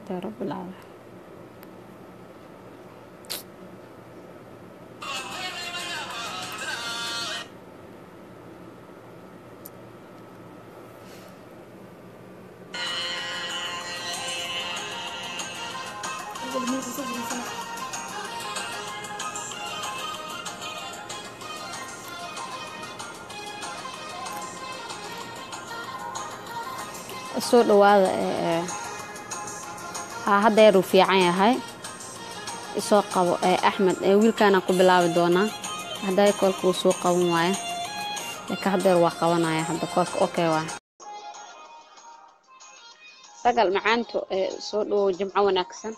yaa rabbi alcaalamiin soo dhawaada ee haa haddeer uu fiican yahay isoo qabo ee axmed ee wiilkaanaan ku bilaabi doonaa hadday koolka uu soo qaban waayo laakiin haddeer waa qabanaya hadda koolka okay waa sagal macaanto ee soo dhawow jimco wanaagsan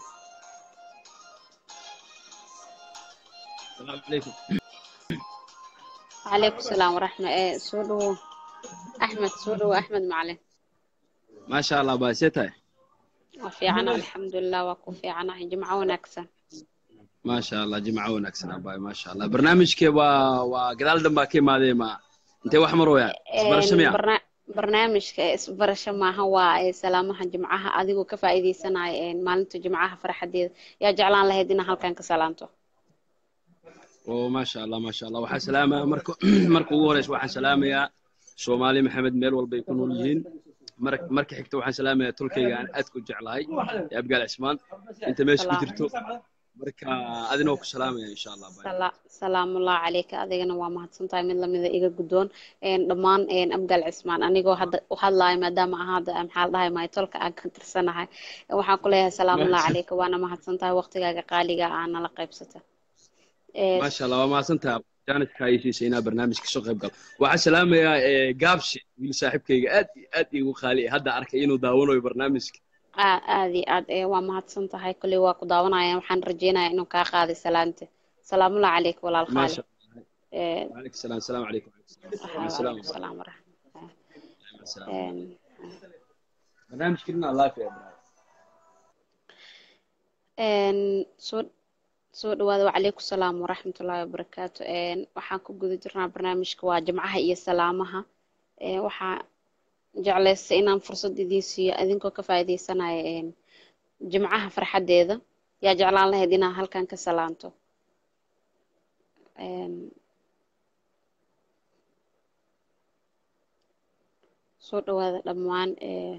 السلام عليكم calaykum salaam waraxma ee soo dhawow axmed soo dhawow axmed macalin ما شاء الله باسيتها waa fiicana alxamdulilah waa ku fiicanahay jimco wanaagsan ما شاء الله جمعة ونكسن أباي ما شاء الله برنامج كي وا وقدال دم باكي ما دي ما انت واحمر ويا برش ميا barna- barnaamijka isbarasho maaha waa ee salaamaha jimcaha adigoo ka faa'iidaysanaya ee maalinta jimcaha farxadeeda yaa jeclaan lahayd inaa halkan ka salaanto وما شاء الله ما شاء الله وحا سلامة مركو مركو وريس وحا سلامة يا سومالي محمد ميل والبا يكونوا ليهين مرك مرك حكتو وحا سلامة يا تركي أن أدكو جعلهاي يا أبقى العثمان انت ماشي سلام. كجرتو مركا أذن وكو سلامة إن شاء الله باي Sala- salaamullahi calayka adigana waa mahadsantahay mid lamida iga guddoon een, dhammaan een, abgal cismaan anigoo hadda u hadlaaya maadaama ahaada maxaa la dhahay maytolka aan ka tirsanahay waxaan ku leeyahay salaamullahi Mahadsan. calayka waana mahadsantahay waqtigaaga qaaliga ah nala qaybsata Ee, ما شاء الله وما سنتها جانت كايسي سينا برنامج كسو قيب قال waxaa salaamaya gaabshi wiil saaxiibkayga aad iyo aad igu qaali hadda arkay inuu daawanayo barnaamijka aa- aad iyo aad ee, waa mahadsan tahay kolley waa ku daawanaya waxaan rajeynayaa inuu kaa qaaday salaanta salaamullahi calayka walaal ما qaali شاء Ee, الله وعليكم السلام السلام عليكم مع السلامة waalaikum salaam waraxmatullahi مع السلامة Een, برنامج كلنا الله في een, soo soo dhawaada wacalaykum salaam waraxmatullaahi wabarakaatu Een, waxaan ku guda jirnaa barnaamijka waa jimcaha iyo salaamaha Ee, waxaa jeclaystay inaan fursad idiin siiyo idinkoo ka faa'iidaysanaya een, jimcaha farxadeeda yaa jeclaan lahayd inaad halkan ka salaanto Een, soo dhawaada dhammaan een,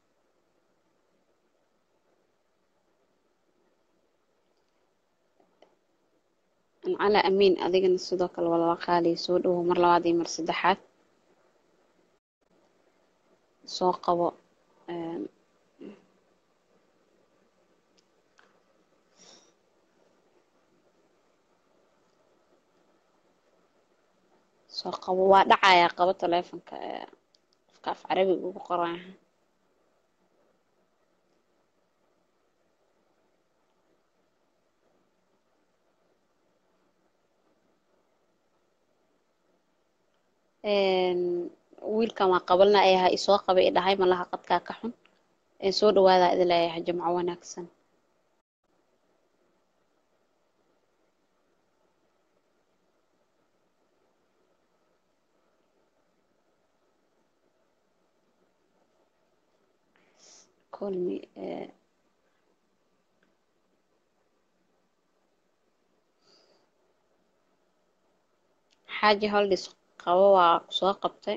cala amiin adigana sidoo kale waa lala qaaliya soo dhawow mar labaad iyo mar saddexaad soo qabo een, soo qabo waa dhacayaa qabo taleefonka ee, qofka af carabiga ugu qoran yahay Een, wiilkan waa qabalna ayaha isoo qabay i dhahay malaha qadkaa ka xun Een, soo dhawaadaa idin leeyahay jimco wanaagsan call me eh, xaaji holdis qabo waa soo qabtay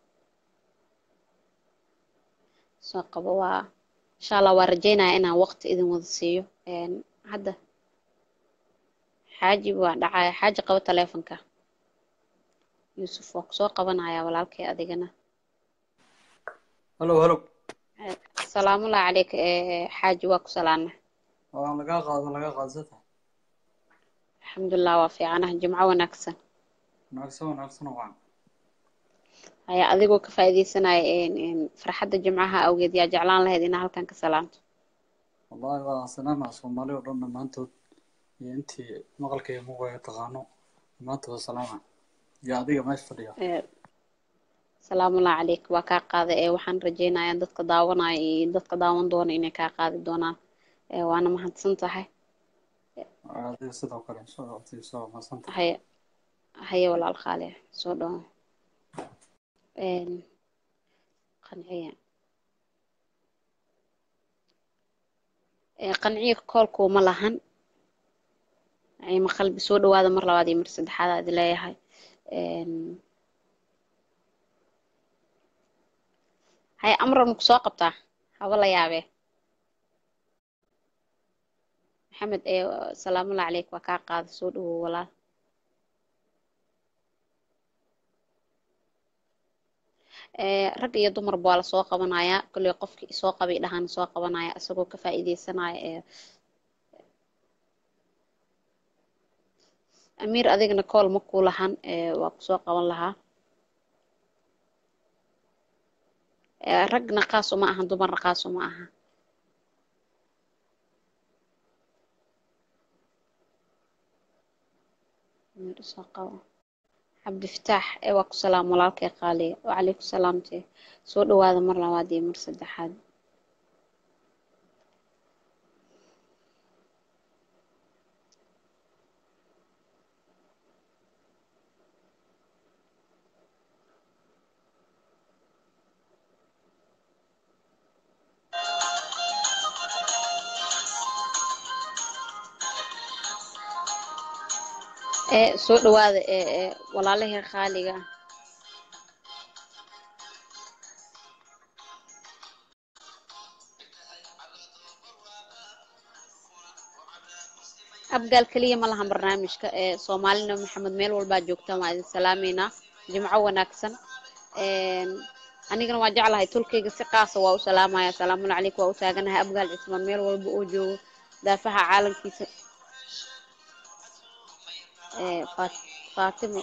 soo qabo waa insha allah waa rajeynaya inaan waqti idin wada siiyo Een, hadda xaaji waa dhacaya xaaji qabo taleefonka yuusuf waa kusoo qabanaya walaalkay adigana halo halo Eh, salaamullahi calayka eh, xaaji waa ku salaana waa lagaa qaado lagaa qaadsata alxamdulilah waa fiicanaha jimco wanaagsan wanaagsan wanaagsan waan haya adigoo ka faa'iidaysanaya een, een, farxadda jimcaha awgeed yaa jeclaan lahayd inaa halkan ka salaamto wallahi waa salaama soomaali oo dhan dhammaantood iyo intii maqalka iyo muuqaga taqaano dhammaantood waa salaama iyo adiga meesha fadhiya Eh, salaamullahi calayk waa kaa qaada ee waxaan rajeynayaa dadka daawanaya iyo dadka daawan doona inay kaa qaadi doonaan Eh, waana mahadsan tahay adiga sidoo kale insha allah waqtiga soo maasanta haya haya walaal qaali soo dhawo Een, qanciya ee qanciga koolkuuma lahan ma qalbi soo dhawaada mar labaad iyo mar saddexaad aad leeyahay hay amran ku soo qabtaa haba la yaabee maxamed ee salaamullahi caleyk waa kaa qaada soo dhawow walaal rag iyo dumarba waa lasoo qabanayaa kolley qofkii soo qabay dhahaan soo qabanaya isagoo ka faa'iideysanaya ee amiir adigna kool ma kuu lahan waa kusoo qaban lahaa ragna qaas uma ahan dumarna qaas uma aha soo qabo cabdifataax ee waa ku salaam walaalkay qaaliya wacalayku salaamtee soo dhawaada mar labaad iyo mar saddexaad ee soo dhawaada ee ee walaalahii qaaliga ah abgaal keliya ma lahan barnaamijka ee soomaalina maxamed meel walbaa joogtaan waa idin salaameynaa jimco wanaagsan anigana waa jeclahay tolkeyga si qaasa waa u salaamaya asalaamun calaykum waa u taaganahay abgaal cismaan meel walba oo joogo daafaha caalamkiisa faatimo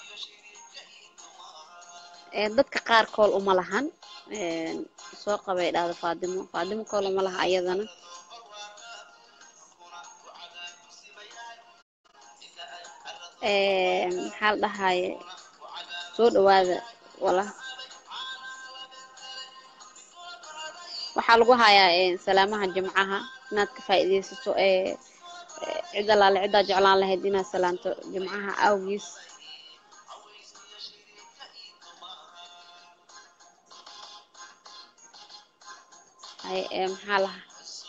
dadka qaar kool uma lahan soo qabay dhahda faatimo faatimo kool uma laha ayadana maxaa la dhahaye soo dhawaada wala waxaa lagu hayaa salaamaha jimcaha inaad ka faa'iidaysato ee cid allaale ciddaa jeclaan lahayd inaad salaanto jimcaha awgiis hay ee maxaa laha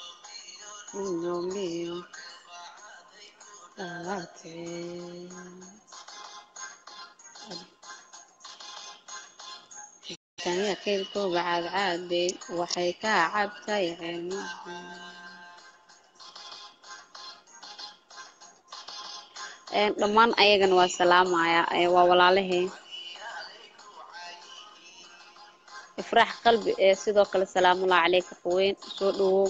taniya keylkooba caadcaadey waxay ka cabtay ceemaha dhammaan ayagana waa salaamaya waa walaalahey ifraax qalbi ee sidoo kale salaamullahi caleyka qaweyn soo dhawow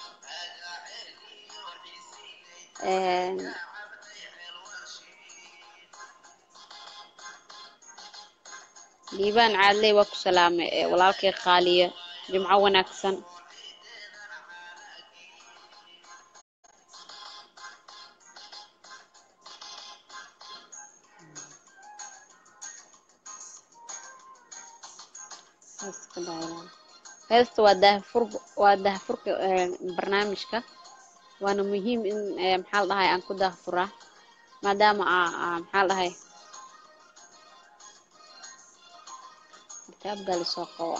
liibaan caadley waa ku salaamay walaalkay qaaliya jimco wanaagsan heesta waa daahfur waa daahfurka barnaamijka waana muhiim in maxaa la dhahay aan ku daahfuraa maadaama maxaa la dhahay kitaab gali soo qabo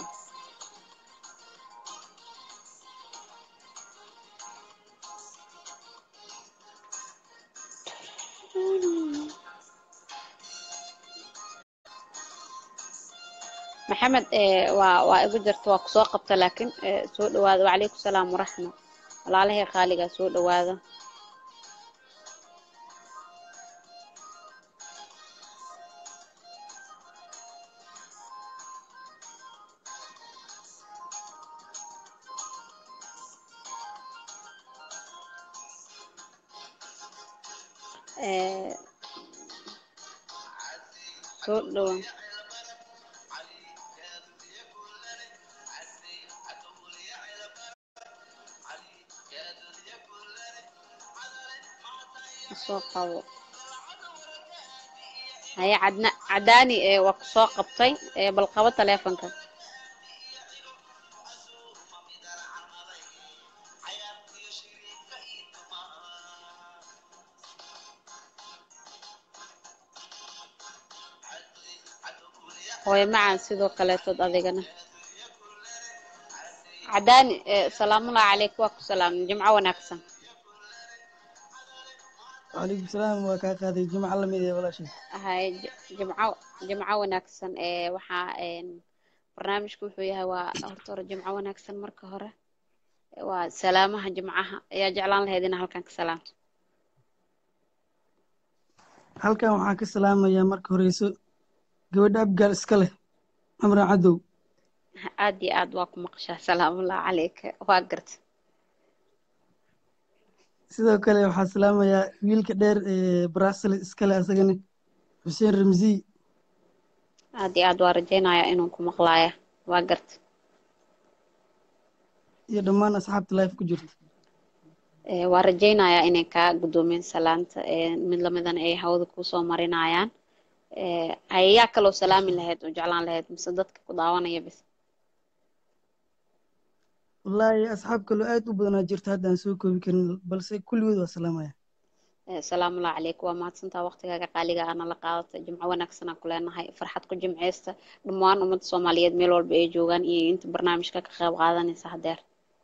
maxamed waa waa igu jirta waa kusoo qabta laakiin soo dhawaada wacalaykum salaam waraxma walaalahii qaaligaa soo dhawaada soo dhawaa soo qabo haye cadna cadaani waa ku soo qabtay bal qabo taleefonka hooyo macaan sidoo kaleetood adigana cadaani salaamullahi calayk waa ku salaamin jimco wanaagsan wacalaykum salaam waa kaa qaaday jimco lamid ee walaashay hay jimco jimco wanaagsan ee waxaa barnaamijku wuxuu yahay waa horta hore jimco wanaagsan marka hore waa salaamaha jimcaha ayaa jeclaan lahayd inaa halkan ka salaamto halkan waxaan ka salaamayaa marka horeyso gabadha abgaal iska leh amran cadow aad iyo aad waa ku maqashaa salaamullahi calayka waa garta sidoo kale waxaan salaamayaa wiilka dheer ee brasiles iska leh asagana xuseen ramziy aad iyo aad waa rajaynayaa inuu ku maqlaaya waa garta iyo dhammaan asxaabta life ku jirta waa rajaynayaa inay kaa guddoomeen salaanta mid lamidana ay hawada kusoo marinayaan hayayaa kaloo salaami lahayd oo jeclaan lahayd mise dadka ku daawanaya bis wallaahi asxaab kaloo aad u badanaa jirta hadda aan soo koobi karin balse kulligood waa salaamaya salaamullahi calayk waa mahadsantaa waqtigaaga qaaliga aana la qaadatay jimco wanaagsan aan ku leenahay farxad ku jimceysta dhammaan ummadda soomaaliyeed meel walba ay joogaan iyo inta barnaamijka ka qayb qaadanaysa hadeer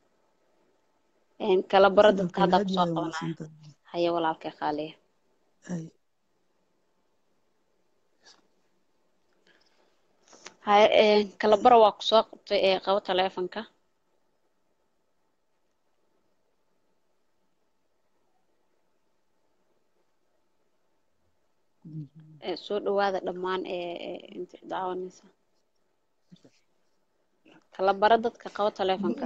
kala baro dadka haddaa kusoo qabanaya haye walaalkay qaaliya haye kala baro waa kusoo qabtay ee qabo taleefonka soo dhawaada dhammaan inta daawanaysa kala baro dadka qabo taleefonka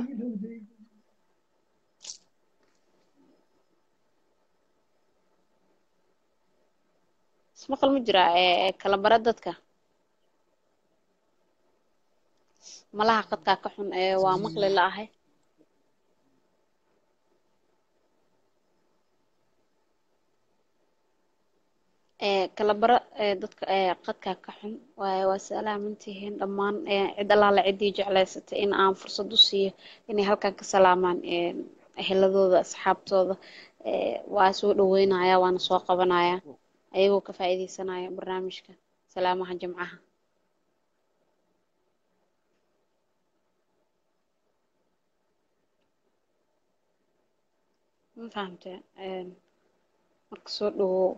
ismaqal ma jiraa kala baro dadka malaha qadkaa ka xun waa maqli la ahay kala baro dadka qadkaa ka xun waayo waa salaamantihiin dhammaan cid allaala ciddii jeclaysatay in aan fursad u siiyo inay halkan ka salaamaan eheladooda asxaabtooda waa soo dhaweynaya waana soo qabanaya ayagoo ka faa'iideysanaya barnaamijka salaamaha jimcaha ma fahamtee marka soo dhawow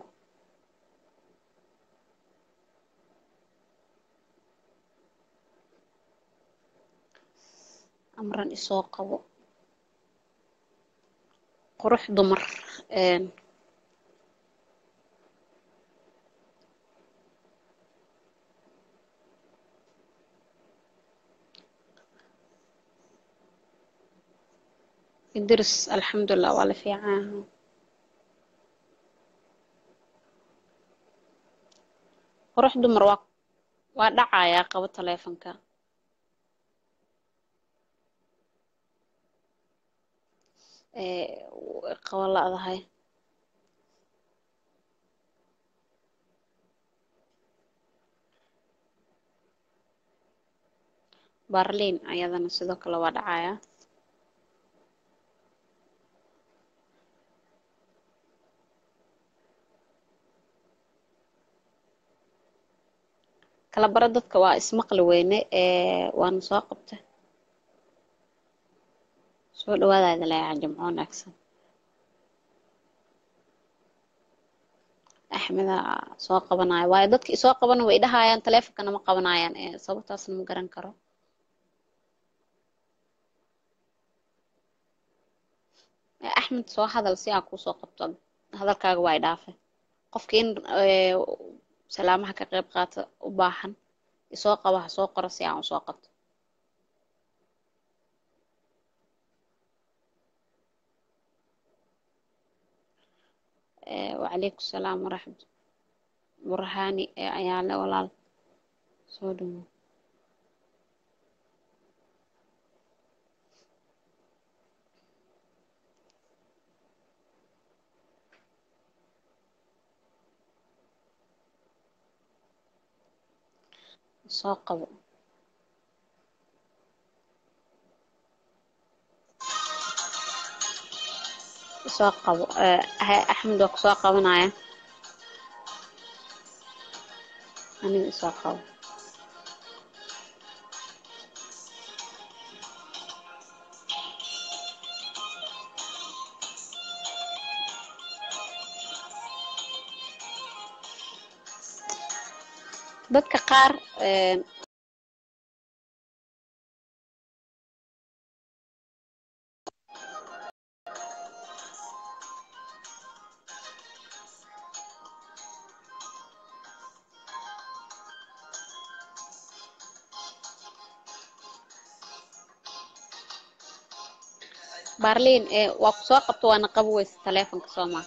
amran isoo qabo qurux dumar idris alxamdulilah waa la fiican qurux dumar waa waa dhacayaa qabo taleefonka qabo la-dahay barliin ayadana sidoo kale waa dhacaya kala baro dadka waa ismaqli weyne waana soo qabta soo dhawaadaada leeyaha jimco wanaagsan axmeda soo qabanaya waayo dadka isoo qabana way dhahayaan taleefonkana ma qabanayaan sababtaasna ma garan karo axmed soo hadal si aan kuusoo qabto hadalkaaga waa i dhaafe qofka in salaamaha ka qayb qaata u baahan isoo qaba ha soo qoro si aan usoo qabto wacalaykum salaam waraxmat burhaani ayaa le walaal soo dhawo soo qabo soo qabo axmed waa kusoo qabanaya aniga isoo qabo dadka qaar een, baarliin ee waa ku soo qabto waana qabo weyse taleefonka soomaa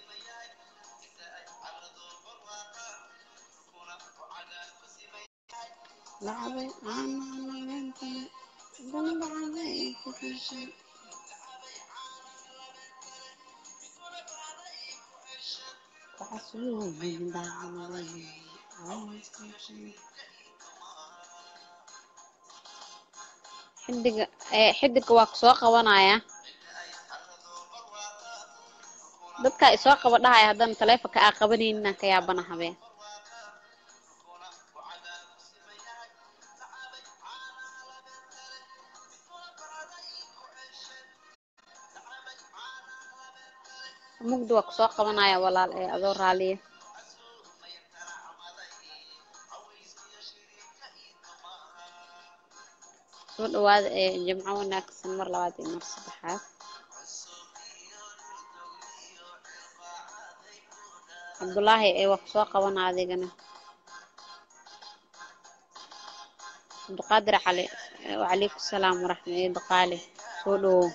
lacabay xidiga ee xidiga waa ku soo qabanaya dadka isoo qaba dhahaya haddana taleefonka aa qabanaynin ka yaabana habeen mugdi waa kusoo qabanaya walaal ee adoo raaliya soo dhawaada ee jimco wanaagsan mar labaad iyo mar saddexaad cabdulaahi ee waa kusoo qabana adigana cabdiqaadir cali ee wacalaykum salaam waraxmat iyo daqaale soo dhawow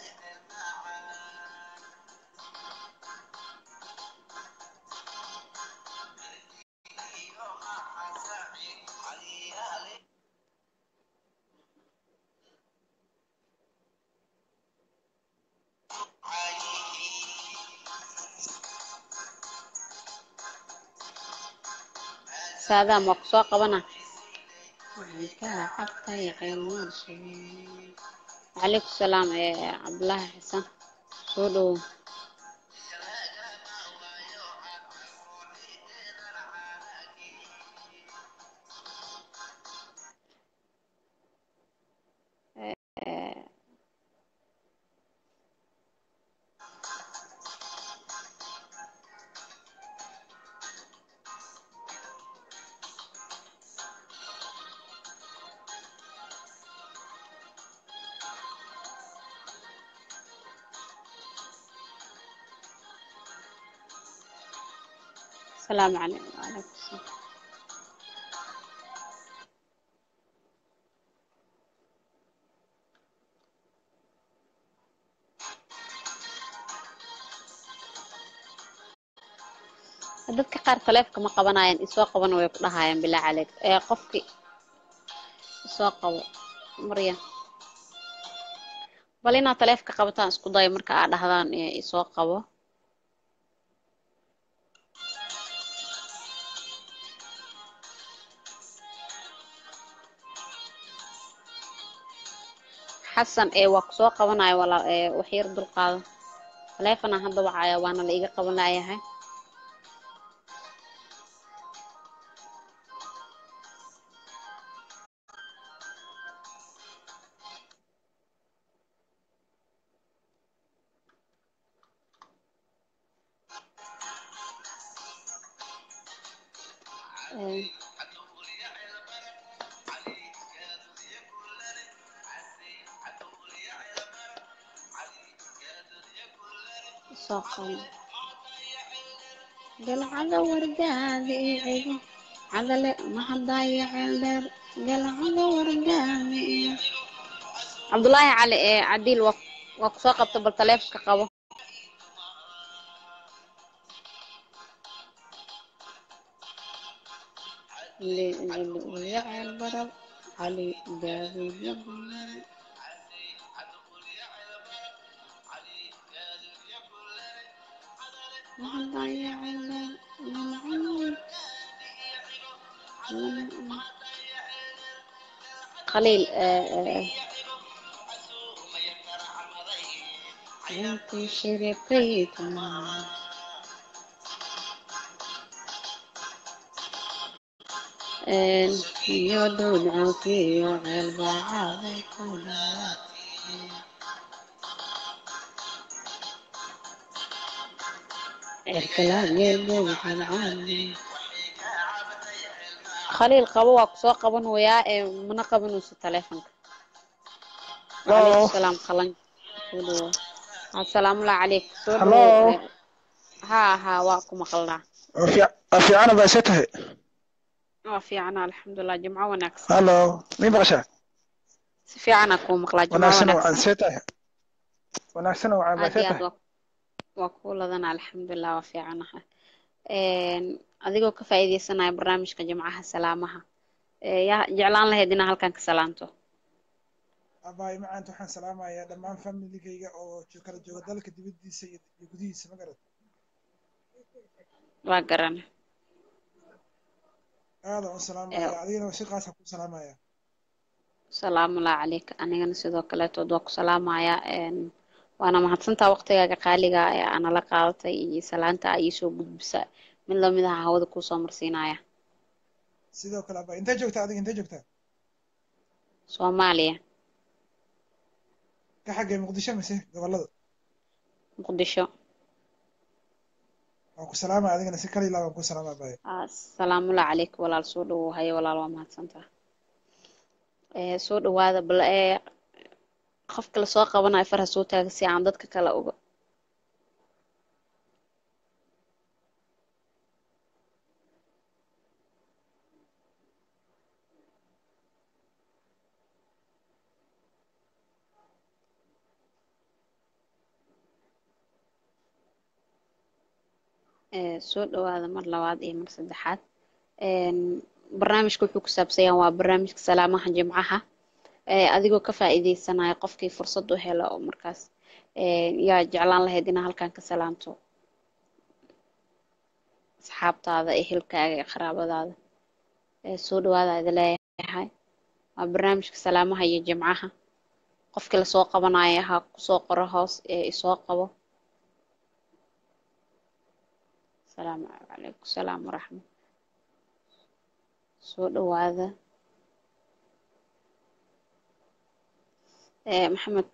saadaam waa kusoo qabana wacalaykum salaam ee cabdulaahi xasan soo dhawow Ee, السلام عليكم وعليكم السلام dadka qaar taleefka ma qabanayaan isoo qaban way ku dhahayaan bilaa caleeg ee qofkii isoo qabo maryan bal inaad taleefka qabataan isku dayo marka aad dhahdaan ee isoo qabo xasan ee waa ku soo qabanaya walaal ee wax yar dulqaado taleefanaan hadda wacaya waana la iga qaban laayahay Ee, soo qabo galcada wargaadi igu cadale mahadaya ceeldheer galcada wargaadi iyo cabdulaahi cali ee cadiil waa waa kusoo qabta bal taleefonka qabo ceel barab cali daawidyo badan mahadaya ceeldheer galcada khaliil ee ee intii shirikaytuma iyo dowdcankiyo ceelbacaaday ku dhawaad cirkalaageelbuu xalcaadi khaliil qabo waa kusoo qabanayaa ee mana qabanayso taleefonka Hello. wacalaykum salaam qalan soo dhawow assalaamu calaykum soo Hello. dhawow haa haa waa ku maqalnaa fiicana baa se tahay waa fiicana alxamdulilah jimco wanaagsan hallo mii maqashaa si fiicana kuu maqlaa jimco wanaagsan waan wanaagsan see tahay wanaagsan waan baa aad see iyo aad tahay waa waa kuu ladana alxamdulilah waa fiicanaha Een, adigoo ka faa'iidaysanaya barnaamijka jimcaha salaamaha ee, yaa jeclaan lahayd inaa halkan ka salaanto abaay macaanta waxaan salaamayaa dhammaan familigayga oo jo- kala jooga dalka dibaddiisa iyo iyo gudihiisa ma garat waa garan aadaan u salaamayaa adigana si qaasa ku salaamayaa salaamulah calayka anigana sidoo kaleetood waa ku salaamayaa Een, waana mahadsantaa waqtigaaga qaaliga ah ee aanala qaadatay iyo salaanta aa iisoo gudbisa mid lamid aha hawada kuusoo marsiinaya sidoo kale abaay intee joogtaa adiga intee joogtaa soomaaliya ka xaggee muqdisho mise gobollada muqdisho waan ku salaamaya adigana si kala ilaa waan ku salaama abaay salaamulah calayka walaal soo dhawow haye walaal waa mahadsantaa ee soo dhawaada bal ee qofka lasoo qabanayo farha soo taaga si aan dadka kale uga ee soo dhawaada mar labaad iyo mar saddexaad Een, barnaamijka wuxuu ku saabsan yahay waa barnaamijka salaamaha jimcaha ee adigoo ka faa'iidaysanaya qofkii fursad u helo oo markaas ee, yaa jeclaan lahayd inaa halkan ka salaamto asxaabtaada ehelkaaga iyo qaraabadaada ee soo dhawaada idi leeyahay waa barnaamijka salaamaha iyo jimcaha qofkii lasoo qabanayo ha kusoo qoro hoos ee isoo qabo salaamu calaykum salaam waraxmat soo dhawaada ee maxamed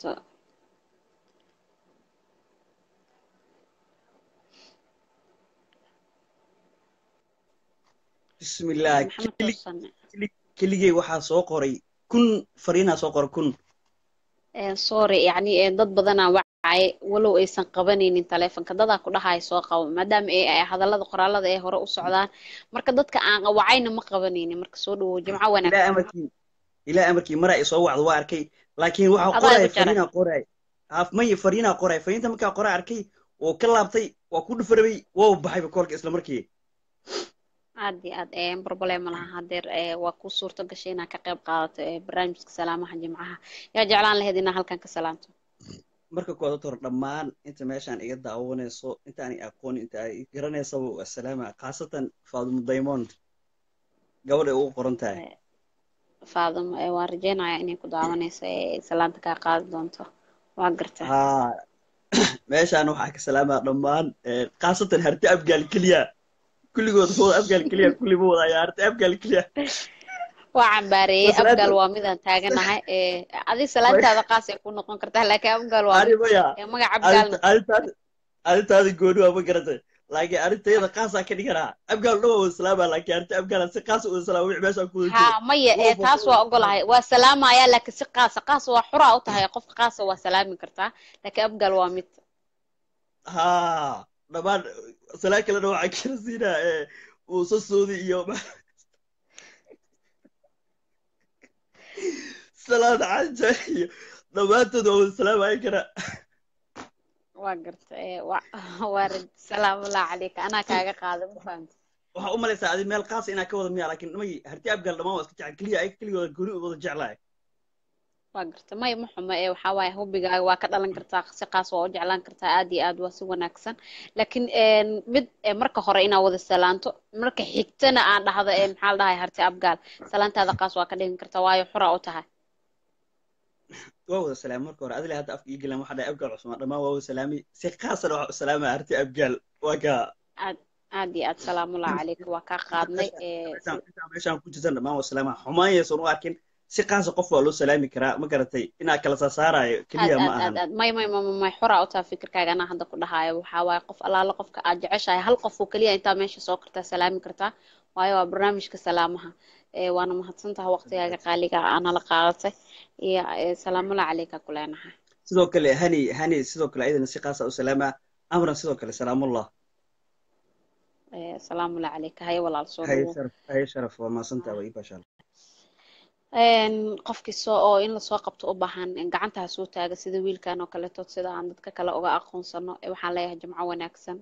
bismillaah maxamed keli toosane keligay waxaa soo qoray kun fariinaa soo qoray kun Ee, sorry yacni ee, dad badanaa wacay walow aysan qabanaynin taleefonka dadaa ku dhahaya soo qabo maadaama ay ay hadallada qoraalada ee hore u socdaan marka dadka aan wacayna ma qabanaynin marka soo dhawow jimco ilaa wanaagsan amarkii ilaa amarkii maraa isoo wacdo waa arkay laakiin waxaa adaa qoraya igu jaray fariinaa qoray haaf maya fariinaa qoray fariinta markaa qoraa arkay oo ka laabtay waa ku dhufarabay waa baxayba koolka isla markii aad iyo aad ee problem ma laha hadeer ee waa kuu suurto gashay inaad ka qayb qaadato ee barnaamijka salaamaha jimcaha yaa jeclaan lahayd inaa halkan ka salaamto marka kooda hor dhammaan inta meeshaan iga daawanayso intaanay aqoon inta ay garanaysaba asalaama khaasatan faadumo diamond gabadha ay ugu qoran tahay Ee, faadimo ee waan rajeynayaa inay ku daawanayso ee salaanta kaa qaadi doonto waa gartaa haa meeshaan waxaa ka salaamaa dhammaan ee, khaasatan harti abgaal keliya kulligood wada abgaal keliya kulli ma wadaya harti abgaal keliya waa cambaareeyey Salaanta- abgaal waa midaan taaganahay ee adig salaantaada qaas ay ku noqon kartaa laakiin abgaal waa mid animaya ee magac abgaalna arintaadi arintaadi gooni waa ma garatay laakiin arintayada khaasaa ka dhiganaa abgaal dhama wada salaama laakiin arrinta abgaala si khaasa wada salaama wixii meeshaan ku wada jiro haa maya ee Waa taas waa ogolahay waa salaamaya laakiin si qaasa qaas waa xuraa u tahay qofka qaasa waa salaami kartaa laakiin abgaal waa mid haa dhammaan salaan kalena waxaa kala siinaa ee muuse suudi iyo salaad canja iyo dhammaantood waa wada salaamaya kara waa garta ee waa waa raj salaamullahi calayka anaa kaaga qaada ma fahamta waxaa u malaysaa adi meel khaasa inaa ka wada miya laakiin dhamay harti abgaal dhammaan waa iska jecel keliya ayaga keligooda gooni u wada jeclahay waa garta may ma xumo ee waxaa waaye hubigaaga waa ka dhalan kartaa si qaas waa u jeclaan kartaa aad iyo aad waa si wanaagsan laakiin een, mid ee, marka hore inaad wada salaanto marka xigtana aan dhahdo ee maxaa la dhahay harti abgaal salaantaada qaas waa ka dhigan kartaa waayo xura u tahay waa wada salaamay marka hore adile hadda afka ii galan waxaa dhahay abgaal cusmaan dhammaan waa wada salaamay si khaasana waxaa u salaamaya harti abgaal waa kaa aad aad iyo aad salaamullahi calayka waa kaa qaadnay ee meeshaan meeshaan- meeshaan ku jirtan dhammaan waa salaama xumaan yaysan u arkin si qaasa qof waa loo salaami karaa ma garatay inaa kala saasaarayo aad keliya ma aad ahan aad aad may may may may- may xura u tahay fikirkaaga anaa hadda ku dhahayo waxaa waaye qof allaala qofka aad jeceshahay hal qof oo keliya intaa meesha soo kartaa salaami kartaa waayo waa barnaamijka salaamaha ee waana mahadsantaha waqtigaaga qaaliga ah nala qaadatay iyo ee, salaamula caleyka kuleenaha sidoo kale hani hani sidoo kale ayadana si qaasa u salaama amran sidoo kale salaamullah Ee, salaamula caleyka haye walaal soo haye dhawow sharaf haye sharaf waa mahadsantaha waa ii bashaal Een, qofkii soo oo in lasoo qabto u baahan in gacanta ha soo taaga sida wiilkan oo kaleeto sida aan dadka kale uga aqoonsano ee waxaan leeyahay jimco wanaagsan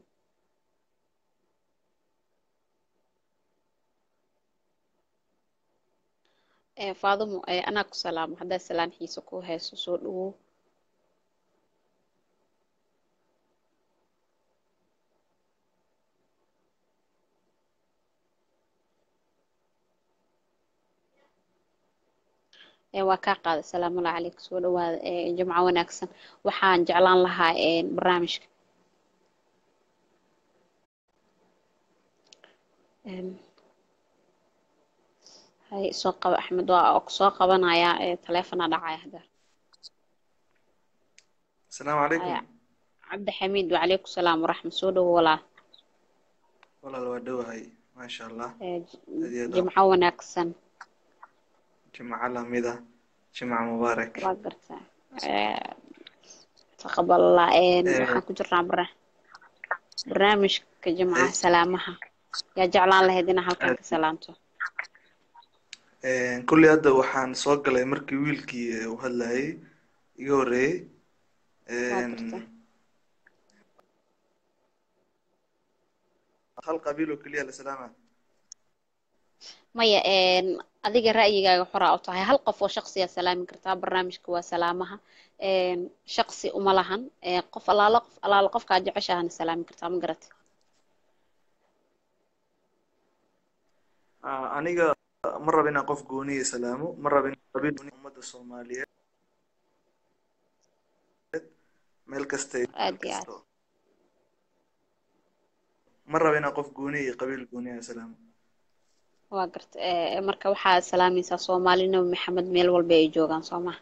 ee faadumo ee anaa ku salaamo haddaa salaan xiise ku hayso soo dhawow ee waa kaa qaaday salaamula caleyk soo dhawaada ee jimco wanaagsan waxaan jeclaan lahaa een, barnaamijka Een, hay soo qaba axmed waa ku soo qabanayaa ee taleefona dhacaya hadda السلام عليكم haya cabdi xamiid wacalaykum salaam waraxmat soo dhawow walaal والله لو دواهي ما شاء الله ee, j- هذه دو jimco wanaagsan جمعة لامدة جمعة مبارك waa gartaa Ee, taqabal allah een, إيه waxaan ku jirnaa bara barnaamijka jimcaha إيه salaamaha yaa jeclaan lahayd inaa halkan ka salaamto إيه كل هذا وحان سوق لي مركي ويلكي وهلاي يوري waa gartaa هل قبيله كلية لسلامة maya een, adiga ra'yigaaga xoraa u tahay hal qof oo shaqsiyaa salaami kartaa barnaamijka waa salaamaha een, shaqsi uma lahan ee, qof alaalo qof alaalo qofkaa jeceshahana salaami kartaa ma garata آه أنيقا مرة بينا قف قونية سلامو مرة بينا قبيل قونية أمد الصومالية ميل كستي aad iyo aad كستو مرة بينا قف قونية قبيل قونية سلامو waa garta ee, marka waxaad salaamaysaa soomaali nabi maxamed meel walba ay joogaan soo maha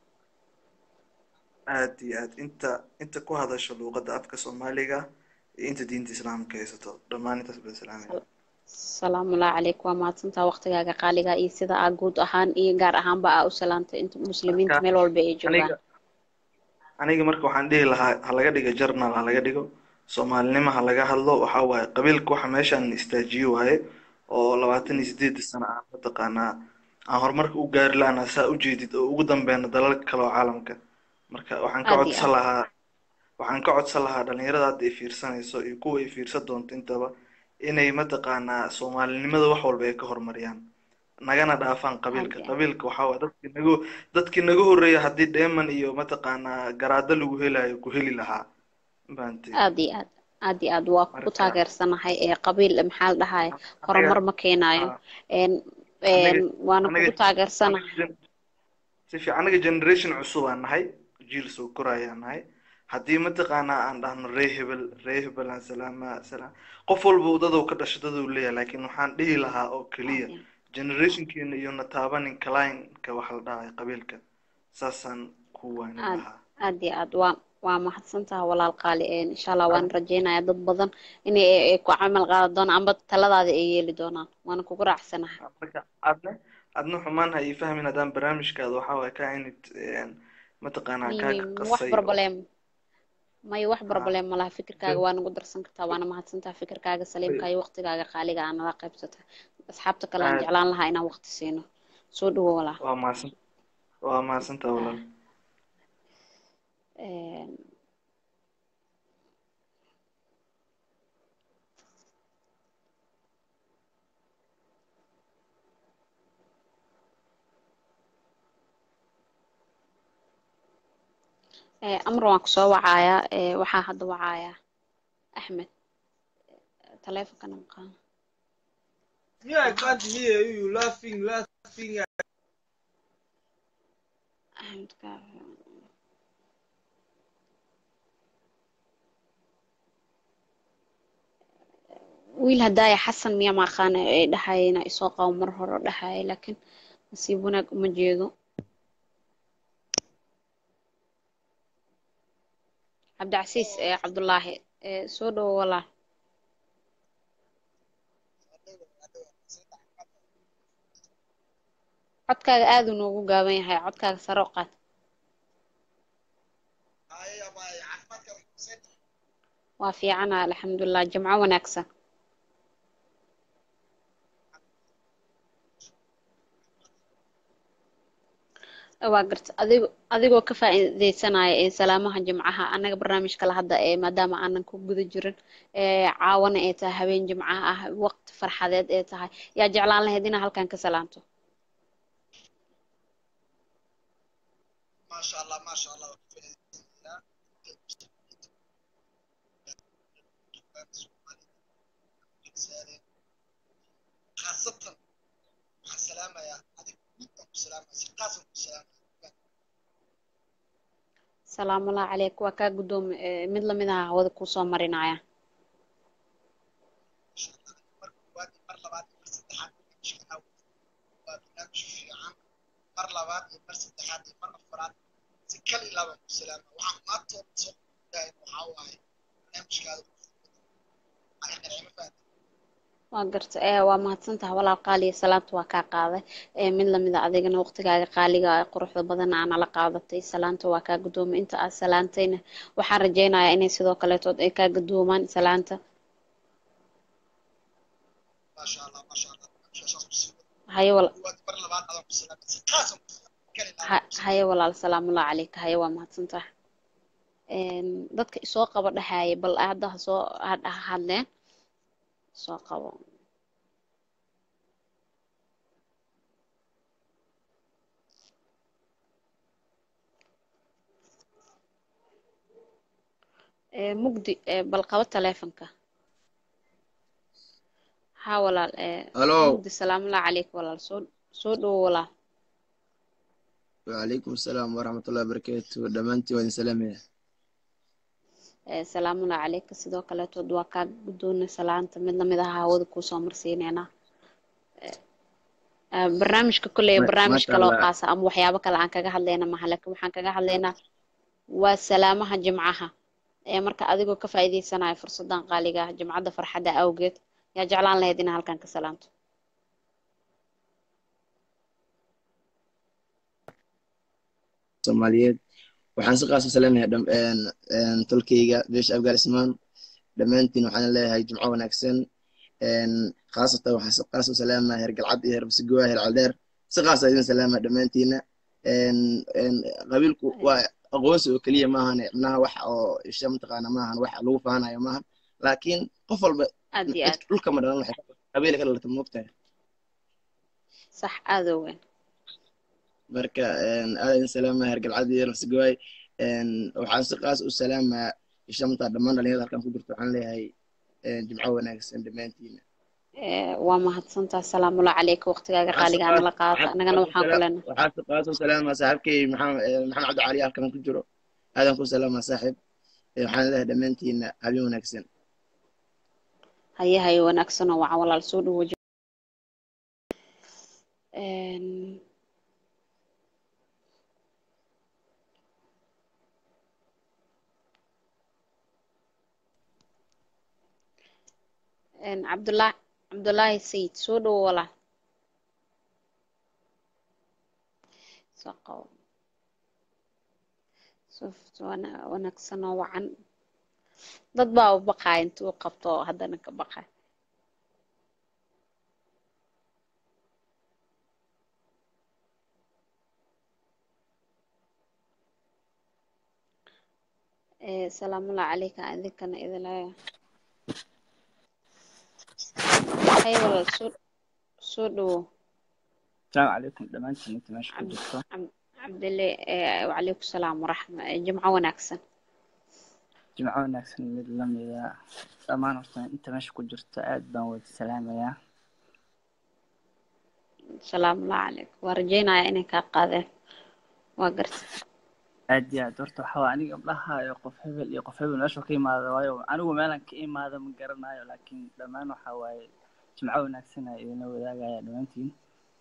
aad iyo aad inta inta ku hadasho luuqadda afka soomaaliga iyo inta diinta islaamka haysato dhammaan intaas baan salaamaya salaamullahi calayk waa mahadsantaa waqtigaaga qaaliga iyo sida aa guud ahaan iyo gaar ahaanba aa u salaantay inta muslimiinta marka meel walba ay joogaan aniga aniga marka waxaan dhihi lahaa ha laga dhigo journal ha laga dhigo soomaalinimo ha laga hadlo waxaa waaye qabiilka waxa meeshaan istaajiyo waaye oo labaatan iyo sideedii sano aan mataqaanaa aan horumarka u gaari lahaana saa u jeedid oo ugu dambeena dalalka kale oo caalamka marka waxaan ka aad iyo codsan aad lahaa waxaan ka codsan lahaa dhalinyarada hadda ay fiirsanayso iyo kuwa ay fiirsan doonto intaba inay mataqaanaa soomaalinimada wax walba ay ka horumariyaan nagana dhaafaan aad qabiilka iyo aad qabiilka waxaa waaye dadkii nagu dadkii naga horreeya haddii dheeman iyo mataqaanaa garaado lagu helayo ku heli lahaa mafahanteen aad iyo aad aad iyo aad waa ku marka taageersanahay ee qabiil maxaa la dhahaye anaga horumar ma keenayo ah, een anaga een waana anaga kugu anaga taageersanahay gen- si fiican anaga generation cusub aan nahay jiil soo korayaan nahay haddii mataqaanaa aan dhahno ree hebel ree hebel aan salaama salaam qof walba dadou ka dhasho dadou leeyahay laakiin waxaan dhihi lahaa oo aad keliya iyo generationkeena iyo na taabanin kalaynka waxa la dhahayo qabiilka saasaan ku waanin aad lahaa aad iyo aad waa waa mahadsantaha walaal qaali een insha allah waan rajeynayaa dad badan inay ay ay ku camal qaadan doonaan amba taladaada ay yeeli doonaan waana kugu raacsanahay marka adna adna xumaan ha ii fahmin haddaan barnaamijkaada waxaa waaye ka inid mataqaanaa may kaaga may wax qasay oo barbalem may wax ah, barbalem malaha fikirkaaga waa nagu darsan kartaa waana mahadsantaha fikirkaaga saliimka iyo waqtigaaga qaaliga aa nala qaybsata asxaabta kale aan aad jeclaan lahaa inaan waqti siino soo dhawo walaal waa mahadsan waa mahadsantaa walaal Een, ee, amar waan kusoo wacayaa ee, waxaa hadda wacayaa axmed taleefonkana maqaan Yeah, I can't hear you laughing, laughing. axmed kaafi wiil hadaaya xasan miya maaqaana ay dhahayna isoo qabo mar hore oo dhahaya laakiin nasiib wanaag uma jeedo cabdicasiis ee cabdulaahi ee soo dhawo walaal codkaaga aad uu noogu gaaban yahay codkaaga sare u qaad waa fiicana alxamdulilah jimco wanaagsan waa garta adigo adigoo ka faa'iidaysanaya ee salaamaha jimcaha annaga barnaamijka la hadda ee maadaama aanan ku guda jirin ee caawana ay tahay habeen jimcaha ah waqti farxadeed ee tahay yaa jeclaan lahayd inaa halkan ka salaamto maasha allah maasha allah khaasatan waxaan salaamayaa adiga guud baan ku salaamaya si khaasan ku salaamaya salaamullahi calayk waa kaa guddoomi mid lamid aha hawada kuusoo marinaya mar koowaad iyo mar labaad iyo mar saddexaad barnaamijka awd waa barnaamij fiican mar labaad iyo mar saddexaad iyo mar afaraad si kal ilaa baan ku salaama waxaan maantooda soo dahay waxaa waaye barnaamijkaada nicmo faata waa garta ee waa mahadsantaha walaal qaaliya salaanta waa kaa qaaday ee mid lamid a adigana waqtigaaga qaaliga ee quruxda badan aa nala qaadatay salaanta waa kaa gudoomay inta aad salaantayna waxaan rajaynayaa inay sidoo kaleetood ay kaa gudoomaan salaanta maasha allah maasha allah barnaamijkaas ku sii haye wal koowaad mar labaad adaan ku salaamay si khaasan ku salaamay kal ilaa ha- haye walaal salaamullahi calayka haye waa mahadsantaha dadka isoo qaba dhahaaye bal hadda ha soo ha- ha hadleen soo qabo ee mugdi ee bal qabo taleefanka ha walaal ee Hello. mugdi salaamullahi calayka walaal soo soo dhowo walaal وعليكم السلام ورحمة الله وبركاته دمانتي وين سلامي ee salaamullahi calayka sidoo kaleetood waa kaa guddoonay salaanta mid lamid aha hawada kuusoo marsiineynaa Ee, barnaamijka kolley ما barnaamij شاء kaloo الله qaasa ama waxyaabo kale aan kaga hadlayna maha laakiin waxaan kaga hadlaynaa waa salaamaha jimcaha ee marka adigoo ka faa'iidaysanaya fursadan qaaliga ah jimcada farxadda awgeed yaa jeclaan lahayd inaa halkan ka salaamto soomaaliyeed waxaan si qaas u salaamayaa dham- een een tolkayga beesha afgaanismaan dhammaantiin waxaan leeyahay jimco wanaagsan een khaasatan waxaan si qaas u salaamayaa heer galcad iyo heer basigoa heer caldeer si qaas idin salaamaya dhammaantiina een een qabiilku waa aqoonsi oo keliya maahan micnaha wax oo isha mataqaana maahan wax lagu faanayo maahan laakiin qof walba aad iyo cid aad dhulka ma dhalan waxay qabiila ka dhalata moogtahay sax aad oo weyn marka een aad idin salaamaya heer galcad iyo heer basigoay een waxaan si qaas u salaamayaa ishamta dhammaan dhalinyarada halkan ku jirto waxaan leeyahay een jimco wanaagsan dhammaantiina Ee, waa mahadsantaha salaamullahi calayka waqtigaaga waxaan si qaaliga aa qaas nala qaata waxaan si annagana qaas u waxaan ku salaam leenahay waxaan si qaas u salaamayaa saaxiibkay maxamed ee, maxamed cabdi cali halkan ku jiro aadan ku salaamaa saaxiib Ee, waxaan leeyahay dhammaantiina habeen wanaagsan haye haye wanaagsanoo wacan walaal soo dhawo Een, een, cabdulaahi cabdulaahi sayid soo dhawo walaal soo qabo Suf- wana- wanaagsanoo wacan dad baa u baqaaya intuu qabto oo haddana ka baqay Ee, salaamullahi calayka idinkana idila haye walaal soo soo dhawo السلام عليكم دمانتين انت ماشي Cabd- كجرتا Cabd- cabdile ee, wacalaykum salaam waraxma ee, jimco wanaagsan جمعة wanaagsan mid lamida dhammaan horta inta meesha ku jirta aad baan wada salaamayaa salaamullahi calaykum waa rajaynayaa inay kaa qaadeen waa garta aad iyo aad horta waxaa waa aniga dhahayo qof hebel iyo qof hebel meesha ka imaada waayo anigu meelan ka imaada ma garanayo laakiin dhammaan waxaa waaye jimco wanaagsan aa idinla wadaagaya dhammaantiin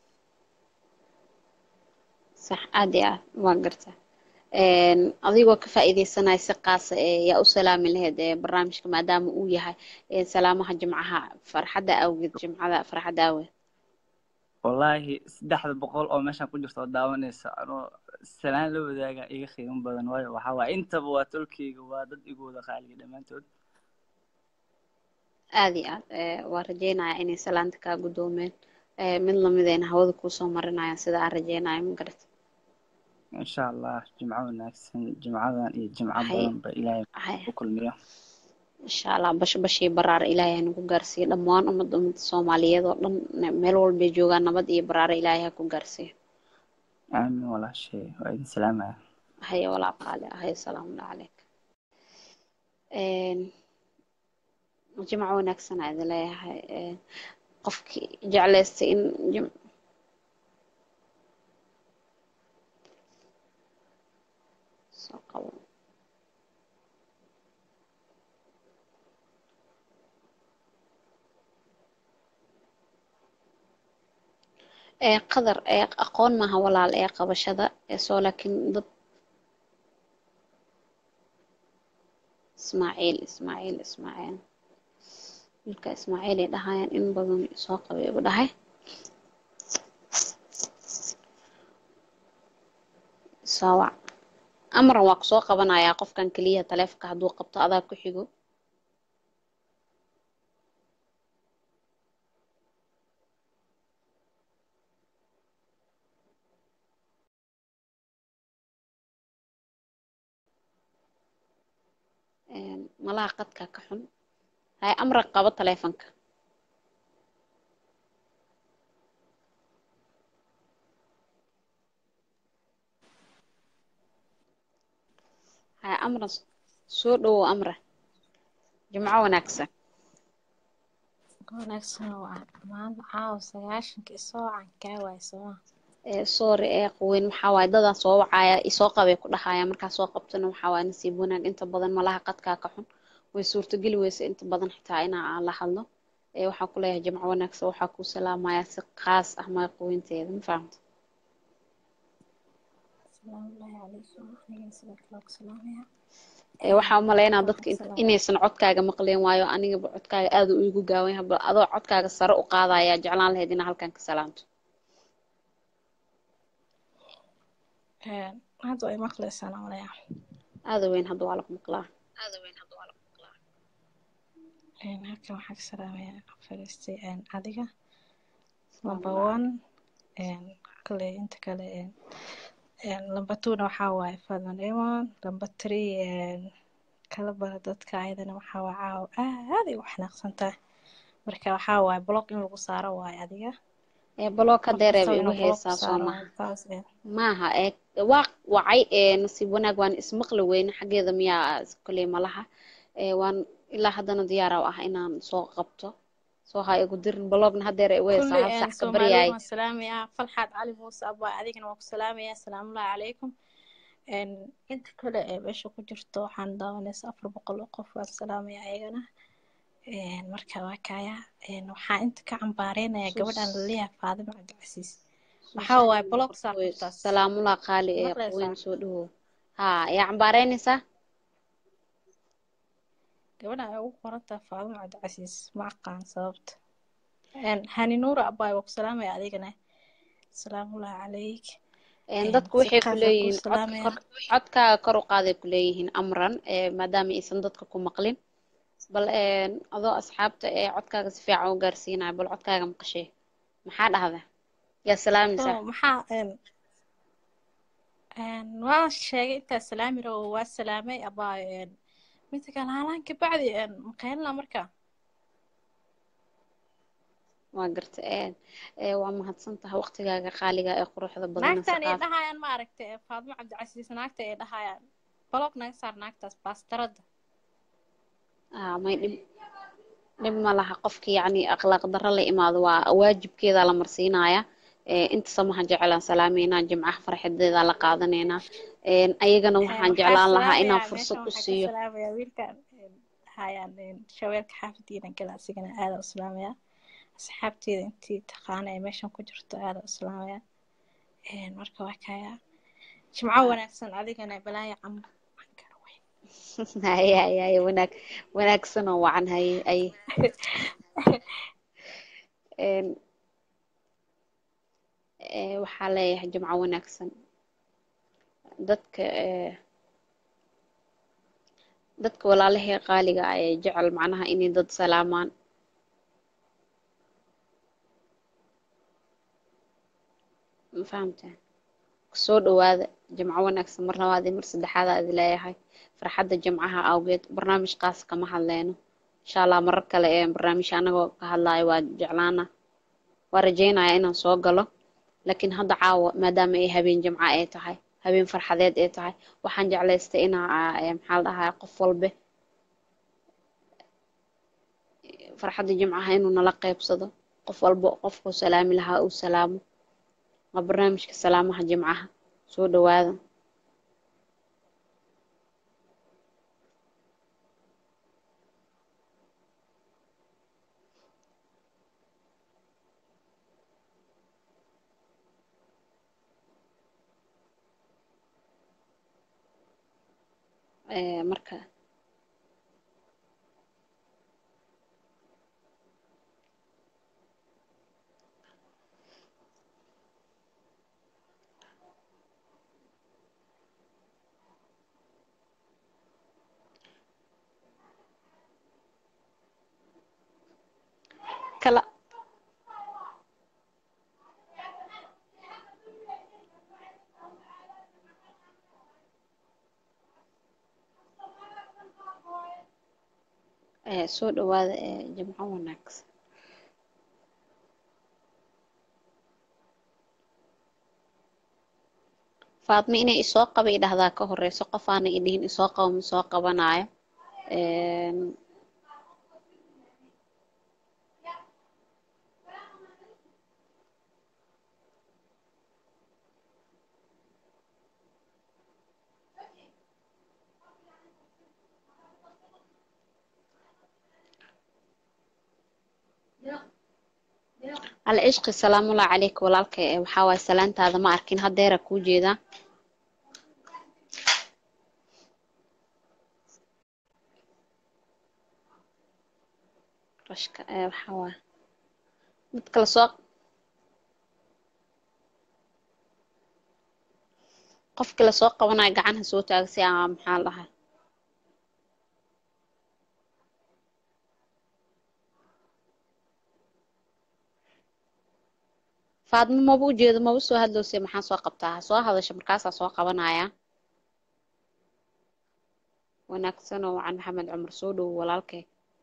sax aad iyo aad waa garta Een, adigoo ka faa'iidaysanaya si qaasa ee yaa u salaami lahayd ee barnaamijka maadaama uu yahay ee salaamaha jimcaha farxadda awgeed jimcada farxadda awgeed wallaahi saddexda boqol oo meeshaan ku jirta oo daawanaysa anoo salaan la wadaaga iga qiimo badan waayo waxaa waaye intaba waa tolkeyga waa dad igu wada qaaliya dhammaantood aad iyo aad ee, waa rajeynayaa inay salaanta kaa guddoomeen ee, mid lamidayna hawada kuusoo marinayaan sida aan rajeynayo ma garata insha allah jimco wanaagsan jimcadan iyo jimco Hay- badanba ilaahay hay- ku kulmiyo insha allah bash bashii baraar ilaahay ha nagu gaarsiiyo dhammaan ummadda ummadda soomaaliyeed oo dhan ne- meel walbay joogaan nabad iyo baraare ilaahay ha ku gaarsiiyo aamin walaashay waa idin salaamaya haya walaa qaali haya salaamu calayk Een, jimco wanaagsan aa idin leeyahay Een, qofkii jeclaystay in jim soo qabo ee qadar ee aqoon maaha walaal ee qabashada ee soo laakiin dad ismaaciil ismaaciil ismaaciil wiilka ismaaciil ay dhahayaan in badan soo qabay igu dhahay saawac amran waa kusoo qabanayaa qofkan keliya taleefonka hadduu qabto adaa ku xigo Een, malaha qadka ka xun hay amran qabo taleefonka hay amran soo dhowow amra jimco wanaagsan wanaagsan waa maanta caawa sagaashanka isoocan kaa waay sooma ee sorry ee qaweyn waxaa waaye dadaa soo wacaya isoo qabay ku dhahaya markaa soo qabtana waxaa waaye nasiib wanaag inta badan malaha qadkaa ka xun way suurtogeli weysa inta badan xitaa inaa aan la hadlo ee waxaa ku leeyahay jimco wanaagsan waxaa kuu salaamaya si khaas ah maya qaweynteeda ma fahamta salaamullaahi calaykum anigana sidoo kale ku salaamaya ee waxaa umalaynaa waxaan dadka ku int- salaamaya inaysan codkaaga maqleen waayo anigaba codkaaga aad uu igu gaawan yahay bal adoo codkaaga sare u qaadaya jeclaan lahayd inaa halkan ka salaamto Een, hadda way maqlaysaan malaya aada weyn hadda waa lagu maqlaa Een, halkan waxaan ka salaamayaa fadhiistay een, adiga salaamu number calaykum one een, kale inta kale een, een, number two-na waxaa waaye Fadlan Emon number three een, kala bara dadka ayadana waxaa waa caawa aad ay u xanaaqsan tahay marka waxaa waaye block in lagu saaro waaye adiga ee baloo ka qof deereeba kastaba igu inuu block ku heesaa soo saaro maha waaye taas een. maaha ee waa wacay ee nasiib wanaag waan ismaqli weyne xaggeeda miyaa koley malaha ee waan ilaa haddana diyaara u ah inaan soo qabto soo ha igu dirin balogna haddeer ay weysaa kulli hal een, sac ka Soomaaliyeed baryaay waan salaamayaa Falxaad Cali Muuse Abba adigana waan ku salaamayaa salaamullaahi calaykum Een, inta kale ee meesha ku jirto waxaan daawanaysa afar boqol oo qof waan salaamayaa ayagana Een, marka waa kaya Een, waxaan inta ka cambaareynaya gabadhan sus laleeyahay Faadimo Cabdicasiis sus waxaa waaye aniga block saar qortooy qoftaas salaamullah qaali ee maqlaysaa qaweyn soo dhawow haa yaa cambaareynaysaa gabadhan ay ugu qoran tahay Faadimo Cabdicasiis ma aqaan sababta Een, Hani Nuura Abbaay waa ku salaamaya adigana salaamullaahi calayk een Een, dadku si waxay ku qaas aan kuu leeyihiin codka salaamaya kor codkaaga kor u qaaday ku leeyihiin amran ee maadaama aysan dadka ku maqlin bal een adoo asxaabta ee codkaaga si fiican u gaarsiinaya bal codkaaga maqashee maxaa dhahda yaa salaamaysaa so maxaa een een waa sheegay intaa salaami rabo waa salaamay abaayo een midda kale haalaan kabacdi een maqaynla marka waa garta een ee waa mahadsan tahay waqtigaaga qaaliga ee quruxda badan naagtan ay saqaaf dhahayaan ma aragtay ee faadimo cabdicasiis naagta ay dhahayaan baloog naga saar naagtaas baastarada ah may dhib dhib ma laha qofki yacni akhlaaq darro la imaado waa waajibkeeda la marsiinaya ee inta samaha jecelaan salaameynaa jimcaha farxadeeda la qaadanaynaa een ayagana Een, waxaan waxaa jeclaan lahaa inaan salaamayaa fursad meeshan u waxaa ka siiyo salaamayaa wiilkan een hayaan een shabeelka xaafadiina gala asigana aada u salaamayaa asxaabteeda intii taqaana ee meeshan ku jirto aada u salaamayaa een marka waa kaya jimco wanaagsan adigana balaayo cam haye haye haye wanaag wanaagsan oo wacan haye haye een ee waxaa leeyahay jimco wanaagsan dadka ee dadka walaalahee qaaliga ah ee jecel macnaha inay dad salaamaan ma fahamteen soo dhowaada jimco wanaagsan mar labaad iyo mar saddexaad aad leeyahay farxadda jimcaha awgeed barnaamij qaas kama hadleyno insha allah marar kale ee barnaamij anagoo ka hadlayo waa jeclaana waa rajeynaya inaan soo galo laakiin hadda caawa maadaama ay habeen jimco ay tahay habeen farxadeed ay tahay waxaan jeclaystay inaa ee, maxaa la dhahaa qof walbe farxadda jimcaha inuu nala qeybsado qof walba qofkuu salaami lahaa uu salaamo waa barnaamijka salaamaha jimcaha soo dhowaada Ee, marka kala ee, soo dhowaada ee, jimco wanaagsan faadmo inay isoo qaba i dhahdaa ka horeyso qof aanay idhihin isoo qaba ma soo qabanayo Een, alcishqi salaamullahi calayka walaalka ee waxaa waaye salaantaada ma arkin haddeera kuu jeedaa rashka ee waxaa waaye mid kale soo qofkii lasoo qabanayo gacanha soo taaga si aa maxaa la dhahaa faadmo maba u jeedo maba soo hadlowse maxaa soo qabtaa ha soo hadasha markaasaa soo qabanaya wanaagsan oo wacan maxamed cumar soo dhowo walaalkay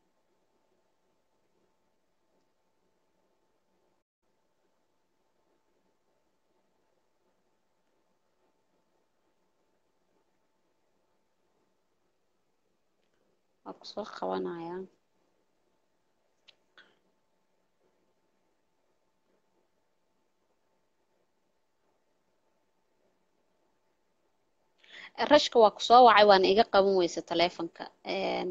waa ku soo qabanaya rashka waa ku soo wacay waana iga qaban weysa taleefonka Een,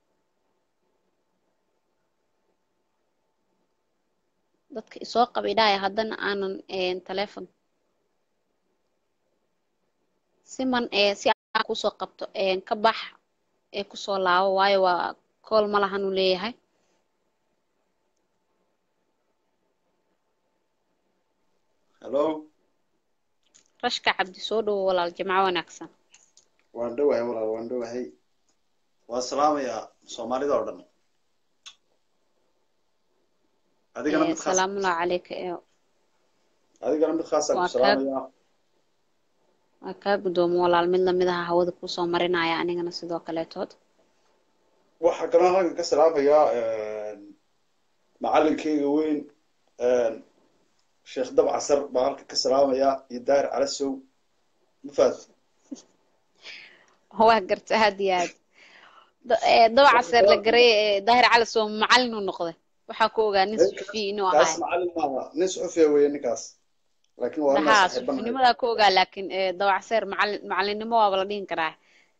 dadka isoo qabidhaya haddana aanan een, taleefon siman ee si aan kusoo qabto een, ka bax ee kusoo laabo waayo waa kool ma lahan uu leeyahay hello rashka cabdi soo dhowo walaal jimco wanaagsan waan dhowahay walaal waan dhowahay waan salaamayaa soomaalida oo dhan adigana Ee, mid khaas salaamullahi calayka ee adigana mid khaasaan waa ku kaa salaamayaa waa kaa guddoomo walaal mid lamid aha hawada kusoo marinaya anigana sidoo kaleetood waxaa kaloo halkan ka salaamayaa macalinkeyga weyn sheekh dab casar baan halkan ka salaamayaa iyo daahir calasow mafaad waa garta aad iyo aad Da- ee, dabaca seer la garay ee daahir cali soo macallin u noqday waxaa ku ogaa nin suxufi inuu kaas ahay macalin maaha nin suxufiya weeye ninkaas laakiin waa inaa haa saaxiibanahay suxufinimadaa ku ogaa laakiin ee, dabaca seer macallin macallinnimo waaba la dhihin karaa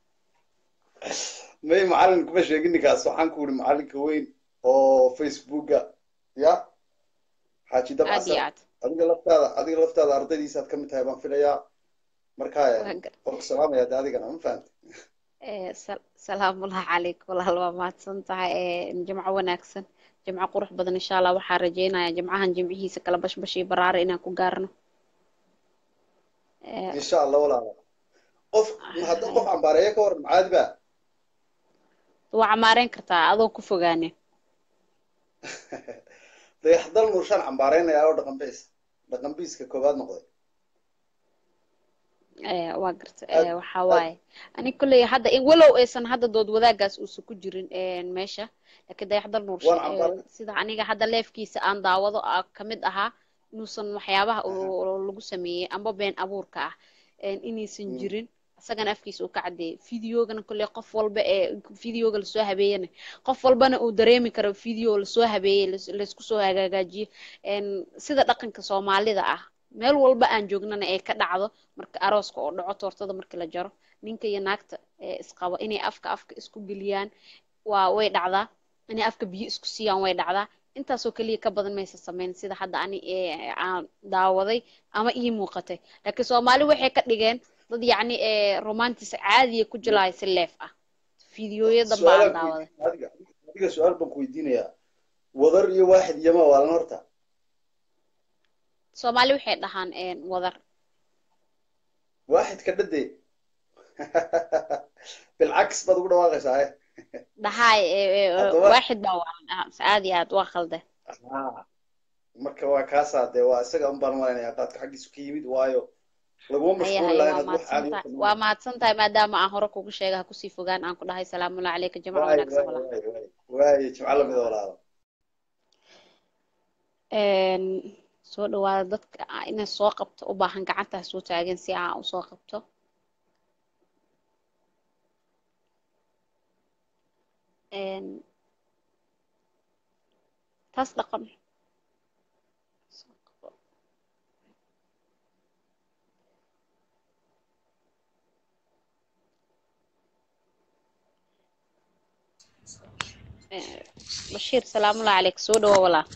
may macalin kuma sheegin ninkaas waxaan ku uri macalinka weyn oo facebooka ya xaaji dab aad iyo casar aad adiga laftaada adiga laftaada ardaydiisaad ka mid tahay baan filayaa marka waa gar waan ku salaamaya de adigana ma fahamti ee, sal- salaamullahi calayk walaal waa mahadsan tahay ee, jimco wanaagsan jimco qurux badan insha allah waxaa rajeynayaa jimcahan jimcihiisa kala bashbash iyo baraare inaan ku gaarno Eh, insha allah walaala qof hadda qof cambaareeya ka waran caadi ba waa camaareyn kartaa adoo ku fogaane dayaxdal nuurshaan cambaareynaya oo dhaqan biis dhaqan biiska koowaad noqday Eh, waa garta aad eh, waxaa aad waaye ani kolley hadda in walow aysan hadda dood wadaagaas uusan ku jirin een, meesha laakiin dayaxdal nuurshe waan eh, cambaaray sida aniga hadda leefkiisa aan daawado ah ka mid ahaa inuusan waxyaabaha oo oo lagu sameeyey amba been abuurka ah een, inaysan Mm. jirin isagana afkiisa uu ka caddeeyay fideogana kolley qof walba ee fideoga lasoo habeeyana qof walbana uu dareemi karo video lasoo habeeyey lais- laysku soo hagaajiyey een, sida dhaqanka soomaalida ah meel walba aan joognana ay ka dhacdo marka arooska oo dhaco toortada markii la jaro ninka iyo naagta ee isqabo inay afka afka isku geliyaan waa way dhacdaa inay afka biyo isku siiyaan way dhacdaa intaasoo keliya ka badan maysa samayn sida hadda ani ee aan daawaday ama ii muuqatay laakiin soomaali waxay ka dhigeen dad yacni ee romantis caadiya ku jilaaya si leef ah fideoyo danba aan su-aalaan ku daawaday weydiin adiga adiga su-aal baan ku weydiinayaa wadar iyo waaxid iyoma waalan horta soomaali waxay dhahaan een, wadar waaxid ka dhade bilcaks baad ugu dhawaaqaysaa eh dhahaay ee, ee, ee, haddaba waaxid baa waa la dhahaa mise aad iyo aad waa khalde haa marka waa kaasaa dee waa isaga un baan malaynayaa qaadka xaggiisu ka yimid waayo laguma haya mashquuli haya laha waa inaad wax caadi u mahadsantahay fadhiyo waa mahadsan tahay maadaama aan hore kugu sheega ha kusii fogaan aan ku dhahay salaamullahi calayka jamca waaye wanaagsan waaye walaal waaye waaye waaye jimco lamida walaalo Een, soo dhawaada dadka ah inay soo qabto u baahan gacanta ha soo taagan si aan usoo qabto Een, taas dhaqan Ee, bashiir salaamullahi calayk soo dhawo walaal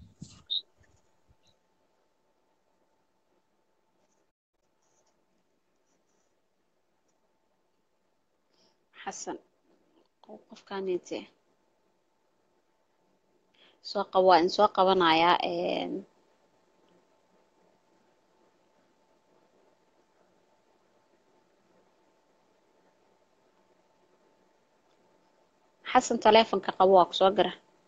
xasan qofkaanite soo qab waa in soo qabanayaa een, xasan taleefonka qabo waa kusoo gara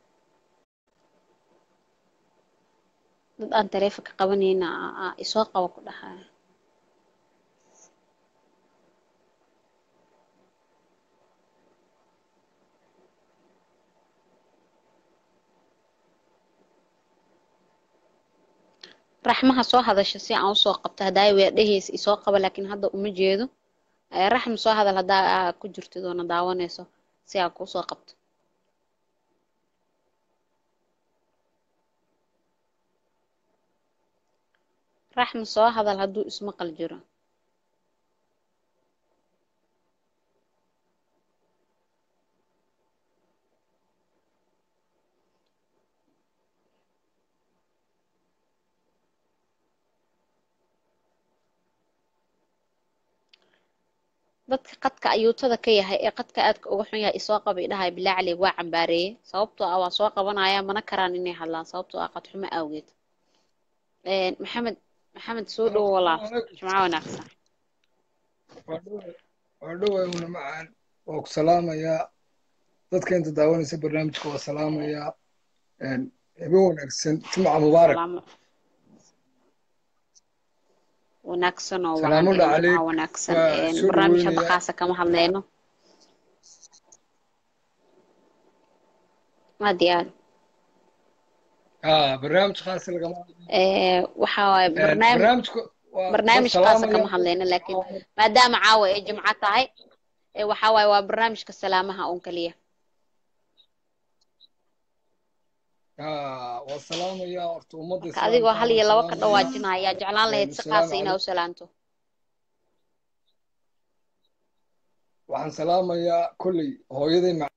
dad aan taleefonka qabanayna aa- aa isoo qabo ku dhahaa raxmaha soo hadasha si aan usoo qabto haddaa weedhahaysa isoo qaba laakiin hadda uma jeedo Eh, raxma soo hadal haddaa aa ku jirtid oona daawanayso si aan kuusoo qabto raxma soo hadal hadduu ismaqal jiro dadka qadka ayuutada ka yahay ee qadka aadka uga xun yahay isoo qaba idhahay bilaa cali waa cambaareeyey sababtoo ah waa soo qabanaya mana karaan inay hadlaan sababtoo ah qadxumo awgeed Een, maxamed maxamed soo dhowo walaal jimco wanaagsan waa dhoway una macaan waa ku salaamayaa dadka inta daawanaysa barnaamijka waa salaamayaa Een, habe wanaagsan jumca mubaarak salaamo wanaagsan oo wacan salaamulla een, calayk jimco wanaagsan waa een, soo barnaamij hadda dhaweynayaa khaasa kama hadleyno aad iyo aad haa barnaamij khaas lagama Ee, waxa waaye Een, barnaamij barnaamijka waa waa barnaamij khaasa kama salaamayaa hadleyno laakiin maadaama caawa ay jimco tahay ee waxa waaye waa barnaamijka salaamaha un kaliya haa waa salaamayaa horta ummadda marka adigoo islaamka hal waan iyo laba ka salaamayaa dhawaajinaya ayaa jeclaan lahayd Een, si asalaamu khaasa inaa calaykum u salaanto waxaan salaamayaa kolley hooyaday mac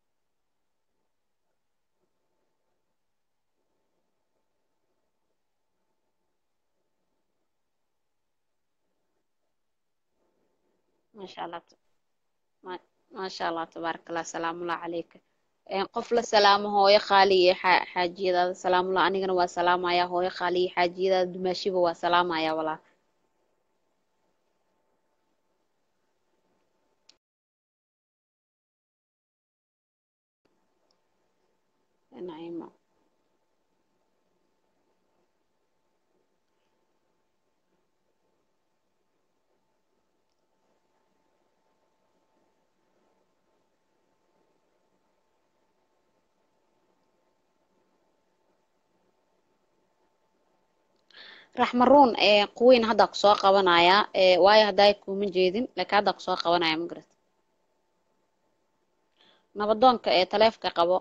maasha allah ma- maasha allah tabaaraka allah salaamullahi calayka Een, qof la salaamo hooyo qaali iyo xa- xaajiyadaada salaamullah anigana waa salaamaya hooyo qaali iyo xaajiyadaada dumaashiba waa salaamaya walaal naciimo raxmaruun ee quwiin hadda ku soo qabanaya ee waayo hadday kuma jeedin laakiin hadda ku soo qabanaya ma garat nabadoonka ee taleefka qabo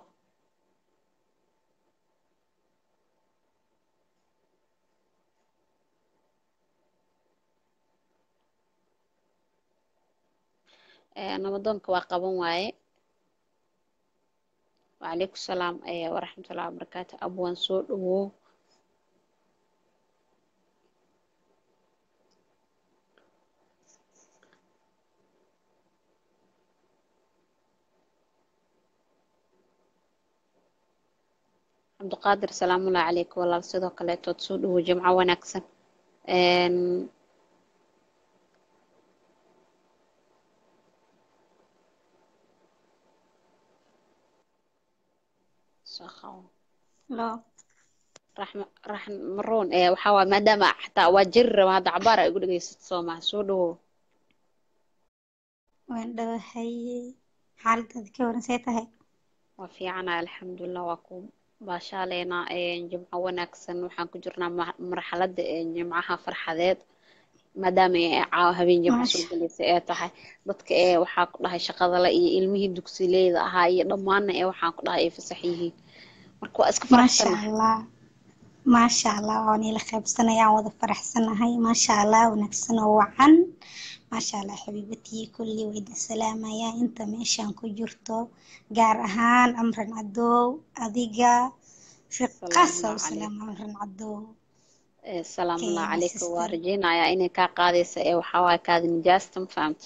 ee nabadoonka waa qaban waaye wacalaykum salaam ee waraxmatullahi wabarakaatu abwaan soo dhawow cabdiqaadir salaamullahi calayk walaal sidoo kaleetood soo dhawow jimco wanaagsan Een, soo qabo Hello. raxma raxmaruun ee waxaa waay maadaama xataa waa jiri raba hadda cabaar ay igu dhegeysato soo maha soo dhawow waan dhawahay xaaladaada ka waran see tahay waa fiicanahay alxamdulilah waa ku baashaaleynaa een, jimco wanaagsan waxaan ku jirnaa ma- marxaladda een, jimcaha farxadeed maadaama ay caawa habeen jimco soo maasha gelaysa ee tahay dadka ee waxaa ku dhahay shaqadale iyo ilmihii dugsileyda ahaa iyo dhammaanna ee waxaan ku dhahay ay fasax yihiin marka waa iska maasha faraxsanahay allah maasha allah waan ila qaybsanaya aan wada faraxsanahay maasha allah wanaagsan oo wacan maasha allah xabiibatii kulli waa idin salaamaya inta meeshaan ku jirto gaar ahaan amran cadow adiga fiqaasa salaamullahi u calayk salaama amran cadow ee salaamullahi okay my calayka waa sister rajeynayaa inay kaa qaadaysa ee waxaa waaye kaadi nijaasta ma fahamta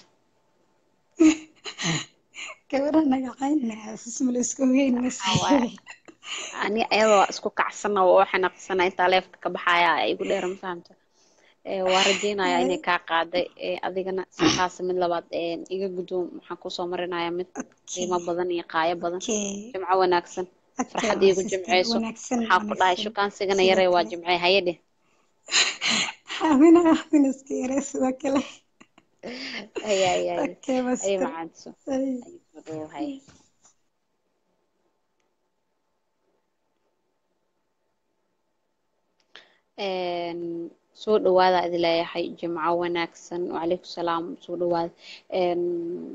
gabadha nagacayna ismala isku weyn waxaa waaye ani ayada waa isku kacsana waa u xanaaqsana intaa leefka ka baxaya ay igu dheer ma fahamta ee waa rajeynayaa inay kaa qaaday ee adigana si khaasa mid labaad ee iga guddoon waxaan kusoo marinayaa mid qiimo badan iyo qaayo badan okay jimco wanaagsan okay farxad my iigu sister jimceyso wanaagsan waxaa ku dhahay wanaagsan shukaansigana sidoo yaree waa kale jimcee haye dheh xamina xamina iska yaree sidoo kale ay ay ay okay my ay sister macaanso ay ay soo dhawow haye Een, soo dhawaada idin leeyahay jimco wanaagsan wacalaykum salaam soo dhawaada Een,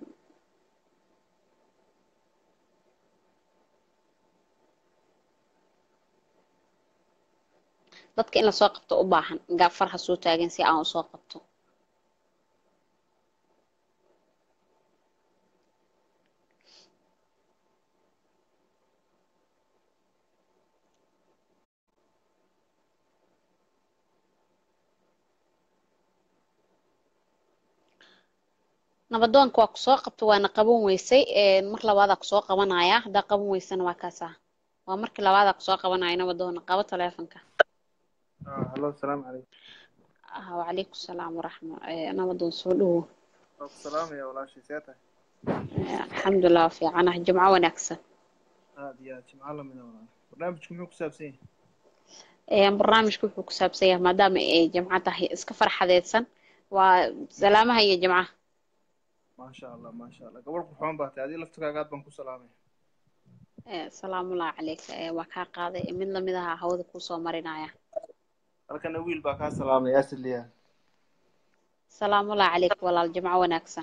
dadka in lasoo qabto u baahan gaafar ha soo taagan si aan usoo qabto nabadoonka waa kusoo qabta waana qaban weysay Een, mar labaadaa kusoo qabanaya haddaa qaban weysana waa kaasaa waa markii labaadaa kusoo qabanaya nabadoona qabo taleefanka halo asalaamu calaykum ah wacalaykum salaam waraxma ee, nabadoon soo dhawow waa ku salaamaya walaashay see tahay Ee, alxamdulilah waa fiicanahay jimco wanaagsan aad iyo aad jimco lamida walaal barnaamijku muxuu ku saabsan yahay Een, barnaamijku wuxuu ku saabsan yahay maadaama ay jimco tahay iska farxadeedsan waa salaamaha iyo jimcaha maasha allah maasha allah gabadh qurxoon baa tahay adii laftirkaaga aad baan ku salaamaya Ee, salaamullahi calayka Ee, waa kaa qaaday mid lamid aha hawada kuusoo marinaya halkana wiil baa kaa salaamaya asliya salaamullahi calayka walaal jimco wanaagsan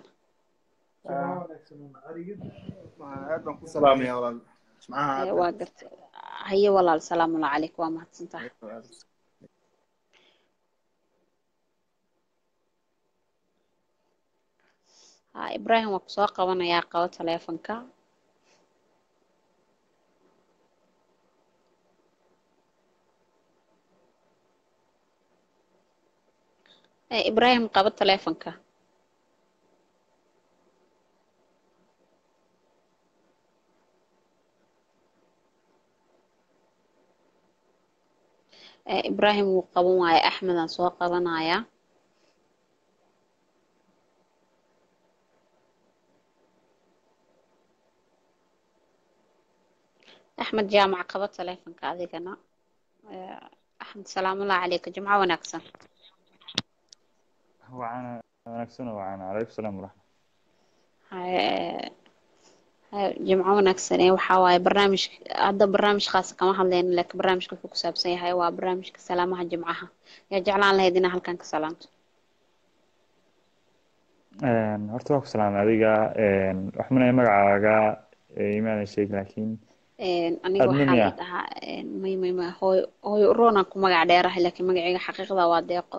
aad baan ku salaamaya walaal jimcaha Ee, aad waa gartay haye walaal salaamullahi calayka waa mahadsantahay ha ibraahim waa kusoo qabanayaa qabo taleefanka Ee, ibraahim qabo taleefanka Ee, ibraahim wuu qaban waaye axmedaan soo qabanayaa axmed jaamac qaba taleefanka adigana Eh, axmed salaamullahi calayka jimco wanaagsan وعنا wanaagsan oo wacana calaykum salaam waraxmat Haye- haye, jimco wanaagsan ee waxaa waaye barnaamij hadda barnaamij khaasa kama hadlayno laakiin barnaamijka wuxuu ku saabsan yahay waa barnaamijka salaamaha jimcaha yaa jeclaan lahayd inaa halkan ka salaamto Een, horta waa ku salaamay adiga een, wax manaya magacaaga ee, imaanan sheegin laakiin Een, aniga adna waxaa miya la dhahaa een, may may may hooyo hooyo uroonaan ku magac dheerahay laakiin magacayga xaqiiqda waa deeqo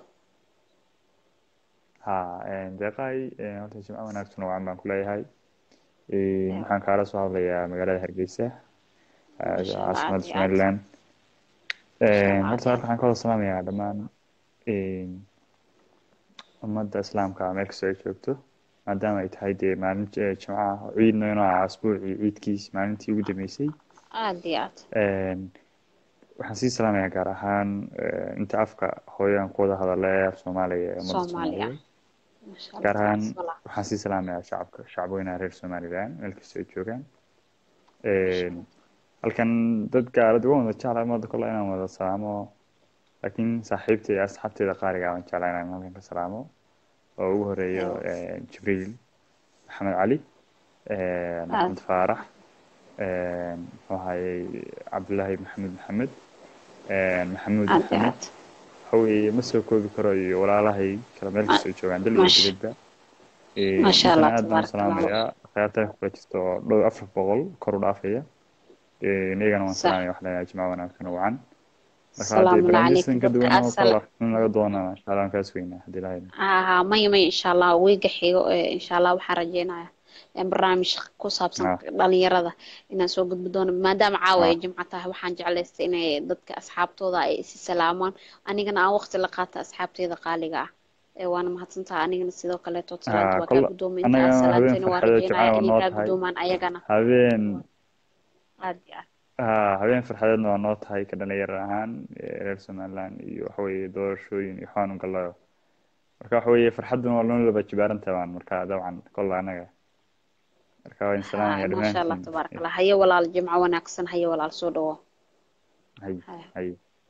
ha een, deeqahay een, horta jimco wanaagsan oo wacan baan ku leeyahay Een, waxaan kaala soo hadlayaa magaalada hargeysa ah, Masha Allah, aad caasimadda iyo aad. somaliland Masha Een, Allah, horta aad halka waxaan kaloo salaamayaa dhammaan een, ummadda islaamka meel kastoo ay joogto maadaama ay tahay dee maalin j- jimco ah ciidna inuu ahaa asbuucii ciidkiis maalintii ugu dambeysay aad iyo aad Een, waxaan sii salaamayaa gaar ahaan eh, inta afka hooyo aan ku wada hadala ee af soomaaliga ee ummadda soomaaliya soomaaliyeed masha allah gaar ahaan tabaaraka allah waxaan sii salaamayaa shacabka shacabweynaha reer somaliland meel kastoo ay joogaan Een, halkan dad gaarad uga wada jeclaa ummadda kole inaan wada salaamo laakiin saaxiibta iyo asxaabteeda qaaliga aan jeclaa inaan halkan ka salaamo oo ugu horeeyo eh, jibriil maxamed cali een, aad axmed faarax een, muxuu ahayey cabdullaahi maxamed maxamed een, maxamuud aad iyo maxamed aad waxa weeye ma soo koobi karo iyo walaalahay kala meel kastoo joogaan dal iyo masha dibadba Een, masha intana allah aad baan u tabaaraka allah salaamayaa akhyaarta kula jirta oo dhow afar boqol kor u dhaafaya Een, iyagana waan sax salaamaya wax leeyahay jimco wanaagsan oo wacan marka haddii salaamu barnaamijyadan calaykum ka dadka duwan oo asal kala in laga doonana insha allah waan kaas weynaa haddii ilahay haa maya maya insha allah weega xigo ee insha allah waxaan rajeynayaa in barnaamij ku saabsan ah dhalinyarada inaan soo gudbi doono maadaama caawa ah ay jimco tahay waxaan jeclaystay inay dadka asxaabtooda ay isi salaamaan anigana aan waqti la qaata asxaabteyda qaaliga ah ee waana mahadsantaha anigana sidoo kaleeto salaanta ah waa kaa kol guddoomay inta aad annagana habeen salaantayna waa farxadeed jimcaha rajeynayaa waa inay noo kaa tahay guddoomaan ayagana habeen aad iyo aad ah habeen farxadeedna waa noo tahay ka dhalinyaro ahaan eh, reer somaliland iyo waxa weeye doorashooyin iyo waxaan u galayo marka waxa weeye farxadduna waa noo laba jibaaran tabaan marka dabcan kolla annaga marka waa in haa salaamaya maasha allah dhammaantiin tabaaraka allah haye walaal jimco wanaagsan haye walaal soo dhawo hay Haya. hay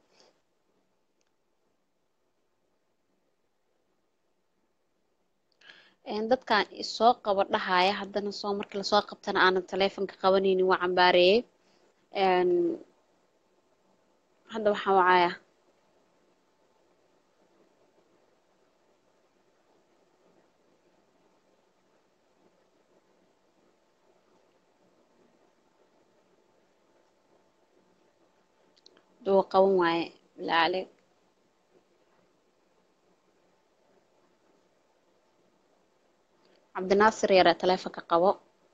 Een, dadkan isoo qaba dhahaya haddana soo markii lasoo qabtana aanan taleefanka qabanaynin waa cambaareeyey Een, hadda waxaan wacaya duu qaban waaye bilaa caleyk cabdinaasir yare taleefanka qabo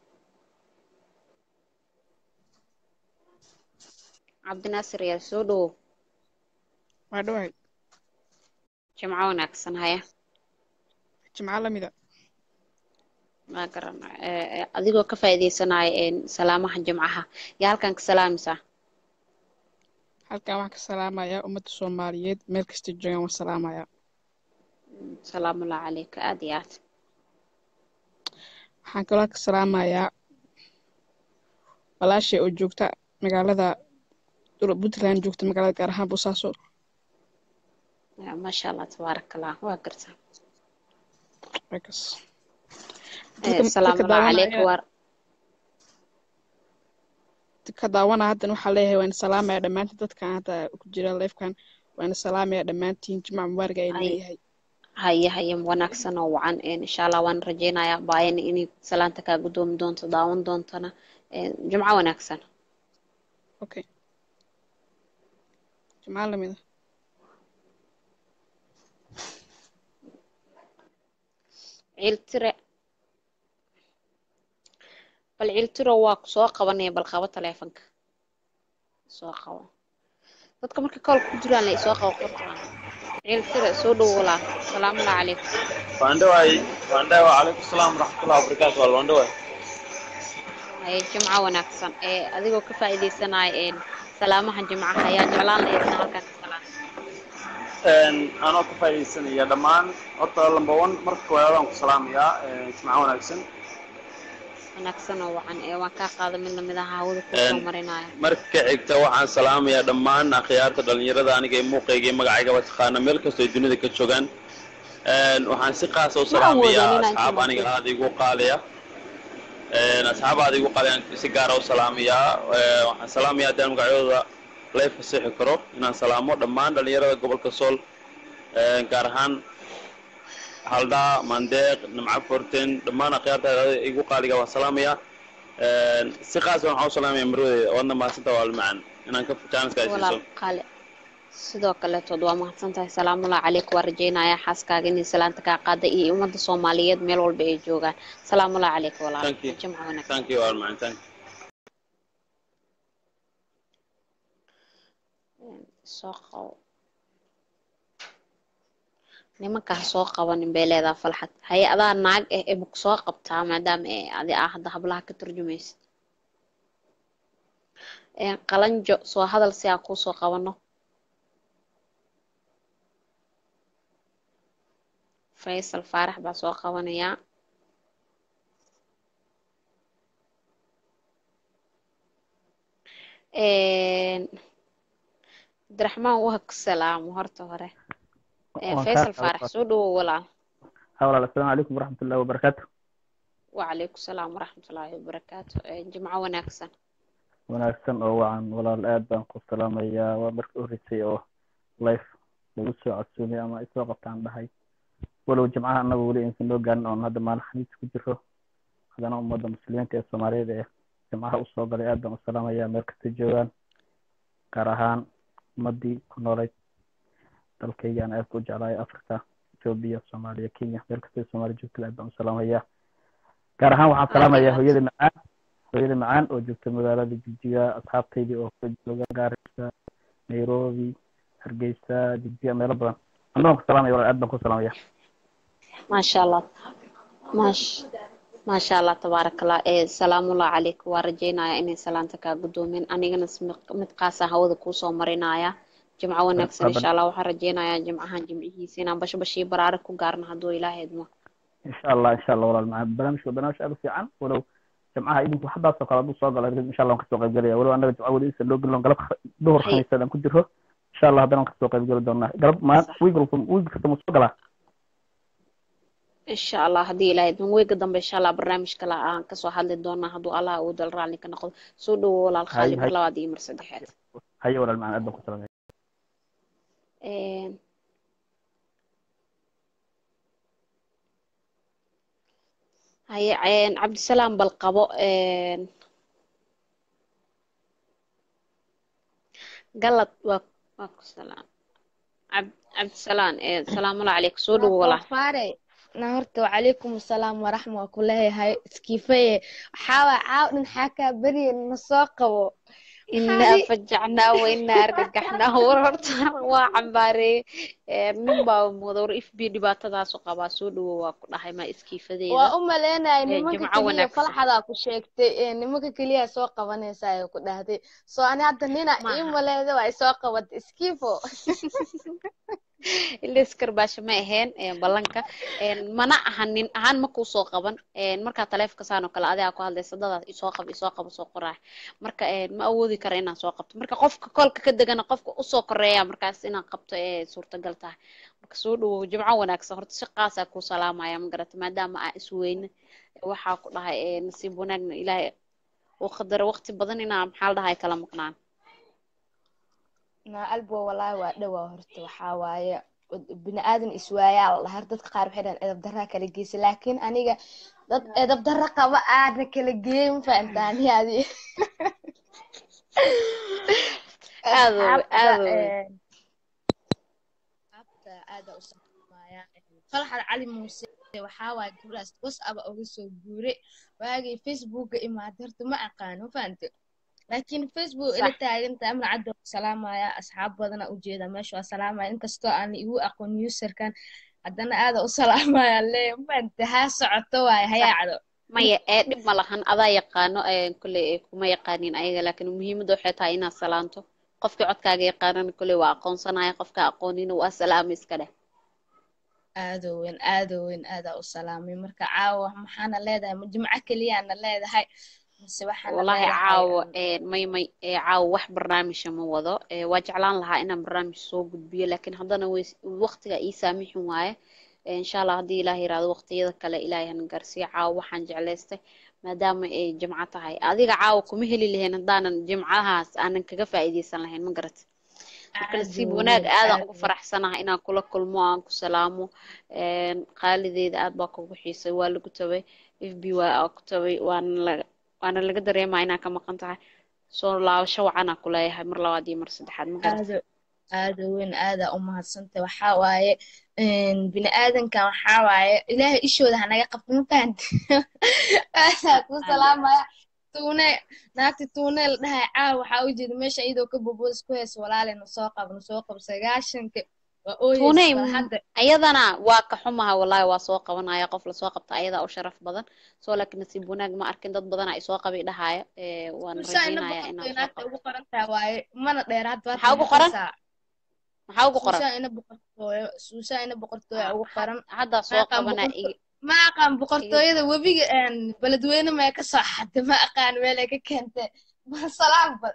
cabdinaasir yare soo dhawow waa dhawahay jimco wanaagsan haya jimco lamida ma garan ee, ee, adigoo ka faa'iidaysanaya een, salaamaha jimcaha yaa halkan ka salaamaysaa halkan waxaan ka salaamayaa ummadda soomaaliyeed meel kasta joogaan waan salaamayaa salaamullahi calayka aad iyo aad waxaan kaloo ka salaamayaa walaashay oo joogta magaalada dul- puntland joogta magaalada gaar ahaan boosaaso Ya, maasha allah tabaaraka allah waa gartaa Markaas. Ee, dadka dadka salaamullahi calayka daawanaya waar dadka daawanaya haddan waxaa leeyahay waan salaamaya dhammaantiin dadkan hadda ku jira leefkan waan salaamaya dhammaantiin jimca mubaarak ayaan hay leeyahay haye haye wanaagsan oo wacan een, insha allah waan rajeynayaa baayana inay salaanta kaa guddoomi doonto daawan doontana Een, jimco wanaagsan okay jimca lamida ciiltire bal ciiltiro waa ku soo qabanaya bal qabo taleefanka soo qabo dadka marka koolka ku jiraan la isoo qabo qortaan ciiltire soo dhowo walaal salaamullahi calaykum waandhawaay waandhawa calaykum salaam waraxmatullahi wabarakaatu wal waandhawaay haye jimco wanaagsan ee adigoo ka faa'iidaysanaya een salaamaha jimcaha ayaa jeclaan lahayd inaa halkan ka salaam anoo ka faa'iidaysanaya dhammaan horta lamba one marka koowaad aan ku salaamayaa jimco wanaagsan wanaagsan oo wacan ee waan kaa qaada mid lamid ah hawada kusoo marinaya marka xigta waxaan salaamayaa dhammaan akhyaarta dhalinyarada aniga ee muuqayga iyo magacaygaba taqaana meel kastoo ay dunida ka joogaan Een, waxaan si qaasa u Ma salaamayaa awoodin inaan asxaab joogo. aniga aada igu qaaliya Een, asxaab aada igu qaaliya aan si gaara u salaamayaa Ee, waxaan salaamayaa haddaan magacyadooda lay fasixi karo inaan salaamo dhammaan dhalinyarada gobolka sool Een, gaar ahaan haldhaa mandeeq nimco forten dhammaan akhyaarta igu qaaliga waan salaamayaa Een, si qaasa waxaan u salaamaya marwadeeda waadna mahadsantaa waalmacan inaan ka jaaniska ay walaal siiso qaale sidoo kaleetood waa mahadsan tahay salaamullahi calaykum waa rajeynaya xaaskaaga inay salaanta kaa qaada iyo ummadda soomaaliyeed meel walba ay joogaan salaamullahi calaykum walaal Thank you. jimco wanaagsan thank you waalmacan thank you soo qabo nimanka ha soo qabanin bay leedaha falxad haye adaa naag eh ee maku soo qabtaa maadaama ee adi aa hadda hablaha ka turjumaysid Een, qalanjo soo hadal si aan kuu soo qabano faysal faarax baa soo qabanayaa Een, cabdiraxmaan waa ku salaamo horta hore Een, waan faysal kaa faarax soo dhawow walaal ها walaal asalaamu calaykum waraxmat ullahi wabarakaatu وعليكم السلام ورحمة الله وبركاته إيه، جمعة وناكسن wanaagsan oo wacan walaal aad baan ku salaamayaa waa markii u horeysay oo life lagu soo codsoomay ama ay soo qabtaan dhahay walow jimcaha annaga weli aysan loo gaarin oon hadda maalin xamiis ku jiro haddana ummadda muslimiinta ee soomaaliyeed ee jimcaha usoo galay aad baan u salaamayaa meel kasta joogaan gaar ahaan ummaddii ku noolayd dalkayga aan aad ku jeclahay africa ethiopia soomaaliya kenya meel kasta soomaaliya joogtada aad baan u salaamayaa gaar ahaan waxaan salaamayaa hooyada macaan hooyada macaan oo joogta magaalada jigjiga asxaabtaydii oo kala jooga gaarisa nairobi hargeysa jigjiga meelo badan annagoon ku salaamaya walaal aad baan ku salaamaya ما شاء الله ماش ما شاء الله تبارك الله إيه سلام الله عليك ورجينا إني سلامتك قدومين أنا جنس متقاسة هودا كوسو مرينايا جمعة ونكسن إن شاء الله وحرجينا يا جمعة جمعيه سينا بش بشي برارك وقارنا هدو إلهي دمو insha allah insha allah walaal macaan barnaamijka waa barnaamij aad u fiican walow jimcaha idinku waxdaasoo kale hadduu soo galo insha allah waan kasoo qayb gelaya walow annaga jimca weli isa loo gelin galab duhur khamiiseed aan ku jiro insha allah haddana waan kasoo qayb geli doonaa galab ma wiig walba wiig kasta ma soo galaa إن شاء الله هدي إلهي دمو ويقا دنب إن شاء الله برنامج كلا آن كسو حد دونا هدو الله ودل رالي كنقض سودو ولا hay الخالي hay مرلا وادي مرسدحات haye walaal macaan aad baan ku salaamaya إيه هاي عين عبد السلام بالقبو إيه قلت واكو سلام عبد عبد السلام إيه السلام الله عليك سودو ولا faare na horta wacalaykum asalaam waraxma waa ku leeyahay iskiifaye waxaa waa caaw dhan xaakaa beriye na soo qabo إنا فجعنا وإنا أرجحنا وررتا وعمباري من باو مدور إف بي دباتة قبا سودو وكنا هاي ما إسكي waa فديدا u maleynayo nimanka جمعة keliya ونكسن falxadaa ku sheegtay ee nimanka keliya soo qabanaysa ay ku dhahday soo ani hadda nina ii maaha maleyda waa soo qabatay iskiifo iskar baasha ma ahayn een, ballanka een, mana ahan nin ahaan ma kuu soo qaban een, markaa taleefanka saan oo kale adigaa ku hadlaysa dadaas isoo qab isoo qabo soo qoraa marka een, ma awoodi kara inaan soo qabto marka qofka kolka ka degana qofka usoo koreeya markaas inaan qabto ee suurtagal tahay marka soo dhawow jimco wanaagsan horta si qaasaa kuu salaamaya ma garata maadaama aa isweyne waxaa ku dhahay ee, nasiib wanaagna ilaahay uu qadaro waqti badan inaa maxaa la dhahay kala maqnaan na albo walaahi waa dhowaa horta waxaa waaye bini aadan iswaayaa la dhahaa dadka qaar waxay dhahaan edab darraa kala geysa laakiin aniga dad edab darra qaba aana kala geeyay ma fahantaani adi aad wey asxaabta aad wey een, asxaabta aada u salaamaya falxad cali muuse waxaa waaye gabdhaas whatsapp uga soo guuray waagii facebooka imaaday horta ma aqaano ma fahante laakiin facebook ila صح taaganta amna cadda waa salaamaya asxaab badana ujeeda meesha waa salaamaya inkastoo aan igu aqoon userkan haddana aada u salaamaya le mafahante haa socoto waaye صح hayaacdo maya ee dhib ma lahan adaa yaqaano ee kolley ee kuma yaqaanin ayaga laakiin muhiimadda waxay tahay inaad salaanto qofkii codkaaga yaqaanana kolley waa aqoonsanaya qofka aqoonina waa salaama iska dheh aado weyn aado weyn aadaa u salaamay marka caawa maxaana leedahay ma jimco keliyaana leedahay mise waxaana wallahi leedahay caawo een, may may ee, caawo wax barnaamija ma wado ee, waa jeclaan lahaa inaan barnaamij soo gudbiyo laakiin haddana way waqtiga ii saamixin waaye Ee, insha allah haddii ilaah yiraahdo waqtiyada kale ilaahay hana gaarsiiyo caawo waxaan jeclaystay maadaama ay jimco tahay adiga caawo kuma heli lahayn haddaanan jimcahaas aanan kaga faa'iidaysan lahayn ma garat marka nasiib aado wanaag weyn aadaan aado ugu faraxsanahay inaan kula kulmo aan ku salaamo Een, qaalideeda aad baa kugu xiisay waa lagu tabay f b waa ku tabay waana la waana laga dareemaa inaa ka maqan tahay soo laabasho wacanaa ku leeyahay mar labaad iyo mar saddexaad ma garat aado aado weyn aadaa u mahadsantay waxaa waaye bini aadankan waxaa waaye ilaahay ishooda hanaga qabto ma fahanti aadaa ku salaamaya tuune naagti tuune la dhahay caaw waxaa u jeeda meesha iyadoo ka boboos ku hayso walaale na soo qab na soo qab sagaashanka waa ooyeysa tuuney bal m- hadda ayadana waa ka xumaha wallahi waa soo qabanaya qof lasoo qabta ayadaa u sharaf badan soo laakiin nasiib wanaag ma arkin dad badan ay soo qabi dhahaya ee, waan suusaa ina rajaynayaa boqortooy inaan soo naagta qabto ugu qoran tahay waaye mana dheeraad baad maxaa ugu qoran maqlaysaa maxaa ugu qoran suusaa ina boqortooyo suusaa ina boqortooyo ugu qoran haddaa ma soo aqaan qabana boqorto iga ma aqaan iga boqortooyada webiga een, beledweyne may ka soo xadday ma aqaan meelay ka keentay ma salaam bad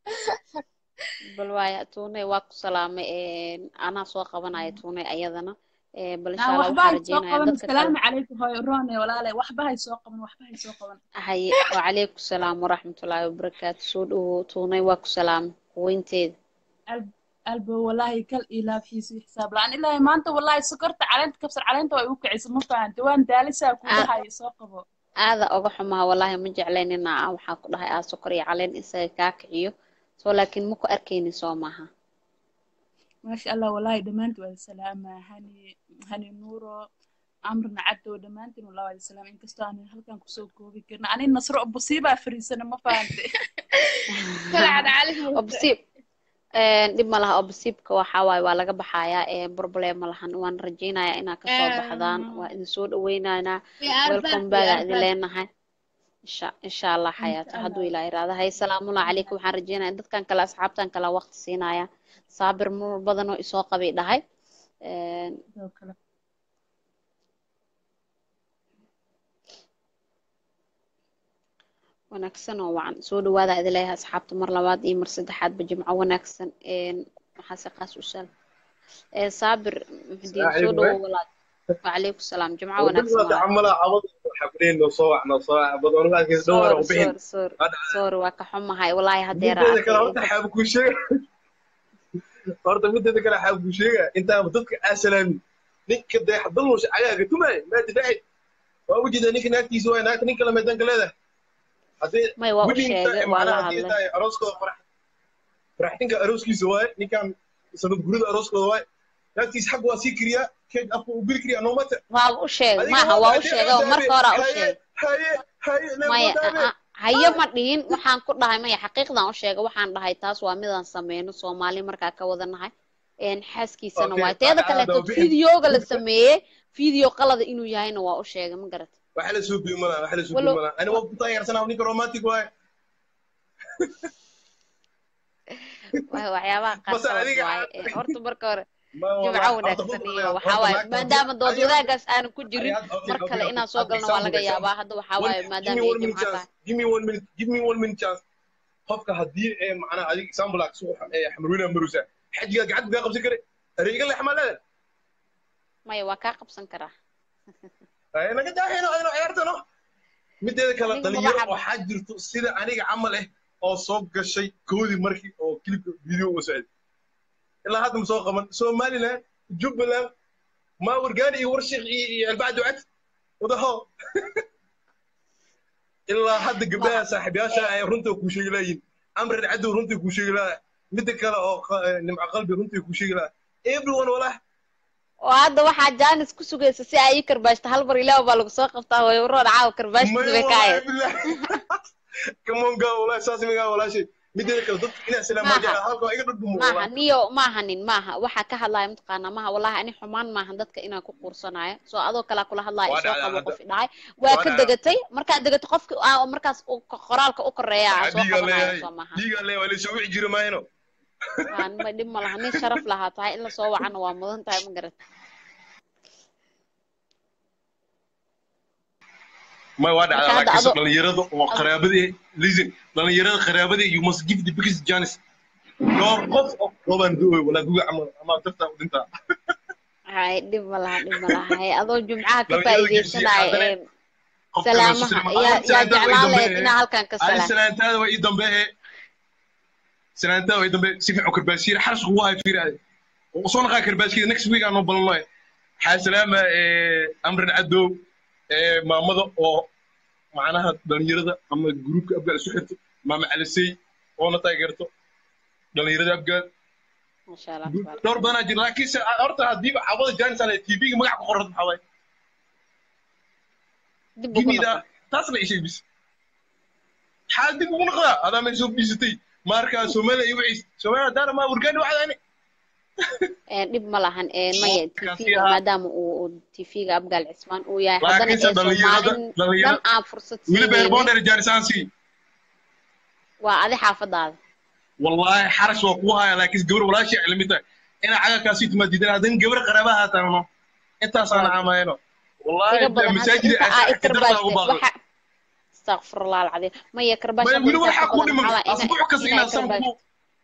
bal waaya tuuney waa ku salaamay een, anaa soo qabanaya tuuney ayadana ee, bal insha naa allah waxba waxaan hay soo rajaynayaa qaban dadka kale asalaamu calaykum hooyo roone walaale waxba hay soo qaban waxba hay soo qaban haye wacalaykum salaam waraxmatullaahi wabarakaatu soo dhawow tuuney waa ku salaamay quweynteeda Al- albo wallaahi kal ilaafhiisu xisaab la-aan ilaahay maanta wallaahi sokorta caleenta kabsar caleenta waa igu kicisa ma fahante waan daalisaa kuu Aa- dhahayo soo qabo aada oga xumaha wallaahi ma jeclayn inaa aan waxaa ku dhahay aa sokor iyo caleen isaga kaa kiciyo soo laakiin ma ku arkaynin soo maaha maasha allah wallaahi dhammaantiin waa salaamaa hani hani nuuro amrina cadow dhammaantiin wallah waa salaam inkastoo aan halkan kusoo koobi karin ani nasro busiibaa fariisana ma fahante kalacad cali muuse obsiib een, dhib ma laha obsiibka waxaa waaye waa laga baxayaa ee problem ma lahan waan rajaynayaa inaa kasoo baxdaan waa idin soo dhaweynaynaa we are back welcome we back aa are idin back leenahay insha insha allah insha xayaata hadduu allah ilaa iraada hay salaamullahi calaykum waxaan rajeynaya dadkan kale asxaabtan kale waqti siinaya saabir mar badanoo isoo qabay dhahay Een, sidoo kale wanaagsan oo wacan soo dhawaada idin leeyahay asxaabta mar labaad iyo mar saddexaadba jimco wanaagsan Een, maxaase qaas u sal ee saabir muxudiin soo saaxiib dhawow walaal wacalaykum salaam jimco wadada wanaagsan waa walaal tacamala cabada xabreyn noo soo wacno soo badoon laakiin dhowr sorry u bixin sorry sorry sorry waa ka xumahay wallaahi haddeera mideeda kale arkay horta inta xaab ku sheega horta mideeda kale xaab ku sheega intaa dadka asalaami ninka dee hadalmush cagaaga tumay maa difaaci waa u jeeda ninka naagtiisa waay naagta nin kale meedanka leedahay haddii may waa u wedding sheegay time waa la macnaha haddii hadlay tahay arooskooda farax faraxtinka arooskiisa waaye ninkan sanad gurida arooskooda waaye naagtiisa xag waa sii kiriyaa keeg afka u geli kiriyaa noomata waaba u sheegay adiga maaha waa waa u haddii sheegay oo adaame marka hore u haye sheegay haye haye maya neemadaame a- a- hayo ma dhihin waxaan ku dhahay maya xaqiiqdan u sheegay waxaan dhahay taas waa midaan sameyno soomaali markaa ka wada nahay een xaaskiisana okay waay teeda aada u kaleeto bixin fideoga la sameeyey video qalada inuu yahayna waa u sheegay ma garat waxa la soo biyo malaa waxa la soo biyo walow malaa ani waa ku taageersanaa ninka romantic waaye wa- waxyaabaha base qaarkood adiga waaye Een, horta marka hore ma jimco wallahi horta wanaagsan runta iyo horta waxaa waaye naagta haddii maadaama dood adiga wadaagaas aanan ku jirin adiga okay mar okay kale okay inaan soo as galno waa example laga example yaabaa hadda waxaa one waaye give maadaama me ay one minute jimco chance tahay give me one minute give me one minute chance qofka haddii ee macnaha adiga example aad soo xamrweyna marusa xajiga gacanta gaa qabsan kare areega leex ma leedahay maya waa kaa qabsan karaa Ay, naga daahayno ayno ciyaartano mideeda kale aniga maba dhalinyaro xab waxaa jirto sida aniga camal eh oo soo gashay koodii markii oo kilibka video uga socday ilaa hadda ma soo qaban somaliland jubbaland ما ورقاني ورشق البعد وعد وضحو إلا حد قبلها صاحب يا شاعر رنتو كوشي لاين أمر العدو رنتو كوشي لا مدك أو نمع قلبي رنتو كوشي لا everyone ولا oo hadda waxaa jaanis ku sugaysa si ay ii karbaashto hal mar ilaah baa lagu soo qabtaa way uroon caawa karbaashtiisa bay ka hayeen come on go ولا أساس من ولا شيء مدك كلا ضد إنا سلام ما جاء هالكو أيقظ ضد maaha niyo maaha nin maaha waxaa ka hadlaya mataqaanaa maaha wallahi ani xumaan maahan dadka inaan ku quursanayo soo adoo kalaa kula hadlaya Waa isoo dhacdaa qabo hadda. qof idhahay waa Waa ka dhacdaa. degatay markaad degato qofki aa markaas uu ko- qoraalka u koreeya aa soo ديجا qabanaya لي soo maaha ديجا لي ولا شو يجري ما هنا Waa nima dhib ma laha nin sharaf lahaa tahay in lasoo wacana waa mudan tahay ma garat may waa marka dhacdaa hadda laakiinse adoo dhalinyarada oo qaraabadii listen dhalinyarada qaraabadii you must give the biggest chance dhowr qof oo roobaan du'oy walaa guga camal ama dartaa u dhintaa hay dhib ma laha dhib ma laha hay adoo jumcaha ka dhalinyarada geesiya faa'iidaysanaya haddana ee qofka la salaamaha suslima yaa adiga yaa salaantaada way jeclaan lahayd dambe inaa halkan ka adiga salaam salaantaada way ii dambe salaantaada way dambe si fiican karbaasiir xaras kugu hay fiiraade usoo naqaa karbaasiida next week aan noo ballannoy waxaa salaama amran cadow ee maamada oo macnaha dhalinyarada ama gruupka abgaal isu xirto maama calisey oona taageerto dhalinyarada abgaal masha allah gu- tabaaraka dhowr badanaa jira laakiinse horta haddiiba cawada jaanis ale tv-ga magac ku qorad maxaa waay dib ugu gimida noqo taas la ishay bis maxaa dib ugu noqdaa adaa meel soo biisatay marka soomaaliya iyo wixiis soomaaliya daara maa wargaani wacdaani Ee, dhib ma lahan ee, maya kaasi tv-ga ahaa maadaama uu uu tv-ga abgaal cismaan uu yahay haddana laakiinse ee dhalinyarada soomaalin dhan dhalinyarada aan fursad weliba siinaynin herbonder jaanisaansi waa adi xaafadaada والله حرش وقوها لكن قبر ولا شيء علمتها انا على كاسي ما ديدنا هذين قبر قرابها تانو انت صانع عماينو والله iga badan hadda مساجد inta aa i قدرت karbaashteen ابو باغ waxa استغفر الله العظيم maya ما karbaash hadda يقولوا intaas waxa ka ku badan dhiman maxaa waa ina asbuuc kas ina ina i san karbaash ku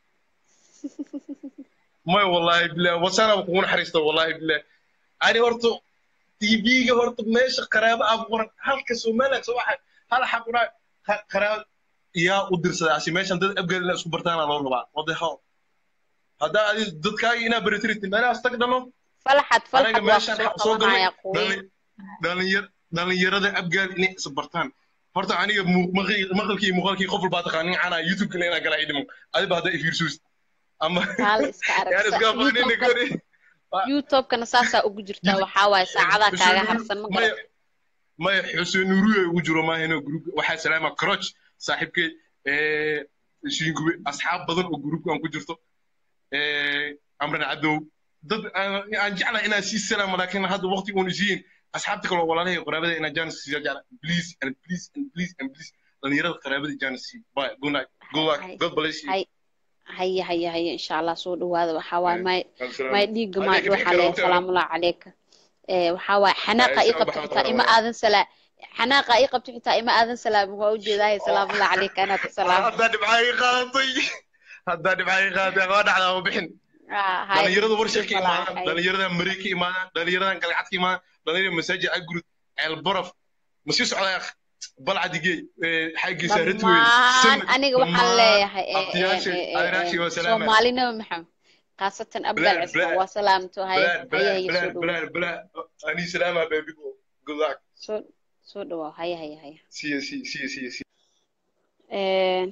ما والله بالله وسانا بكون حريصته والله بالله انا هرتو تي في هرتو ماشي قرابه ابو هل كسو مالك سو واحد هل حقنا قرابه يا ودرسada asi meeshan dad abgal ina isku bartaan loo rabaa wadaxo hadda adi dadkaaga inaa beritirtin meelahaas tag dhano falxad anaga falxad waa meeshan kusoo waxaa soo galnay qabanaya quwiin dhalinyar dhalinyarada abgaal inay is bartaan horta aniga mu- maqli- maqalkii iyo muuqaalkii qof walbaa taqaanin canaa youtube-kana inaa galaa idhimo adiba hadda ifiirsuus ama taale iska yaan aragsa iska aqoonin youtube-ka gori youtube-kana saasaa ugu jirtaa waxaa waaye saacadaa kaaga harsan ma maya garat maya xuseen nuuriyo ugu jiro maahino group waxaa salaama croch saaxiibkay shiingube asxaab badan oo groupkan ku jirto amran cadow dad aan aan jeclahay inaan sii salaamo laakiin hadda waqti uun isiin asxaabta kale oo walaalahay qaraabada inaan jaanis siiya jecla please and please and please and please dhalinyarada qaraabada jaanis sii bye good night good luck god bless you hay haya haya haya insha allah soo dhawaada waxaa waaye may Assalaamu- may dhiigga Adiga maay bixi waxaa kara leeyahay waqti salaamullahi calayka ee waxaa waaye xanaaqa ii qabto xitaa ima aadan salaa xanaaqa ii qabto xitaa ima aadan salaamin waa ujeedaahay salaamullahi calayka anaa ku salaamo haddaa dhibcaayi qaadatay haddaa dhibcaayi qaadatay waa dhacdaa ma bixin Ah, hay dhalinyarada warshad ka dhib ma laha imaadaan hay dhalinyarada marey ka imaadaan dhalinyaradan galcad ka imaadaan dhalinyarada masaajid agurud ceelbaraf ma sii socdaa balcadigey xaggiisa ratwey dhammaan aniga waxaan dhammaan leeyahay ee, ee, abtiyaashay ee, ee, adeeraashii waa ee, salaama soomaali nabi maxamed khaasatan abgaal balaad cismaan balaad waa salaamto haya balaad haya balaad haya soo balaad dhawow balaad balaad anii salaama babigo good luck soo soo dhawaaw haya haya haya siya siya siya siya siya Een,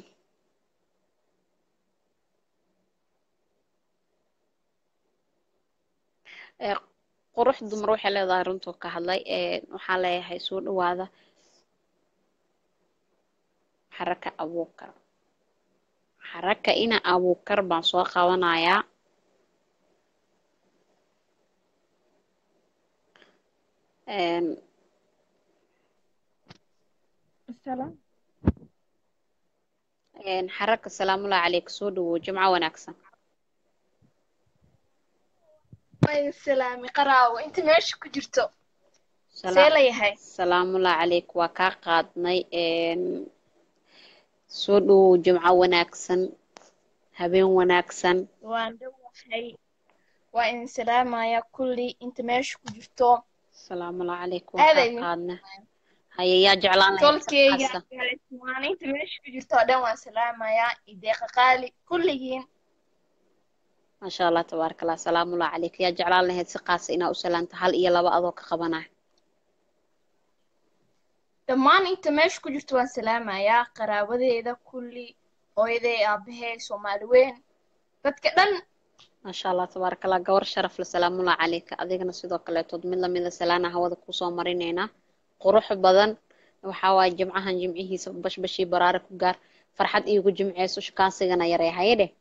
ee, qurux dumar waxay leedahay runtuu ka hadlay ee, waxaan leeyahay soo dhawaada xaraka abuukar xaraka ina abuukar baan soo qabanayaa Een, Salaam. een, xaraka salaamullahi calayk soo dhawow jimco wanaagsan Way salaami qaraawo inta meesha ku jirto Sala- see layahay salaamullahi calayk waa kaa qaadnay een, soo dhawow jimco wanaagsan habeen wanaagsan waan dhawahay waa idin salaamaya kulli inta meesha ku jirto salaamullahi calayk waa aada kaa idin qaadnay haya yaa jeclaan lahayd tolkeyga xasa waan inta meesha ku jirto oo dhan waan salaamayaa ideeqa qaali kulligiin maasha allah tabaaraka allah salaamullahi calayk yaa jeclaan lahayd si qaasa inaa u salaanta hal iyo laba adoo ka qabanaya dhammaan inta meesha ku jirto waan salaamayaa qaraabadeeda kulli hooyaday aabahay soomaali weyn dadka dhan maasha allah tabaaraka allah gabar sharaf le salaamullahi calayka adigana sidoo kaleetood mid lamida salaana hawada kusoo marinaynaa qurux badan waxaa waaye jimcahan jimcihiisa bashbashii baraare ku gaar farxad iigu jimceyso shukaansigana yaree haye dheh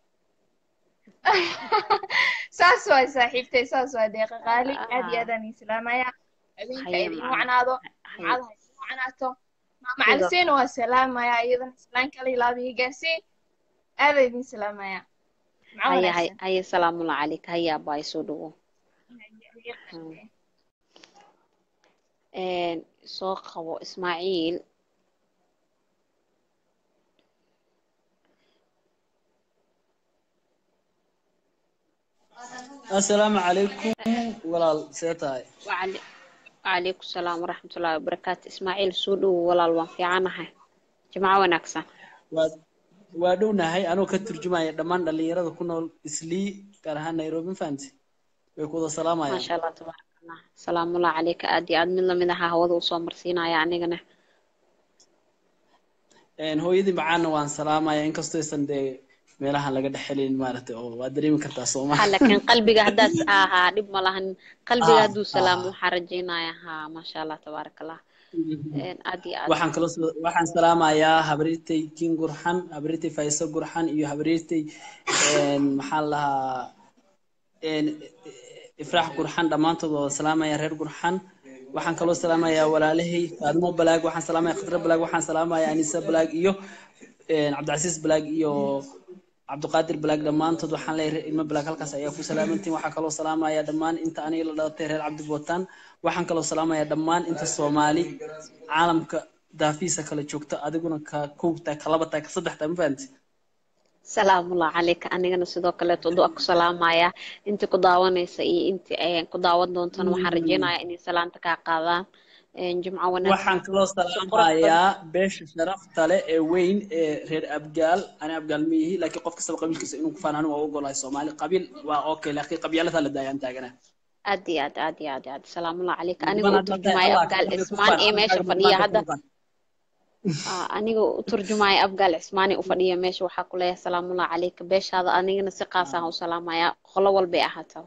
saas waay saaxiibtay saas waa deeqa qaali aad iyo aad aan idin salaamayaa habeenka haye idin macana wacnaado haye jumcada ha idin wacnaato maama sidoo caliseena waa salaamayaa iyadana islaan kala ilaabiya gaarsii aad aan idin salaamayaa jumco haye haye wanaagsan haye salaamullahi calayka haye abaay soo dhawo Haye, haye, Een, soo qabo ismaaciil assalaamu calaykum walaal see tahay wacali- wacalaykum salaam waraxmatullaahi wabarakaatu ismaaciil soo dhowow walaal waan fiicanahay jimco wanaagsan waa waa dhownahay anoo ka turjumaya dhammaan dhalinyarada ku nool islii gaar ahaan nairobi ma fahamti way ku wada salaamayaan maasha allah tabaaraka allah salaamullahi calayka aad iyo aad mid lamid ahaa hawada usoo marsiinaya anigana Een, hooyadii macaana waan salaamaya inkastoo aysan dee meelahan laga dhex helin maaragtay oo waa dareemi kartaa sooma ha laakiin qalbiga haddaad ahaa dhib ma lahan qalbiga Ah, hadduu salaamo waxaan rajaynaya ha maasha allah tabaaraka allah Een, aad iyo aad waxaan kaloo soo- waxaan salaamayaa habriirtay kin gurxan habriirtay fayso gurxan iyo habriirtay een, maxaa la dhahaa een, ifraax gurxan dhammaantood waa salaamaya reer gurxan waxaan kaloo salaamayaa walaalahay faadimo balaag waxaan salaamaya khadra balaag waxaan salaamaya anisa balaag iyo een, cabdicasiis balaag iyo cabdiqaadir balaag dhammaantood waxaan leeyahay reer ilmo balaag halkaas ayaa ku salaamantiin waxaan kaloo salaamaya dhammaan inta aniga la dhalatay reer cabdi bootaan waxaan kaloo salaamaya dhammaan inta soomaali caalamka daafiisa kala joogta adiguna ka kow tahay ka laba tahay ka saddex tahay ma fahanti salaamullahi calayka anigana sidoo kaleeto du'a ku salaamaya intii ku daawanaysa iyo intii ay ku daawan doontana waxaan rajaynayaa inay salaanta kaa qaadaan Een, jimco wanaagsan waxaan kaloo si qurux badan salaamayaa beesha sharafta leh ee weyn ee reer abgaal ani abgaal ma yihi laakiin qof kastaba qabiilkiisa inuu ku faan anigu waa u ogolahay soomaali qabiil waa okay laakiin qabyaalada la daayaan taaganaa aad iyo aad aad iyo aad iyo aad salaamullahi calayka niman aniga u hadda daay turjumaya allah abgaal kaga ku cismaan faan ee meesha afkaaga fadhiya mudnaanta hadda ku faan Aa, aniga u turjumaya abgaal cismaani u fadhiya meesha waxaa ku leeyahay salaamullahi calayka beeshaada anigana si qaas ah u salaamaya qolo walbay ahaataba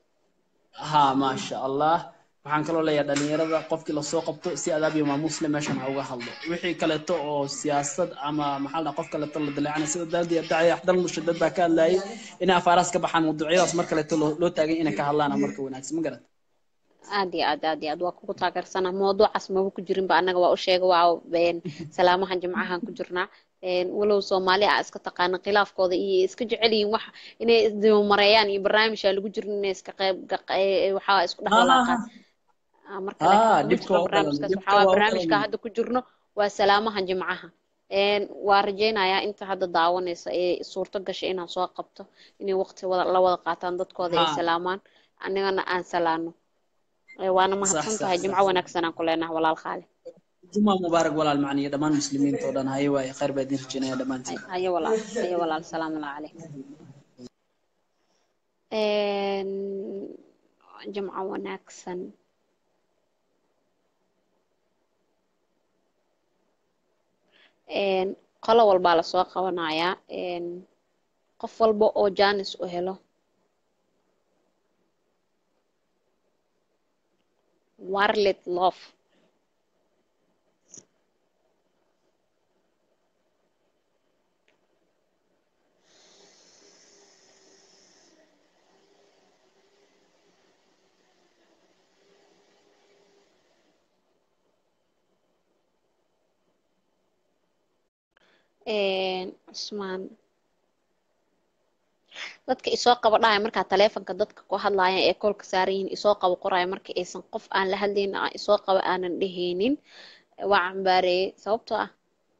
ha maasha allah waxaan kaloo leeyahay dhalinyarada qofkii lasoo qabto si adaab iyo maamuus leh meeshan ha uga hadlo wixii kaleeto oo siyaasad ama maxaa la dhahaa qof kaleeto la dileecana sida daadi dacay axdal mushadad baa ka hadlayay inay afaaraas ka baxaan mawduucyadaas mar kaleeto loo loo taagay inay ka hadlaan marka wanaagsan ma garat aad iyo aad aad iyo aad waa kugu taageersana mawduucaas maba ku jirinba annaga waa u sheega waa een, salaamahan jimcahan ku jirnaa Een, walow soomaali ah iska taqaana khilaafkooda iyo iska jecel yihiin wax inay isdibamareeyaan iyo barnaamijka lagu jirin inay iska qayb ga- ee, waxaa isku dhex walaaqaan Ah, marka laakiin ah kuma dhibka jirno waa u barnaamijkaas qalan dhibka waxaa waaya waa u barnaamijka qalan hadda ku jirno waa salaamahan jimcaha Een, waa rajaynayaa inta hadda daawanaysa ee suurto gashay inaan soo qabto inay waqti wada la wada qaataan dadkooda ay ha salaamaan anigana aan salaano Ee, waana sax mahadsan sax tahay sax jimco wanaagsan aan ku leenahay walaal khaali juma mubaarak walaal macniyo dhammaan muslimiinta oo dhan haye waaye khayr baa idin rajaynaya dhammaantiin haye walaal haye walaal salaamu calayk Een, jimco wanaagsan Een, qolo walbaa lasoo qabanayaa Een, qof walba oo jaanis u helo warlet love Een, cusmaan dadka isoo qabo dhahaya markaa taleefanka dadka ku hadlaaya ee koolka saaran yihiin isoo qabo qoraya marka aysan qof aan la hadlaynin aan isoo qabo aanan dhehaynin waa cambaareeyey sababtoo ah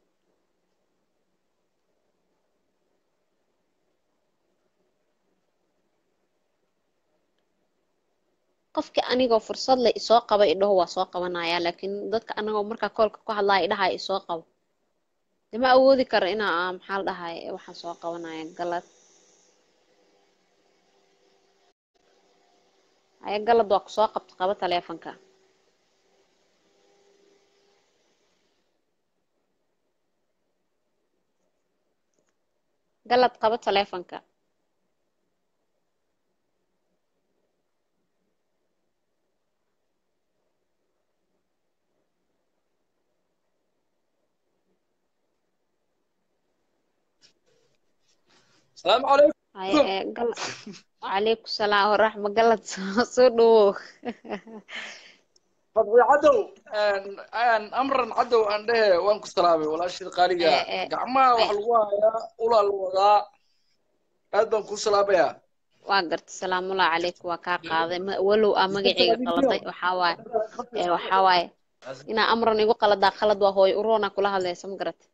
qofkii anigoo fursad leh isoo qaba idhaho waa soo qabanaya laakiin dadka anagoo markaa koolka ku hadlaaya idhahaya isoo qabo dee ma awoodi karo inaa ah, maxaa la dhahay waxaan soo qabanaya galad haya galad waa kusoo qabta qaba taleefanka galad qaba taleefanka السلام عليكم haya ee gal wacalaykum salaam waraxma galad soo soo dhawow fadxi cadow aan amran cadow aan dhehe waan ku salaamay walaashii qaaliga ee ee gacmaha wax lagu hayaa ulaa la wadaa aad baan ku salaamayaa waa garta salaamullahi calaykum waa kaa qaaday ma- walow aa magacayga qaladay waxaa waaye ee waxaa waaye inaa amran igu qaladaa qalad waa hooyo uroona kula hadlaysa ma garat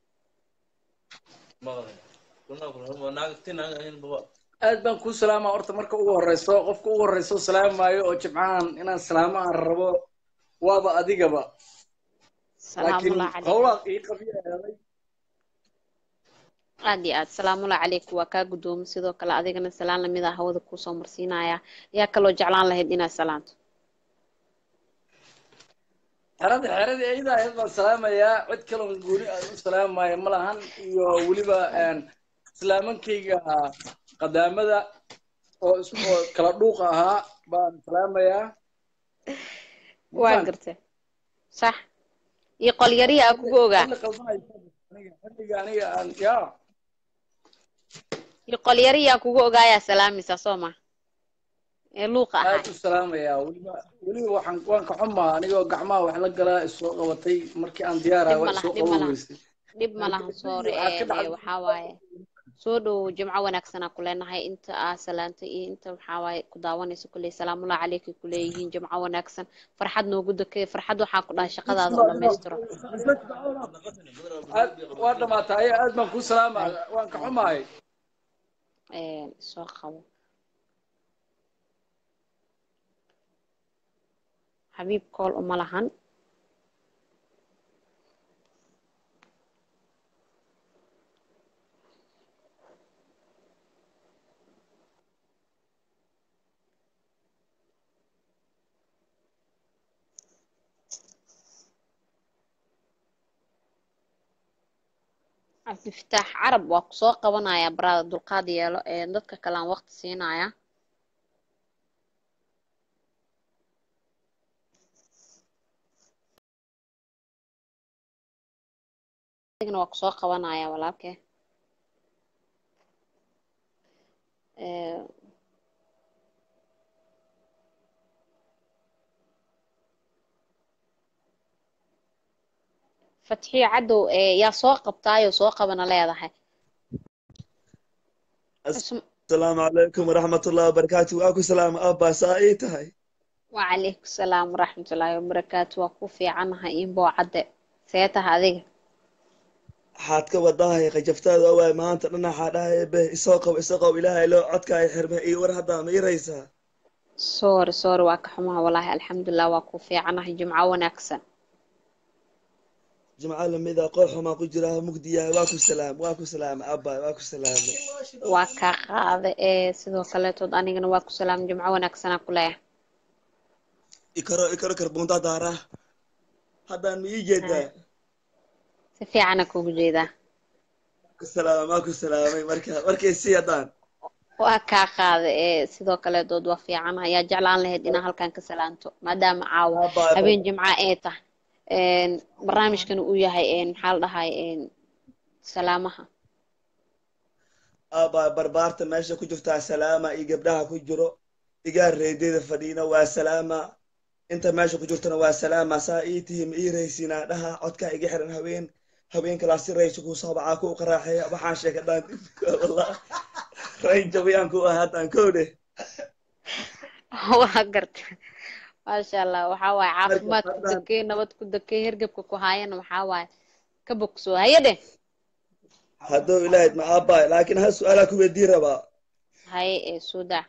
aad baan kuu salaamaa horta marka ugu horeyso qofka ugu horeyso salaamaayo oo jimcahan inaan salaamo aan rabo waaba adigaba laakiin salaamullah calayk howlaad ii qabiyahay aad iyo aad salaamullah calayku waa kaa guddoomo sidoo kale adigana salaan lamid ah hawada kuusoo marsiinaya yaa kaloo jeclaan lahayd inaad salaanto xerada xeradii ayada ahayd baan salaamayaa cid kaloon gooni aan u salaamaayo ma lahan iyo weliba islaamankayga qadaamada oo is- oo kala dhuuqa ahaa baan salaamayaa waa gartay sax iyo qolyarihi aa kugu ogaa xilli qaldanaysa aniga xilliga aniga aan ya iyo qolyarihi aa kugu ogaayaa salaamaysaa soo ma ee luuqa ahaa aad u salaamayaa weliba weliba waxaan waan ka xumaa anigoo gacmaha wax la galaa isoo qabatay markii aan diyaaraha dhib waa ma laha isoo dhib ma qaban laha weysay dhib ma laha soore waxaa ka ee dhacday waxaa waaye soo dhow jimco wanaagsanaa ku leenahay inta aa salaantay iyo inta waxaa waaye ku daawanayso kulley salaamullah caleyka kuleeyihiin jimco wanaagsan farxad noogu dakay farxad waxaa ku dhahay shaqadaada oo dhammaystiro aad waa dhamaatay aad baan kuu salaamaa waan ka xumahay Ee, soo qabo xabiib kool uma lahan cabdifataax carab waa ku soo qabanaya barada dulqaad yeelo ee dadka kale aan waqti siinaya adigana waa ku soo qabanaya walaalkee Ee, fatxiyo cadow ee yaa soo qabtaayoo soo qabana leedahay asalaamu calaykum waraxmatullahi wabarakaatu waa ku salaama abbaa saa ii tahay wacalaykum salaam waraxmatullaahi wabarakaatu waa ku fiicanahay inboo cadde see taha adiga waxaad ka wadahay qajaftaada waay maanta dhan waxaa dhahay be isoo qabo isoo qabo ilaahay loo codkaayo xirme iyo war haddaa ma iraysaa sorry sorry waa ka xumaha walaahi alxamdulilah waa ku fiicanahay jimco wanaagsan jimco lamida qoox xumaa ku jira mugdiyahay waa ku salaam waa ku salaama abbaa waa ku salaamay waa kaa qaade ee sidoo kaleetood anigana waa ku salaam jimco wanaagsanaa ku leeyahay ikaro ikaro karbunta daara haddaan ma ii jeedaa si fiicana kugu jeedaa ku salaama waa ku salaamay marka markay sii haddaan waa kaa qaade ee sidoo kaleetood waa fiicanahay yaa jeclaan lahayd inaa halkan ka salaanto maadaama caawa Abbaa, habeen jimca ee tahay een, barnaamijkana uu yahay een, maxaa la dhahay een, salaamaha abbaa barbaarta meesha ku jirtaa salaama iyo gabdhaha ku jiro igaa reedeeda fadhiina waa salaama inta meesha ku jirtana waa salaama saa ii tihi ma ii raysinaa dhaha codkaa iga xiran haween haweenkalaa si raysa kuu soo bacaa ku qaraaxeeya waxaan sheeka dhaan wallah rayn jabiyaan ku ah haddaan kowdhe waa garta maasha allah waxaa waaye caafimaad ku dakey nabad ku dakey hergebka ku haayana waxaa waaye ka bogsoo hayade hadduu ilaahid ma aabbaay laakiin hal su-aalaa ku weydii rabaa haye ee suudaa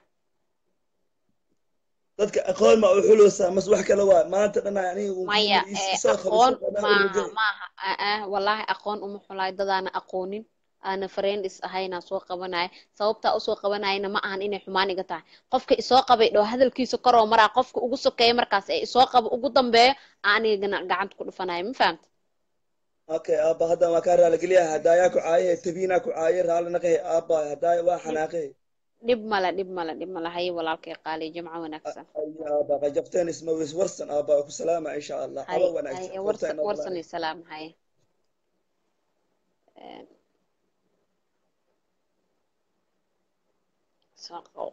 dadka aqoon ma u xuloosaa mas wax kale waa maanta dhan aniga uun maya is- ee, isoo qabo aqoon isoo qabo maaha urugay maaha ah, ah, wallaahi aqoon uma xulaay dadaana aqoonin aana friends ahayna soo qabanaya sababtaa usoo qabanayana ma ahan inay xumaan iga tahay qofka isoo qabay dhow hadalkiisa koroo maraa qofka ugu sokeeya markaas ee isoo qabo ugu dambeeyo aanigana gacanta ku dhufanaya ma fahamta okay aabba hadda waa kaa raaligeliya hadaayaa ku caaye tabiinaa ku caaye raali naqahe aabba hadaaya waa xanaaqe dhib male dhib male dhib male haye walaalkay qaali jimco wanaagsan Ay, aabba qajabteen isma wis warsan aabba ku salaama insha allah haye haba wanaagsan haye horta warsan inoo warsan balaayo iyo salaam haye Een, soo qabo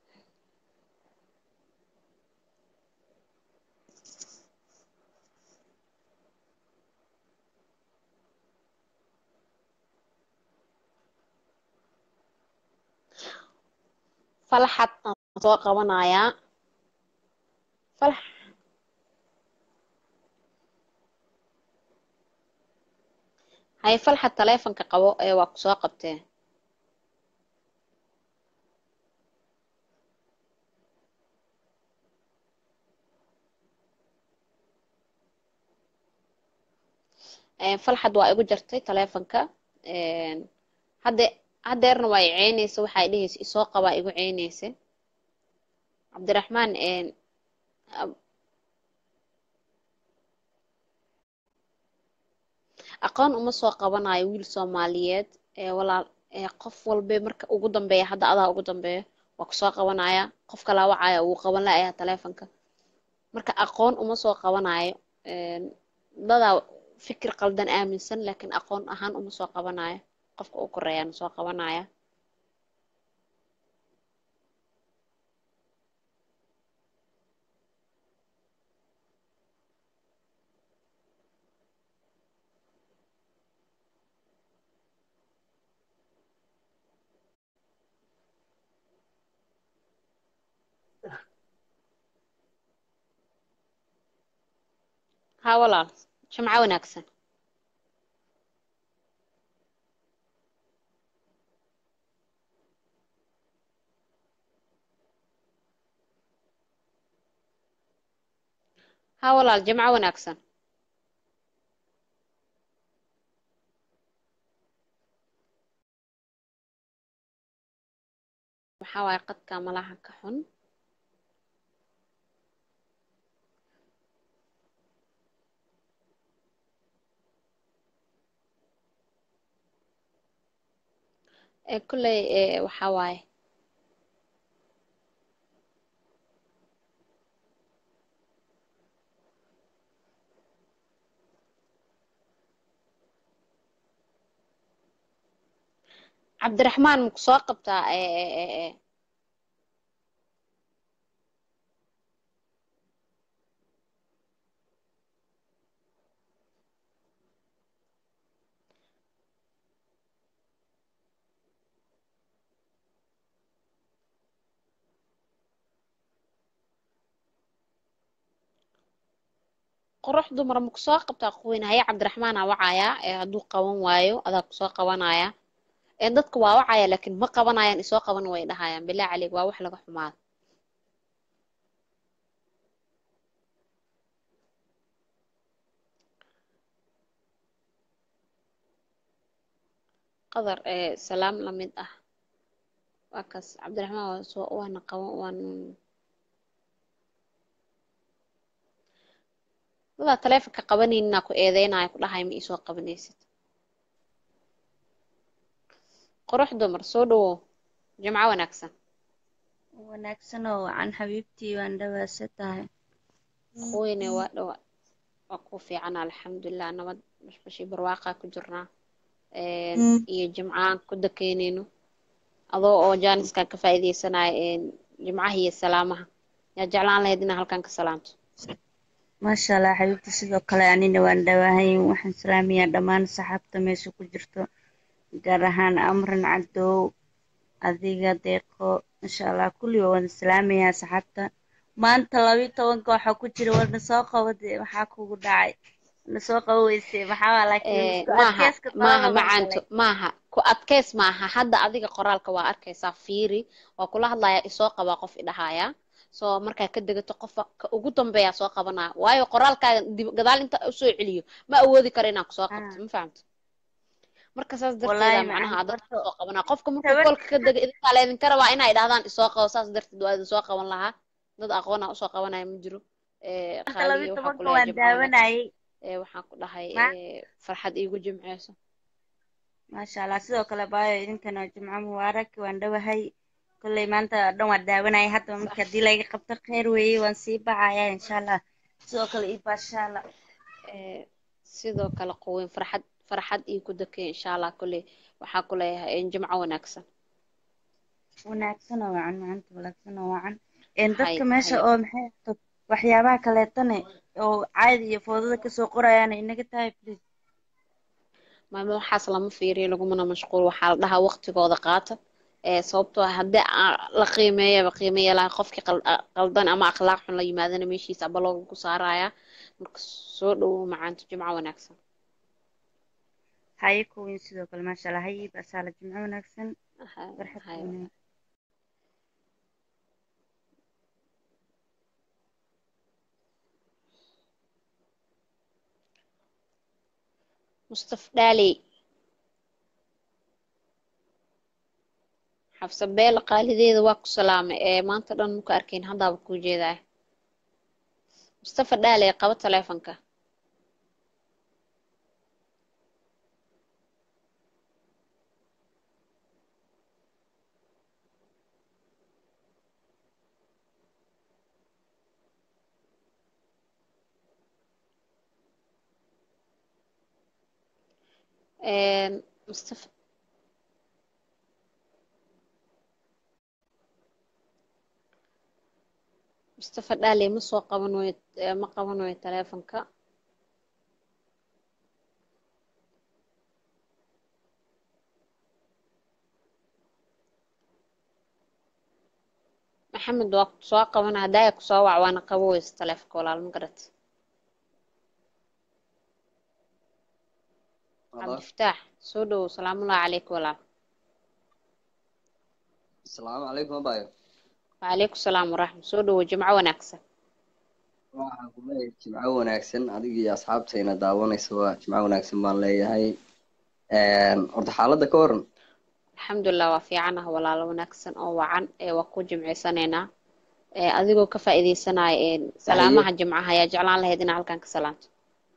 falaxad aan soo qabanayaa falax hay falxad taleefanka qabo ee waa ku soo qabtee Een, falxad waa igu jartay taleefanka Een, hadde haddeerna waa i ceynaysa waxay dhehaysa isoo qabaa igu ceynaysa cabdiraxmaan een, ab- aqoon uma soo qabanayo wiil soomaaliyeed ee walaal ee qof walbe marka ugu dambeeya hadda adaa ugu dambeeya waa kusoo qabanaya qofka la wacaya wuu qaban la'ayaa taleefanka marka aqoon uma soo qabanayo Een, dadaa fikir qaldan aaminsan laakiin aqoon ahaan uma soo qabanayo qofka u koreeyaan soo qabanaya haa walaal jimco wanaagsan haa walaal jimco wanaagsan maxaa waaye qadka malaha ka xun ee kolley ee waxaa waaye cabdiraxmaan maku soo qabtaa ee ee ee ee qurux dumar maku soo qabtaa quweyne haya cabdiraxmaan aa wacaya ee hadduu qaban waayo adaa kusoo qabanaya ee dadka waa wacaya laakiin ma qabanayaan isoo qaban way dhahayaan bilaa caleeg waa wax laga xumaado qadar ee salaam la mid ah waa kaas cabdiraxmaan waa soo waana qaban waan dadaa taleefonka qabanayninaa ku eedeynaya ku dhahay ma iisoo qabanaysid qurux dumar soo dhawow jimco wanaagsan wanaagsan oo wacan xabiibtii waan dhawaasa tahay quweyne waa dhawa waa ku fiican alxamdulilah nabad bashbashii barwaaqaa ku jirnaa Een, iyo jimcaan ku dakeynayno adoo oo jaaniskan ka faa'iidaysanaya een, jimcaha iyo salaamaha yaa jeclaan lahayd inaa halkan ka salaamto maasha allah xabiibtii sidoo kale anina waan dhawahay waxaan salaamayaa dhammaan saxaabta meesha ku jirto gaar ahaan amran cadow adiga deeqo insha allah kulli waa wada salaamayaa saxaabta maanta labiyo tobanka waxaa ku jira warna soo qabo dee maxaa kugu dhacay na soo qabo weyse maxaa waa laakiin Ee, isku maaha adkeyska maaha talada baan macaanto galay maaha ku adkeys maaha hadda adiga qoraalka waa arkaysaa fiiri waa kula hadlayaa isoo qabaa qof idhahaya soo markaa ka degato qofa ka ugu dambeeyaa soo qabanaya waayo qoraalkaaga dib gadaal inta usoo celiyo ma awoodi karo inaan kusoo qabto ma fahamto marka saas wallaahi darteeda macnaha macaan adag horta soo qabanaa qofka markuu tabar koolka ka dega idinkaa leedinka rabaa inay dhahdaan isoo qabo saas darteed waa idin soo qaban lahaa dad aqoona usoo qabanaya ma jiro Ee, maanta qaaliyo labiyo waxaa ku tobanka leeyahay waan jimco wanaagsan daawanayay Ee, waxaan ku dhahay ma ee, farxad iigu jimceyso maasha allah sidoo kale baayo idinkana jimco mubaarak waan dhawahay kolley maanta oo dhan waan daawanayay hadda marka haddii laga qabto kheyr weeye waan sii baxayaa insha allah sidoo kale ii baasha allah Ee, sidoo kale quweyn farxad farxad ii ku dakay insha allah kolley waxaa ku leeyahay een, jimco wanaagsan wanaagsan oo wacan maanta wanaagsan oo wacan een hay dadka meesha hay oo maxay ahaato waxyaabaha kaleetane oo caadi iyo foodada kasoo qorayaana inaga tahay please maama waxaas lama fiiriyo lagumana mashquul waxaa la dhahaa waqtigooda qaata ee sababtoo ah haddii aan la qiimeeyaba qiimeeya laha qofkii qal- a- qaldan ama akhlaaq xun la yimaadana meeshiisa aba looga ku saarayaa marka soo dhowow macaanto jimco wanaagsan haye kuwiin sidoo kale maasha allah haye basaala jimco wanaagsan farxad haye wanaag mustaf dhaaley xafsa beela qaalideeda waa ku salaamay ee maanta dhan muka arkayn haddaaba kuu jeedaa mustafa dhaaley qabo taleefanka Een, mustafa mustafa dhaaley ma soo qaban wayo ee, ma qaban wayo taleefanka maxamed waa ku soo qabana haddaaya ku soo wac waana qabo weyse taleefanka walaal ma garat cabdifataax soo dhowow salaamullahi calayka walaal asalaamu calaykum abayo wacalaykum salaam waraxmat soo dhowow jimco wanaagsan waxaan ku leeyahay jimco wanaagsan adiga iyo asxaabtayna daawanaysa waa jimco wanaagsan baan leeyahay horta xaaladda ka waran alxamdulilah waa fiicanaha walaalo wanaagsan oo wacan ee waa ku jimcaysanaynaa ee adigoo ka faa'iidaysanaya ee salaamaha jimcaha ayaa jeclaan lahayd inaa halkan ka salaanto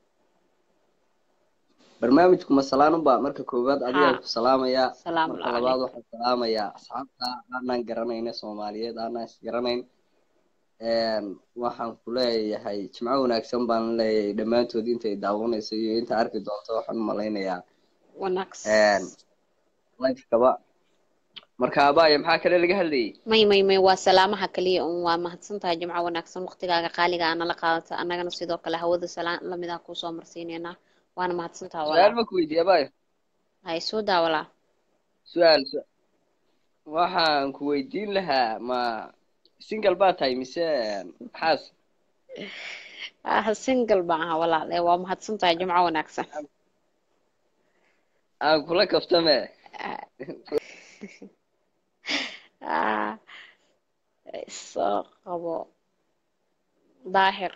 barnaamijku ma salaanunba marka koowaad adigaan haa ku salaamayaa salaamu marka labaad waxaan salaamayaa asxaabta aanaan garanayna soomaaliyeed aanaan isgaranayn waxaan ku leeyahay jimco wanaagsan baan leeyahay dhammaantood intay daawanayso iyo inta arki doonto waxaan u malaynayaa wanaagsan lifekaba marka abaya maxaa kale laga hadlayay may may may waa salaamaha kaliya un waa mahadsan tahay jimco wanaagsan waqtigaaga qaaliga aa nala qaadata annagana sidoo kale hawada salaan lamid ah kuusoo marsiinaynaa waana mahadsan tahay su-aal walaal ma ku weydiiye abayo hay soo daa walaal su-aal su- waxaan ku weydiin lahaa ma single baa tahay mise maxaas ah single baan ahaa walaal ee waa mahadsan tahay jimco wanaagsan aan kula kaftame ah soo qabo daahir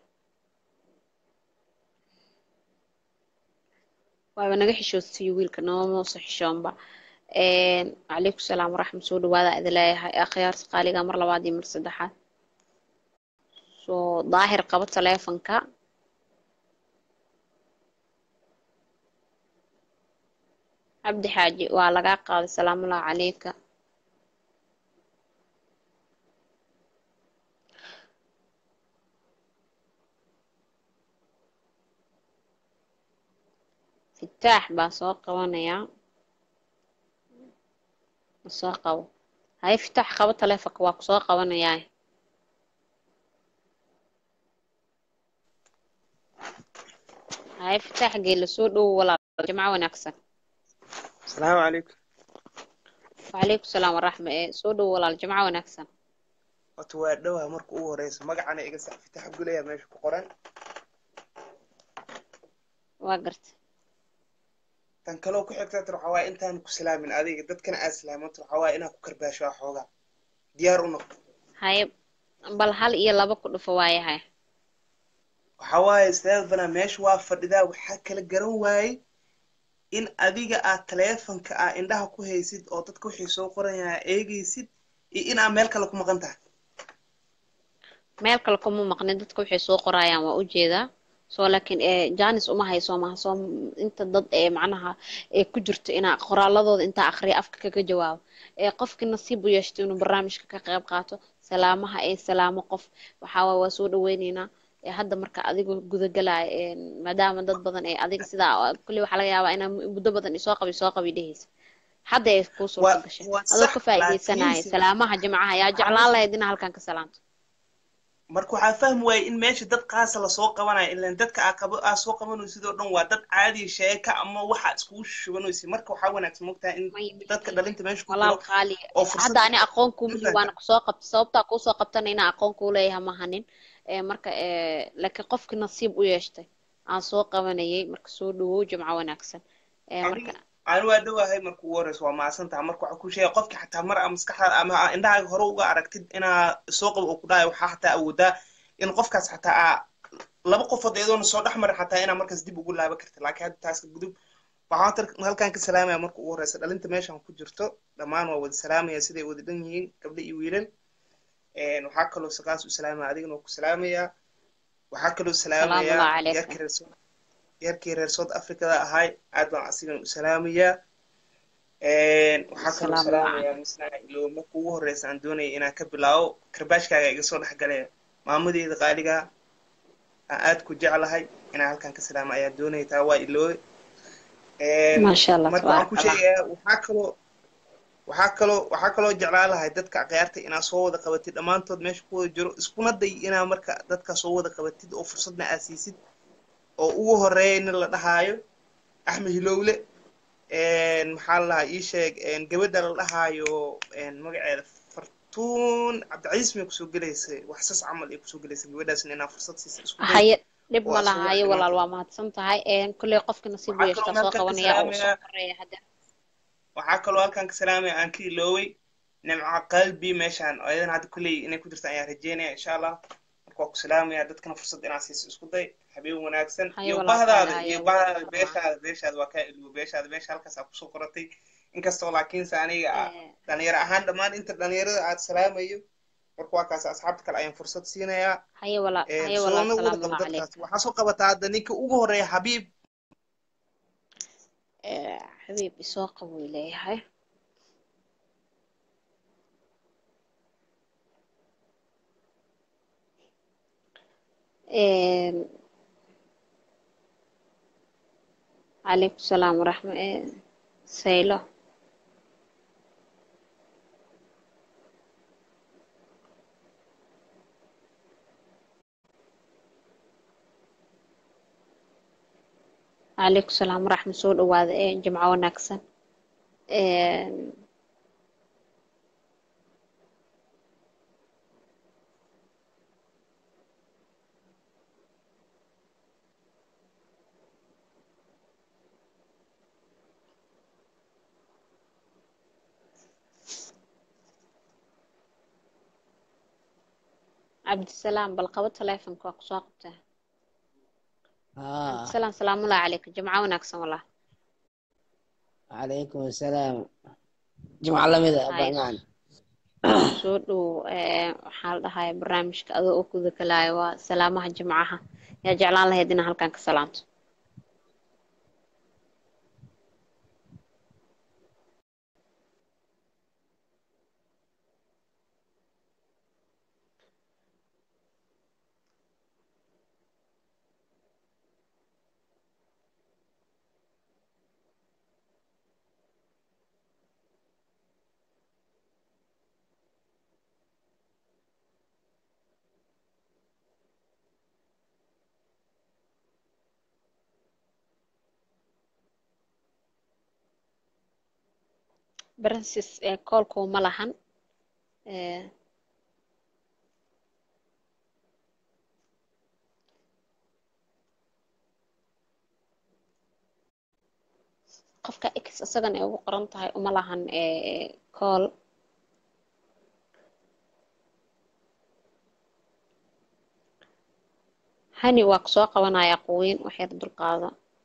waaba naga xishoodsiiyo wiilka nooma soo xishoonba calaykum salaam waraxmat soo dhawaada idin leeyahay akhyaarta qaaliga mar labaad iyo mar saddexaad soo daahir qabo taleefanka cabdi xaaji waa lagaa qaaday salaamullahi calayka fitaax baa soo qabanayaa ma soo qabo haye fitaax qabo taleefanka waa ku soo qabanayaa haye fitaax geela soo dhowo walaal jimco wanaagsan asalaamu calaykum wacalaykum salaam waraxma ee soo dhowo walaal jimco wanaagsan horta waa dhowaa marka ugu horeysa magacana iga sax fitax gulaya meesha ku qoran waa garta tan kaloo ku xigta tir waxaa waaye intaan ku salaamin adiga dadkana aad salaamanto waxaa waaye inaad ku karbaasho ah xoogaa diyaar u noqo haye bal hal iyo laba ku dhufo waayahay waxaa waaye steefana meesha waa fadhidaa waxaa kala garan waayey in adiga aad taleefanka ah indhaha ku haysid oo dadka wixii soo qoranyaa eegaysid iyo in aad meel kale ku maqan tahay meel kale kuma maqnin dadka waxay soo qorayaan waa ujeedaa soo laakiin ee janis uma hayso maha soo inta dad ee macnaha ee ku jirto inaa qoraaladooda intaa akhriya afka kaga jawaabo ee qofkii nasiib u yeeshto inuu barnaamijka ka qayb qaato salaamaha ee salaamo qof waxaa waay waa soo dhaweyneynaa ee hadda marka adiga gudagalaya ee maadaama dad badan ee adiga sidaa kulli waxaa laga yaabaa inaa muddo badan isoo qabi soo qabi dhehaysa hadda ay kuu suurta gashay adoo ka faa'iidaysanaya salaamaha jimcaha yaa jeclaan lahayd inaa halkan ka salaamto marka waxaa fahmi waayey in meesha dad qaasa lasoo qabanayo ilan dadka aa qabo aa soo qabanaysid oo dhan waa dad caadi sheeka ama waxa iskugu shubanaysid marka waxaa wanaagsan mogtahay in dadka dhalinta meesha ku walaal jiro qaali oo fursad hadda ani aqoon kuuma lihi waana kusoo qabta sababtaa kuusoo qabtana inaa aqoon kuu leeyahay mahanin ee marka ee laakiin qofkii nasiib u yeeshtay aan soo qabanayay marka soo dhawow jimco wanaagsan Ee, marka ani waa dhowahay marka ugu horeysa waa mahadsantaha marka waxaa ku sheegay qofki xataa mar aa maskaxdaada ama aa indhahaaga hore uga aragtid inaa soo qabo oo ku dhahayo waxaa xataa awoodaa in qofkaas xataa aa laba qofood iyadoona soo dhex marin xataa inaa markaas dib ugu laaban karta laakiin hadda taas ka gudub waxaan tar- halkan ka salaamaya marka ugu horeysa dhalinta meeshan ku jirto dhammaan waa wada salaamaya siday wada dhan yihiin gabdho iyo wiilal Een, waxaa kaloo sakaas u salaamaya adigana waa ku salaamaya waxaa kaloo salaamu salaamaya allah calaykum yarkii reer Sou- yarkii reer south africada ahay aad baan asigana u salaamayaa Een, waxaa kaloo salaamu allah salaamaya misna ilo marka ugu horeysa aan doonaya inaan ka bilaabo karbaashkaaga iga soo dhex galaya maamadeeda qaaliga aan aad ku jeclahay inaan halkan ka salaamo ayaa doonaya taa waa ilooy Een, maasha allah marka waxaan tabaaraka ku allah sheegayaa waxaa kaloo waxaa kaloo waxaa kaloo jeclaan lahay dadka akhyaarta inaa soo wada qabatid dhammaantood meesha ku wada jiro iskuna day inaa marka dadka soo wada qabatid oo fursadna aad siisid oo ugu horeeya nin la dhahaayo axmed hilowle Een, maxaa la dhahaa ii sheeg een, gabadha la dhahaayo een, magaceeda fartuun cabdicasiis may kusoo gelaysay wax sas camal ay kusoo gelaysay gabadhaasna inaa fursad siisa isku day haye dhib oo ma aad soo laha wada haye walaal dhammaantood waa mahadsan tahay Een, kolley qofka nasiib u waxaa kaloo yeeshtaa soo halkan ka qabanaya oo u soo salaamayaa horeeya hadda waxaa kaloo halkan ka salaamaya aan ka ilooway nimca qalbi meeshaan oo ayadana hadda kulley inay ku jirta ayaan rajeynaya insha allah marka waa ku salaamaya dadkana fursad inaa siiso isku day habeen wanaagsan haye iyo walaal qaali bahdaada haye iyo wuu bahdaada farmaa beeshaada beeshaada waa kaa ilwo beeshaada beesha halkaas aa kusoo qoratay inkastoo laakiinse aniga ah, dhalinyaro ahaan dhammaan inta dhalinyarada aad salaamayo marka waa kaas asxaabta kale ayaan fursad siinayaa haye walaal Een, haye walaal soona wada salaamu qabo allah dadkaas calaykum waxaa soo qabataa hadda ninka ugu horeeya xabiib Ee, xabiib isoo qabo uu leeyahay Een, calaykum salaam waraxma ee, saylo calaykum salaam waraxma soo dhawaada ee jimco wanaagsan Een, cabdisalaam bal qabo taleefonka waa kusoo qabtaa haa cabdisalaam salaamullahi calaykum jimco wanaagsan wallah calaykum asalaam jimco lamida haye bacmaan soo dhow ee, waxaa la dhahay barnaamijka adoo u guda galaayo waa salaamaha jimcaha yaa jeclaan lahayd inaa halkan ka salaamto Francis ee koolku ma lahan ee, qofka x isagan ay ugu qoran tahay uma lahan ee, kool hani waa kusoo qabanaya quwiin waxyar dulqaada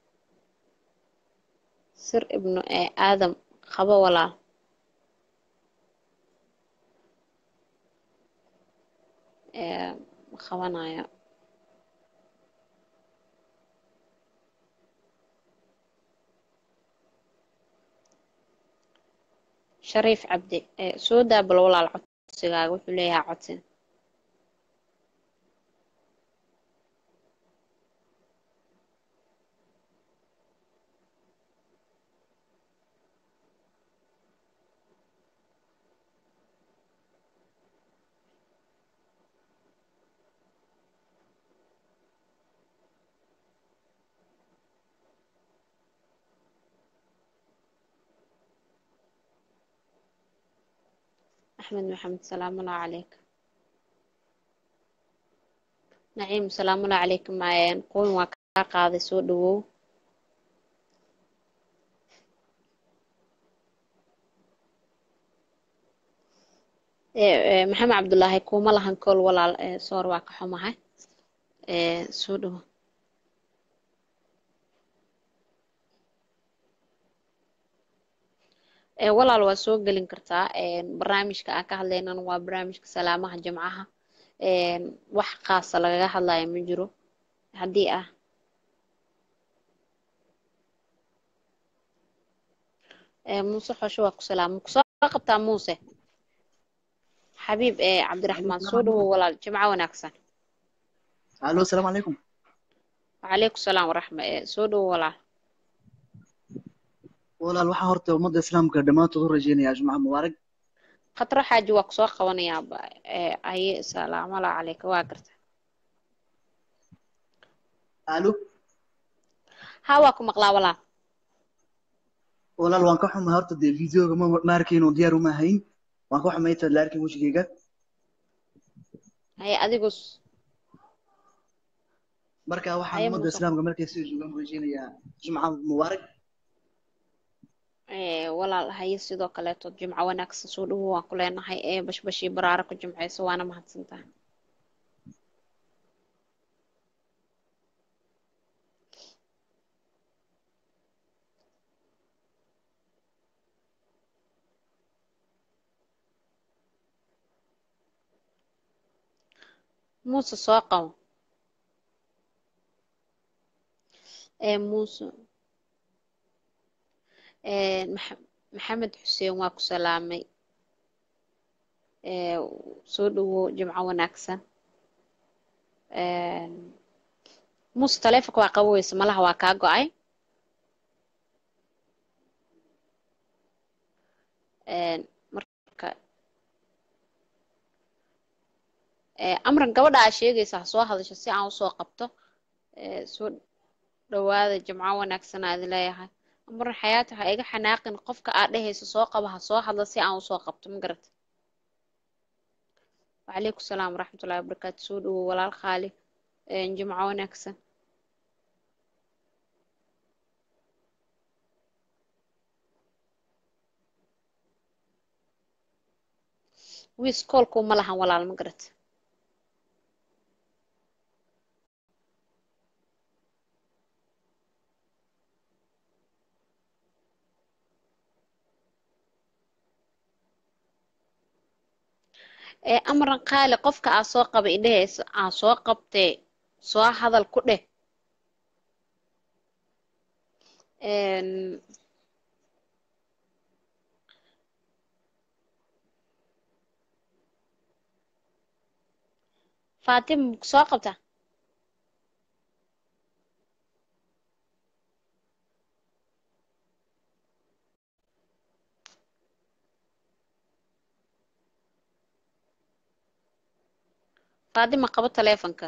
sir ibnu ee aadam qabo walaal ee, ma qabanayo shariif cabdi ee, soo daa bal walaal codsigaaga wuxuu leeyahay codsi axmed maxamed salaamullahi calayk naciim salaamullahi calaykum quwin waa kaa qaaday soo dhawow Eh, eh, maxamed cabdulaahi kuma lahan kool walaal eh, soor waa ka xumahay Eh, soo dhawo Eh, walaal waa soo gelin kartaa een, barnaamijka aan ka hadlaynana waa barnaamijka salaamaha jimcaha een, wax khaasa lagaga hadlayo ma jiro haddii ah Eh, muuse xosho waa ku salaama kusoo qabtaa muuse xabiib eh, cabdiraxmaan soo dhawow walaal jimco wanaagsan الو السلام عليكم وعليكم السلام ورحمة eh, soo dhawow walaal walaal waxaa horta ummadda islaamka dhammaantood u rajeynayaa jumca mubaarak khatro xaaji waa kusoo qabanayaa ba- eh, aye salaamu alaa calayka waa garta alo ha waa ku maqlaa walaal walaal waan ka xumahay horta dee videoga ma ma arkayn oo diyaar uma ahayn waan ka xumahay intaad la arkin wejigayga haye adigu s- marka waxaan haye ummadda muuse islaamka markay sida joogaan u rajeynayaa jumca mubaarak Eh, walaal haye sidoo kaleeto jimco wanaagsan soo dhawow waan ku leenahay ee bashbashii baraara ku jimceyso waana mahadsantahay muuse soo qabo ee muuse ee Maxa- maxamed xuseen waa ku salaamay ee soo dhawow jimco wanaagsan Een, muuse taleefonka waa qaboweysa malaha waa kaa go-ay Een, marka ee amran gabadha aa sheegaysa ha soo hadasho si aan usoo qabto ee soo dhawaada jimco wanaagsan aad leeyahay amran xayaati ha iga xanaaqin qofka aad dhehayso soo qaba ha soo hadla si aan usoo qabto ma garata وعليكم السلام ورحمة الله وبركاته سود ولا الخالي جمعة ونكسة ويسكولكم ملها ولا المقرت ee amran qaali qofka aa soo qaba idhahaysa aa soo qabtee soo hadal ku dheh Een, faatima ma ku soo qabta faatima qabo taleefanka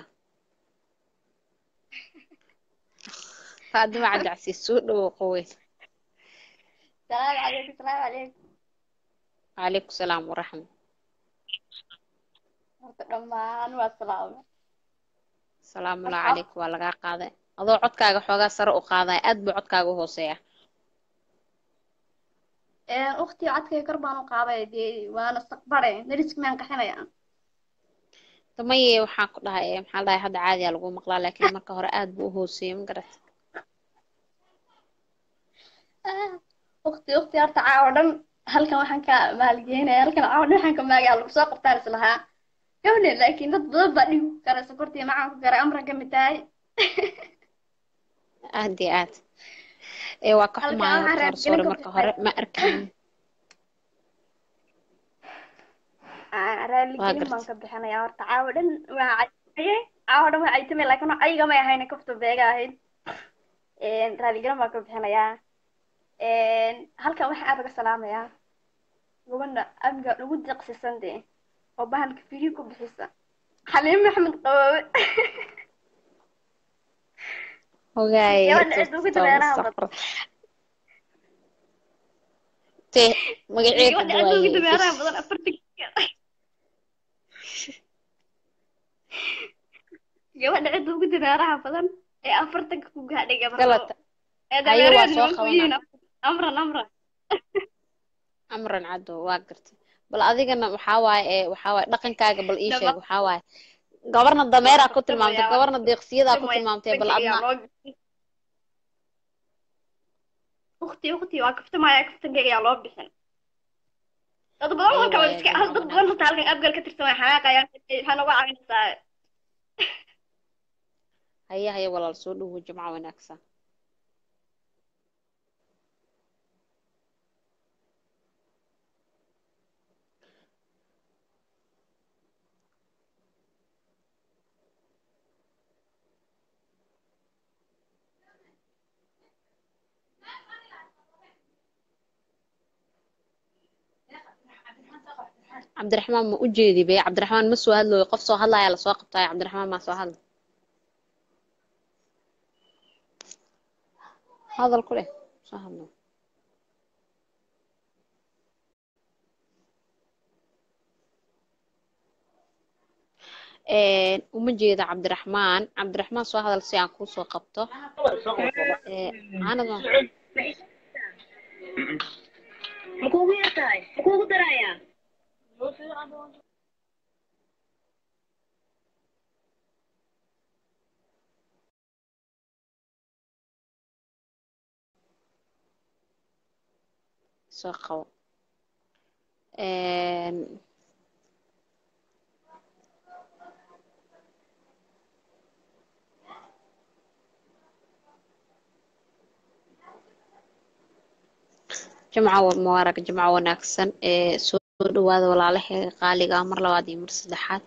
faatima cabdicasiis soo dhawow qowe السلام عليكم السلام عليكم calaykum salaam waraxma horta dhammaan waa salaame salaamulah calayk waa lagaa qaaday adoo codkaaga xoogaa sare u qaadaya aad buu codkaaga u hooseeya uktii codkay kor baan u qaaday dee waana saqbare dariski maan qaxinaya damaye waxaan ku dhahay eh, maxaa la dhahay hadda caadiyaa lagu maqlaa laakiin marka hore aad buu u hooseeyey ma garat ukti ukti horta caawa dhan halkan waxaan ka maalgeynaya halkan caawa dhan waxaan ka maagaya lagu soo qabtaan is lahaa gabne laakiin dad badan baa dhigu garay sokortii macaan ku garay amran ka mid tahay aad iyo aad ee waa ka halkan xumaaya waxaan horta hore raadgelin sore ka marka hore ma arkayn waa raaligelin baan garta ka bixinaya horta caawa dhan waa caytamay caawa dhan waa caytamay laakiin wax ayaga may ahayn kafta beega ahayd raaligelin baan ka bixinayaa halkan waxaan aad uga salaamayaa gabadha amga ugu deeqsisan dee oo bahalka firi ku bixisa xaliim maxamed qaboobe hogaaye gabadha cid ugu dabeeraha badan te magaceed gabadha hadda cid ugu waaye dabeeraha badan afartan gabadha cid ugu dabeeraha badan ee afartanka ku gaadhay gabardo galata ee haye waa dabeeraheedu soo nimanku yihiin qabanaa amran amran amran caddo waa gartay bal adigana waxaa waaye ee waxaa waaye dhaqankaaga bal ii sheeg waxaa waaye gabarna dameeraa ku tilmaamtay gabarna deeqsiyadaa ku tilmaamtay bal adna ukti ukti waa kaftamaya kaftankayga yaa loo bixin dad badan oo kale iska hal dad badan hata halkan abgal ka tirsan way xanaaqayaan waxaa nooga caawinaysaa haya haya walaal soo dhowo jimco wanaagsan cabdiraxmaan ma u jeedi be cabdiraxmaan ma soo hadlooyo qof soo hadlaya lasoo qabtaayo cabdiraxmaan maa soo hadla hadal ku leh soo hadlo uma jeeda cabdiraxmaan cabdiraxmaan soo hadal si aan kuu soo qabto aanad makuugu yartahay makuugu darayaa soo qabo jimco mubaarag jimco wanaagsan ee soo dhawaada walaalaheega qaaliga ah mar labaad iyo mar saddexaad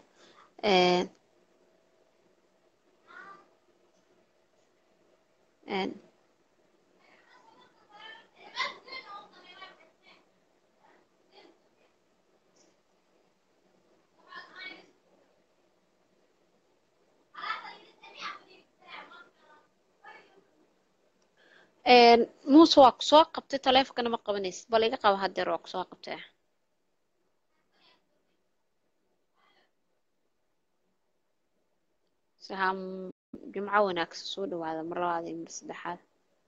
muuse waa ku soo qabtay taleefonkana ma qabanaysid bal iga qaba hadeer waa ku soo qabtay sahaa jimco wanaagsan soo dhawaada mar labaad iyo mar saddexaad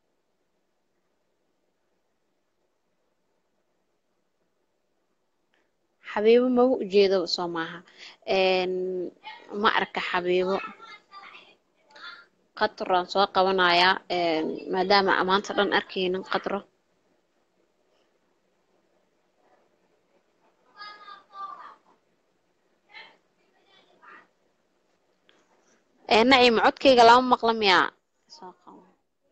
xabiibo maba ujeedo soo maaha ma arka xabiibo qatraan soo qabanayaa maadaama amaanta dhan arkaynin qadro nacim codkayga lama maqla miyaa soo qabo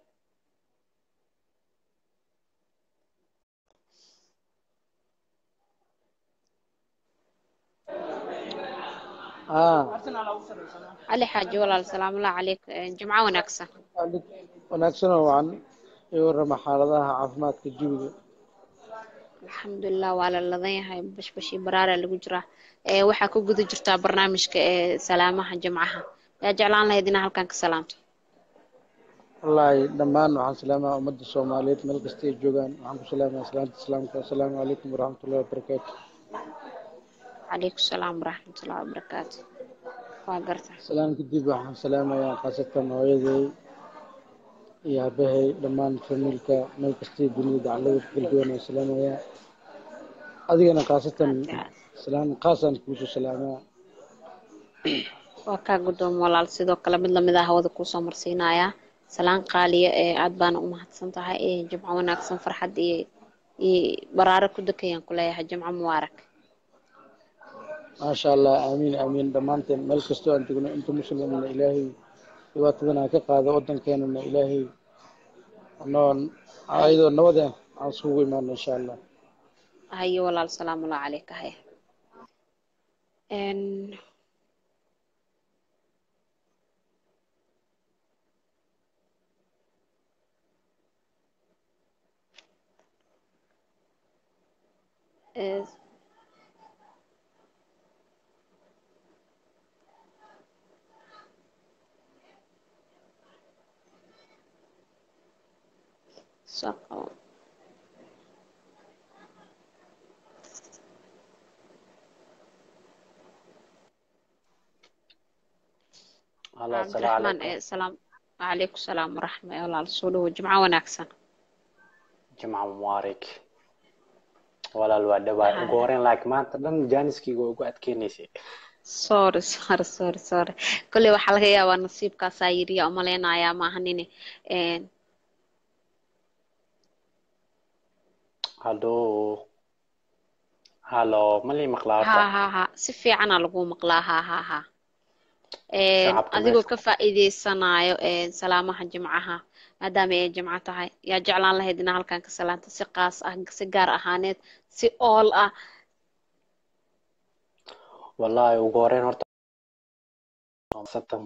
cali xaaji walaal salaamullahi calayk jimco wanaagsan wanaagsan oo wacan iyo warrama xaaladaha caafimaadka jawiga alxamdulilah waa la ladan yahay bashbashii baraara lagu jiraa waxaa ku guda jirtaa barnaamijka ee salaamaha jimcaha yaa jeclaan lahayd inaa halkan ka salaamto wallaahi dhammaan waxaan salaamaha ummadda soomaaliyeed meel kasta ay joogaan waxaan ku salaamaha salaanta islaamka assalaamu calaykum waraxmatullahi wabarakaatu calaykum salaam waraxmatullahi wabarakaatu waa garta salaan kadib waxaan salaamayaa khaasatan hooyaday iyo aabahay dhammaan famiilka meel kastay dunida dacalada kala duwan aan salaamayaa adigana khaasatan salaan khaasaan kuusoo salaamaa waa kaa guddoom walaal sidoo kale mid lamid ah hawada kuusoo marsiinayaa salaan qaaliya ee aad baana u mahadsan tahay ee jimco wanaagsan farxad iyo iyo baraare ku dakayaan ku leeyahay jimco mubaarak maasha allah aamiin aamiin dhammaanteen meel kastoo aan tegno inta muslimna ilaahay dhibaatadana ka qaado waddankeenana ilaahay noon ayadoo nabadeen aan isugu imaano insha allah haye walaal salaamullahi calayka haya saqo Halo, assalaamu cabdiraxmaan calaykum. ee salaam calaykum salaam waraxma walaal soo dhawo jimco wanaagsan Jimco mubaarak. walaal waa dhawaay ugu Haya. horeen laakiin maanta dhan jaaniskayga waa ugu adkeynaysay sorry sorry sorry sorry kolley waxaa laga yaabaa nasiibkaasaa yiriya umaleynayaa maahanine Een, hallo hallo ma lii maqlaa ha horta ha ha si fiicanaa lagu maqlaa ha ha ha Een, shacabka adigoo meesha ka faa'iideysanayo een, salaamaha jimcaha maadaama ay jimco tahay yaa jeclaan lahayd inaa halkan ka salaanta si qaas ah si gaar ahaaneed si ool ah wallaahi ugu horeen horta satan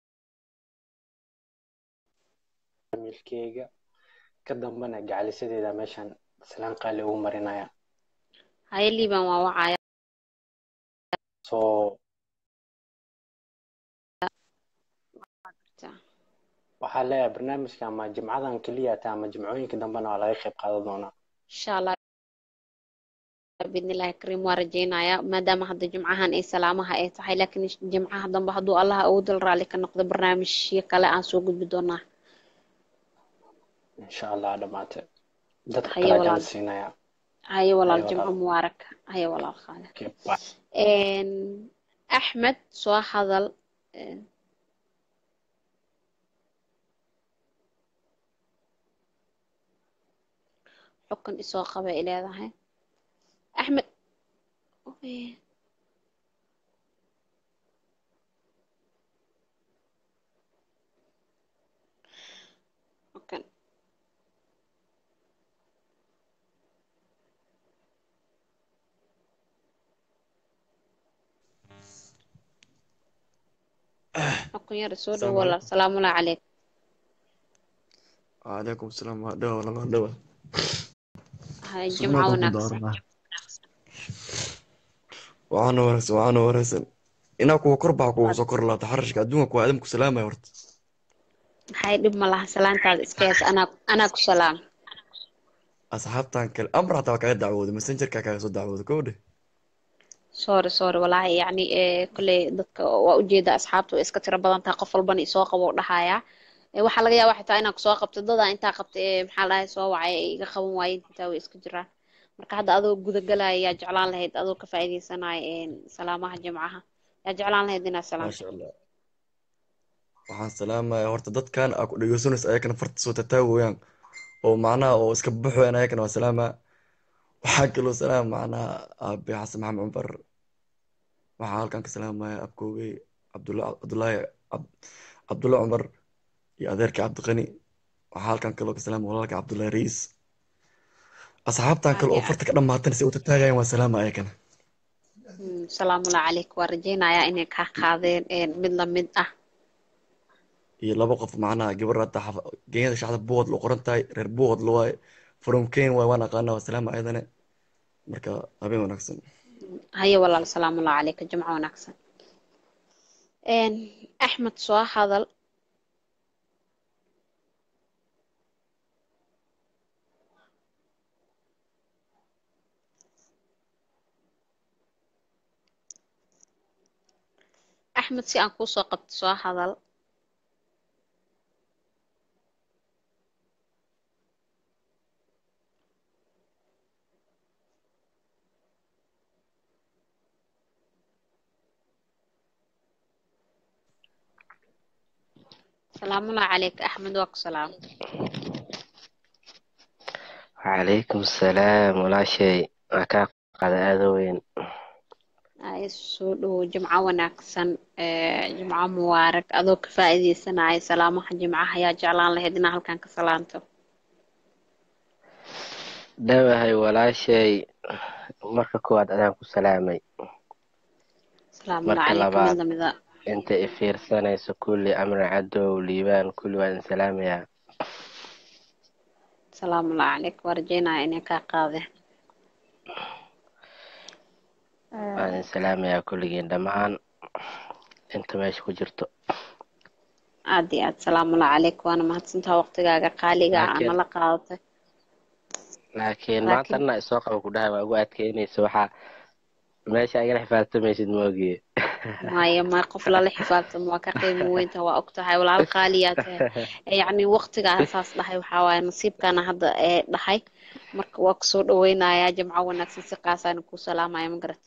familkeyga ka dambana gacalisadeeda meeshan salaan qaali ugu marinaya haye liiban waa wacaya soo waxaa leeyahay barnaamijka ama jimcadan keliya taa ama jimcooyinka dambena waa laga qayb qaadan doonaa insha allah biidnillahi kariim waa rajeynayaa maadaama hadda jimcahan ay salaamaha ay tahay laakiin jimcaha dambe hadduu allah ugu dal raalli ka noqdo barnaamijyo kale aan soo gudbi doonaa insha allah dhamaate dadka haye kala walaal jaan siinaya haye walaal haye jimco walaal mubaarak haye walaal qaale Okay, bye. Een, axmed soo hadal Een, xukun isoo qaba ay leedahay axmed Oy, xukun xukun yar soo dhow السلام walaal عليكم salaamu calayk وعليكم السلام دوا والله دوا haye سنة jimco كنت wanaagsan دارنا وعنا ورس وعنا ورس إنا كوا كربع كوا سكر لا تحرش كدوما كوا آدم كسلام يا ورد maxay dhib ma laha salaantaada iska hees anaa anaa ku salaam أصحاب تانك الأمر حتى كاي دعوة مسنجر كاي صد دعوة كودي sorry sorry walaahi yacni ee kolley dadka waa ujeeda asxaabtu way iska tiro badan tahay qof walbana isoo qabo u dhahayaa Ee, waxaa laga yaabaa xitaa inaa kusoo qabto dadaa intaa qabta ee maxaa la dhahay soo wacay ee iga qaban waayeen xitaa way iska jiraan marka hadda adoo gudagalaya yaa jeclaan lahayd adoo ka faa'iideysanaya een, salaamaha jimcaha yaa jeclaan lahayd inaad ما salaamto شاء الله waxaan salaamaya horta dadkan aa ku dhegeysanaysa ayakana farta soo tataawayaan oo macnaha oo iska baxoyan ayakana waa salaama waxaa kaloo salaam macnaha aabe xasan maxamed cumar waxaa halkan ka salaamaya abkoogey cabdulla cabdullaahi Cab- cabdulla cumar iyo adeerka cabdiqani waxaa halkan kaloo ka salaamaya walaalka cabdullaahi riis asxaabtan kale oo farta ka dhamaatan si u tataagayaan waa salaama ayakana Mm, salaamullah calayk waa rajeynayaa inay kaa qaadeen een, mid la mid ah iyo laba qof macnaha gabar hata genyada shacda buuqad loo qoran tahay reer buuqad lo waaye from ken waay waan aqaana waa salaama ayadane marka habeen wanaagsan haye walaal salaamullah calayka jimco wanaagsan Een, axmed soo hadal axmed si aan kuu soo qabto soo hadal salaamullahi calayka axmed waa ku salaam وعليكم السلام ولا شيء أكاك قد أذوين ay soo dhowo jimco wanaagsan ee, jimco mubaarak adoo ka faa'iideysanaya salaamaha jimcaha yaa jeclaan lahayd inaa halkan ka salaanto دواهي ولا شيء مركا كواد أدام كسلامي salaamullahi مركا calayka mid لباد lamida أنت إفير سنة كل أمر عدو ليبان كل واد سلام يا salaamullahi calayka waa rajeynaya inay kaa qaadeen واد سلام يا كل جين دمان أنت ماشي كجرتو aad iyo aad salaamullahi calayka waana mahadsantaha waqtigaaga qaaliga ah لكن nala qaadatay laakiin maanta laakiin dhanna isoo qaba ku dhahay waa ugu adkeynaysa waxaa meesha igala xifaaltamaysid moogiye maya ma qof lala xifaaltamo waa ka qiimo weynta waa og tahay walaal qaaliyaa tahay yacni waqtigaa saas dhahay waxaa waaye nasiibkaana hadda ee dhahay marka waa kusoo dhaweynayaa jamco wanaagsan si qaasaan kuu salaamaya ma garat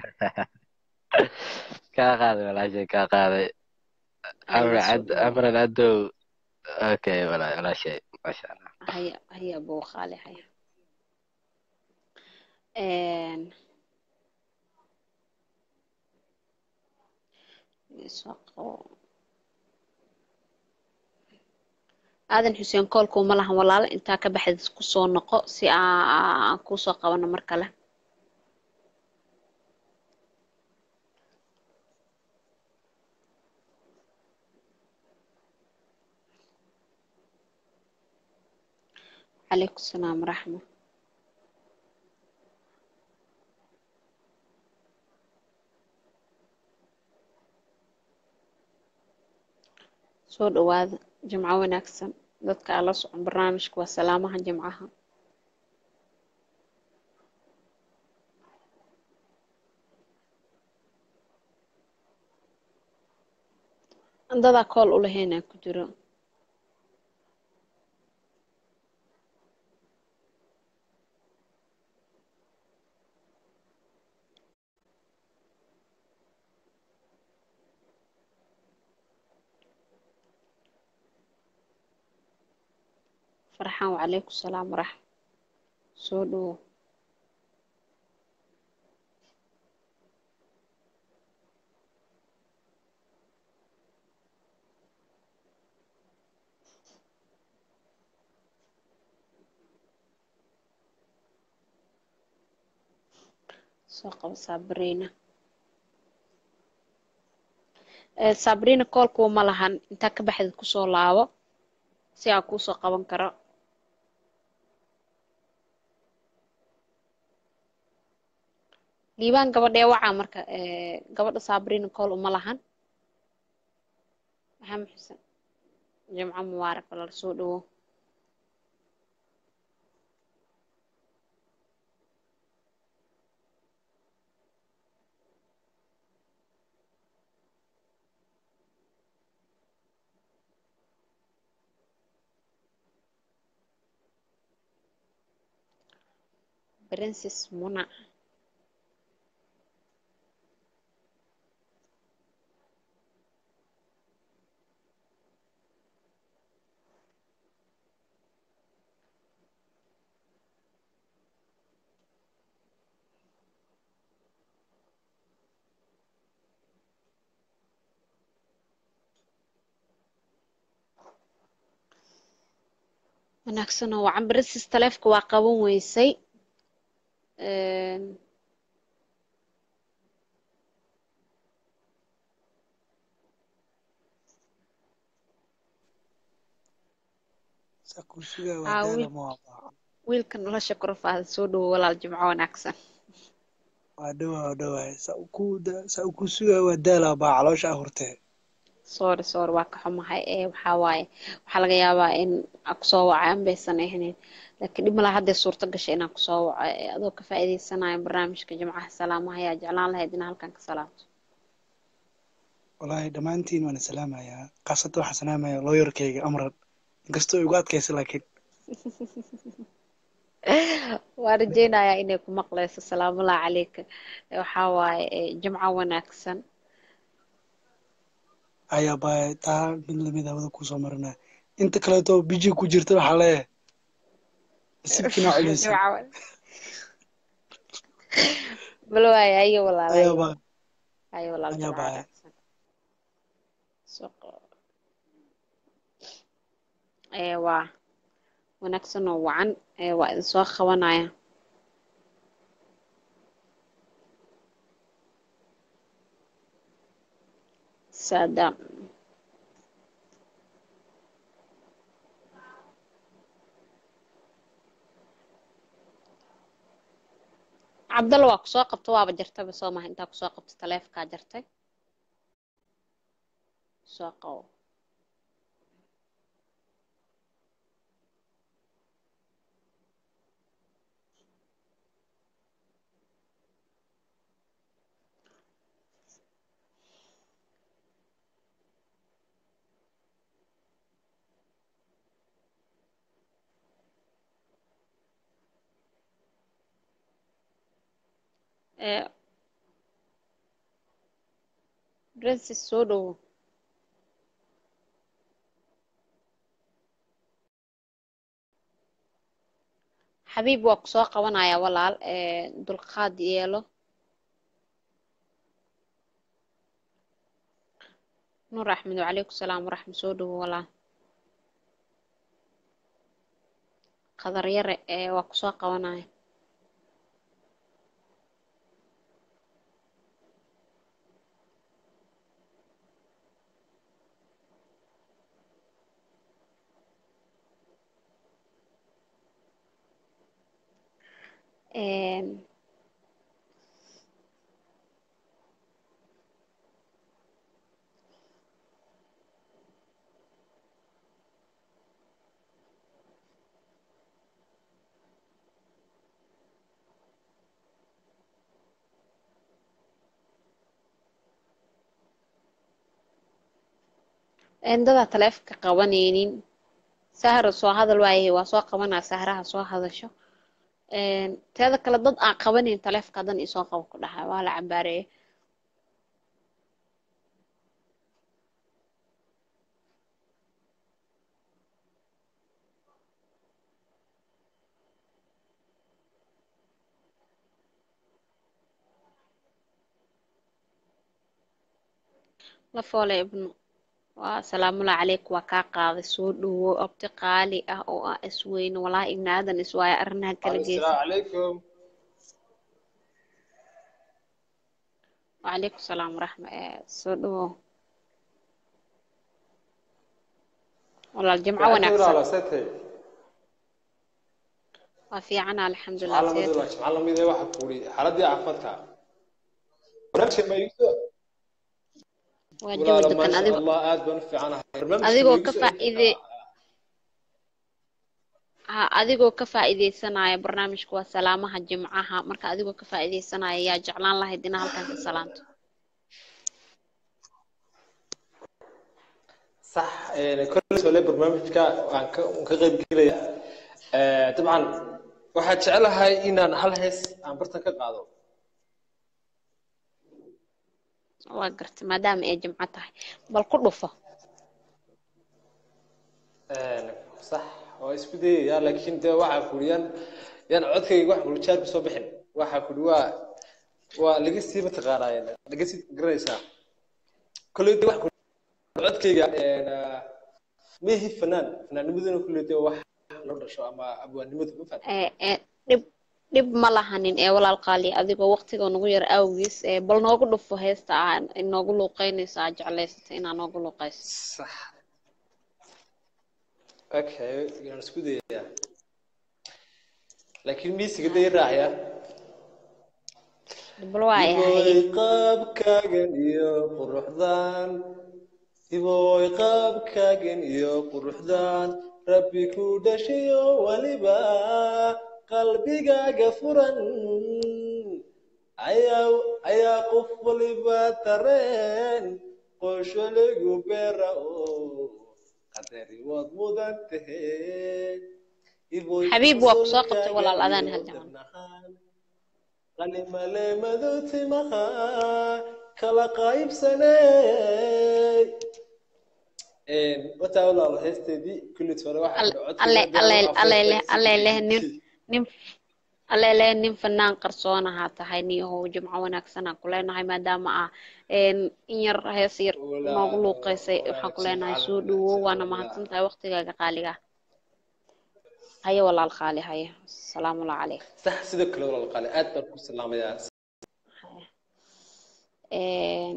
kaa qaaday walaashay kaa qaaday amran haya soo cad dhawow amran cadow okay walaa walaashay maasha allah haya haya buu qaali haya Een, soo qabo. aadan xuseen koolkuu ma lahan walaalo intaa ka baxdid kusoo noqo si aan aan kuusoo qabano mar kale calaykum salaam waraxma soo dhawaada jimco wanaagsan dadka aan la socon barnaamijka waa salaamaha jimcaha dadaa kool u lahaynaa ku jiro farxaan wacalaykum salaam waraxma soo dhawow soo qabo sabrina Eh, sabrina koolkuu ma lahan intaa ka baxdid kusoo laabo si aan kuusoo qaban karo liibaan gabadhee wacaa marka eh, gabadha sabrina kool uma lahan maxamed xuseen jimco mubaarak walaal soo dhawow princess muna wanaagsan oo wacan princess taleefka waa qaban weysay Een, sakusiga waa aa daala wiil ma wiilka nolosha korofaada soo dhawow walaal jimco wanaagsan waa dhowaa waa dhowaa sa ku sa ku suga waa daala baa caloosha ahurtee sorry sorry waa ka xumahay ee waxaa waaye waxaa laga yaabaa in aan kusoo wacay an baysan ahayn laakiin dhib malaha haddee suurto gashay inaan kusoo waco ee adoo ka faa'iidaysanayo barnaamijka jimcaha salaamaha ayaa jeclaan lahayd inaa halkan ka salaamto wallaahi dhammaantiin waan salaamayaa khaasatan waxaan salaamayaa looyarkayga amran inkastoo igu adkaysa laakiin waan rajeynayaa inay ku maqleyso salaamullahi calayka waxaa waaye ee, jimco wanaagsan ayaa baa taa mid lamid hawada kusoo marinaa inta kaleeto biji ku jirta waxaa leeyahay nasiibkiina culeysa jimco wan- bal waaye ayo walaal ayaa ayo baa ayo walaal ayaa jimco baa wanaagsan soo qabo ee waa wanaagsan oo wacan ee waa idin soo qabanaya saadaam cabdalla waa kusoo qabta waaba jartaba soo maha intaa kusoo qabta taleefonkaa jartay soo qabo ee princess soo dhowo xabiib waa ku soo qabanaya walaal ee dulqaad yeelo nuur axmed wacalaykum salaam waraxmat soo dhowo walaal qadar yare ee waa ku soo qabanaya Een, een dadaa taleefanka qabanaynin sahra soo hadal waayahay waa soo qabanaa sahraha soo hadasho een teeda kale dad aan qabanayn taleefanka hadan isoo qabo ku dhahay waa la cabaareeye la foole ibnu waa salaamullahi calayk waa kaa qaaday soo dhowo abti qaali ah oo ah isweyne walaahi ibni aadan iswaayo arrinaha kala geysa السلام عليكم wacalaykum salaam waraxma ee soo dhowo walaal jimco وعليكم wanaagsan ولا ستي waa fiicana alxamdulilah سبحان الله seeta مدلا سبحان الله مدلا واحد كوري حالتي عفتها برنامج ما يوسف waa ولا jawi ما degan شاء adigoo الله آد بنفع عنها برنامج ما adigoo ka يوسف faa'iide ha adigoo ka faa'iideysanaya barnaamijka waa salaamaha jimcaha marka adigoo ka faa'iideysanaya yaa jeclaan lahayd inaa halkan ka salaanto صح يعني كل سؤال برنامجك عن كغيب كذا طبعا waxaad jecelahay inaan hal hees aan bartan ka qaado waa gartay maadaama ay jimco tahay bal ku dhufo sax waa isku dayaya laakiin dee waxaa kuri yaan yaan codkayga wax guljaar ku soo bixin waxaa kuri waa waa laga sii mataqaanaa laga sii garanaysaa kolley de wax kuri codkayga mehi fanaan fanaanimaduna kolley de wax loo dhasho ama abwaanimadu ma fahanta ee ee dhib dhib ma lahanin ee walaal qaali adigoo waqtiga nagu yar awgiis ee bal noogu dhufo heesta aa inoogu luuqeynayso aa jeclaysatay inaa noogu luuqeyso sax okay yaan isku dayayaa laakiin miisiga day raacaya bal waa ay haye iboy qaabkaagan iyo quruxdan iboy qaabkaagan iyo quruxdan rabbi ku dhashayo waliba qalbigaaga furan ayaa ayaa qof waliba tareen qosholigu beera oo qadari waad mudan tahay iboy xabiib waa ku soo qabtay qosolkaaga walaal adaan iyo hal jaman darnahaan qalimaleemadu timaha kala qaybsanay wataa walaal heesteedii kullit hore waxaa Al- codkayga alle haddii alle aan alle afeeftay leh alle leh nin nin alle leh nin fanaan qarsoon ahaa tahay niyahow jimco wanaagsanaan ku leenahay maadaama ah een in yar hees yar noogu luuqeysay waxaan ku leenahay soo dhowow waana mahadsan tahay waqtigaaga qaaliga ah haye walaal qaali haye asalaamullahi calayk sax sidoo kale walaal qaali aad baan ku salaamayaa een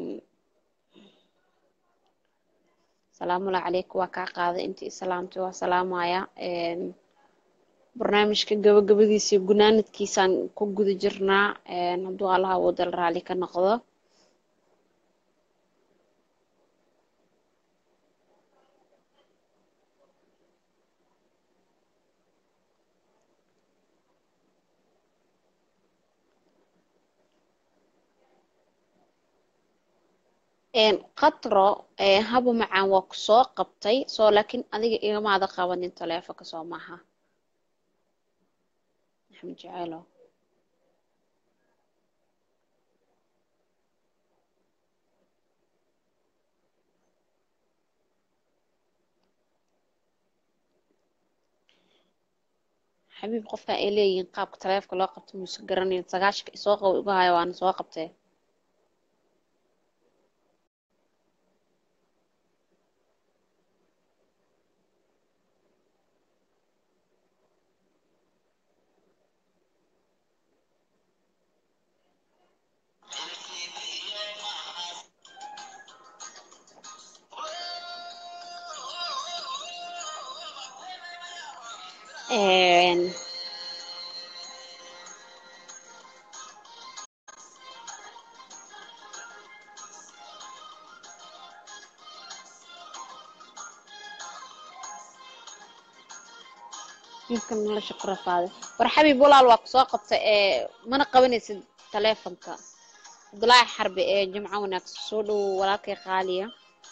salaamullahi calaykum waa kaa qaaday intii islaamtay waa salaamaya een barnaamijka gabagabadiisa iyo gunaanadkiisaan ku guda jirnaa een hadduu allaha wadal raali ka noqdo een qatro ee haba macaan waa ku soo qabtay soo laakiin adiga igamaada qabanin taleefonka soo maaha maxamed jaceelow xabiib qofka ay leeyihiin qaabka taleefka loo qabto muuse garanayn sagaashka isoo qabo igu haya waana soo qabtee Een, ninkan nolosha ku rafaaday war xabiib walaal waa kusoo qabtay ee mana qabanaysid taleefonka abdulaahi xarbi ee jimco wanaagsan soo dhow walaalkay qaaliya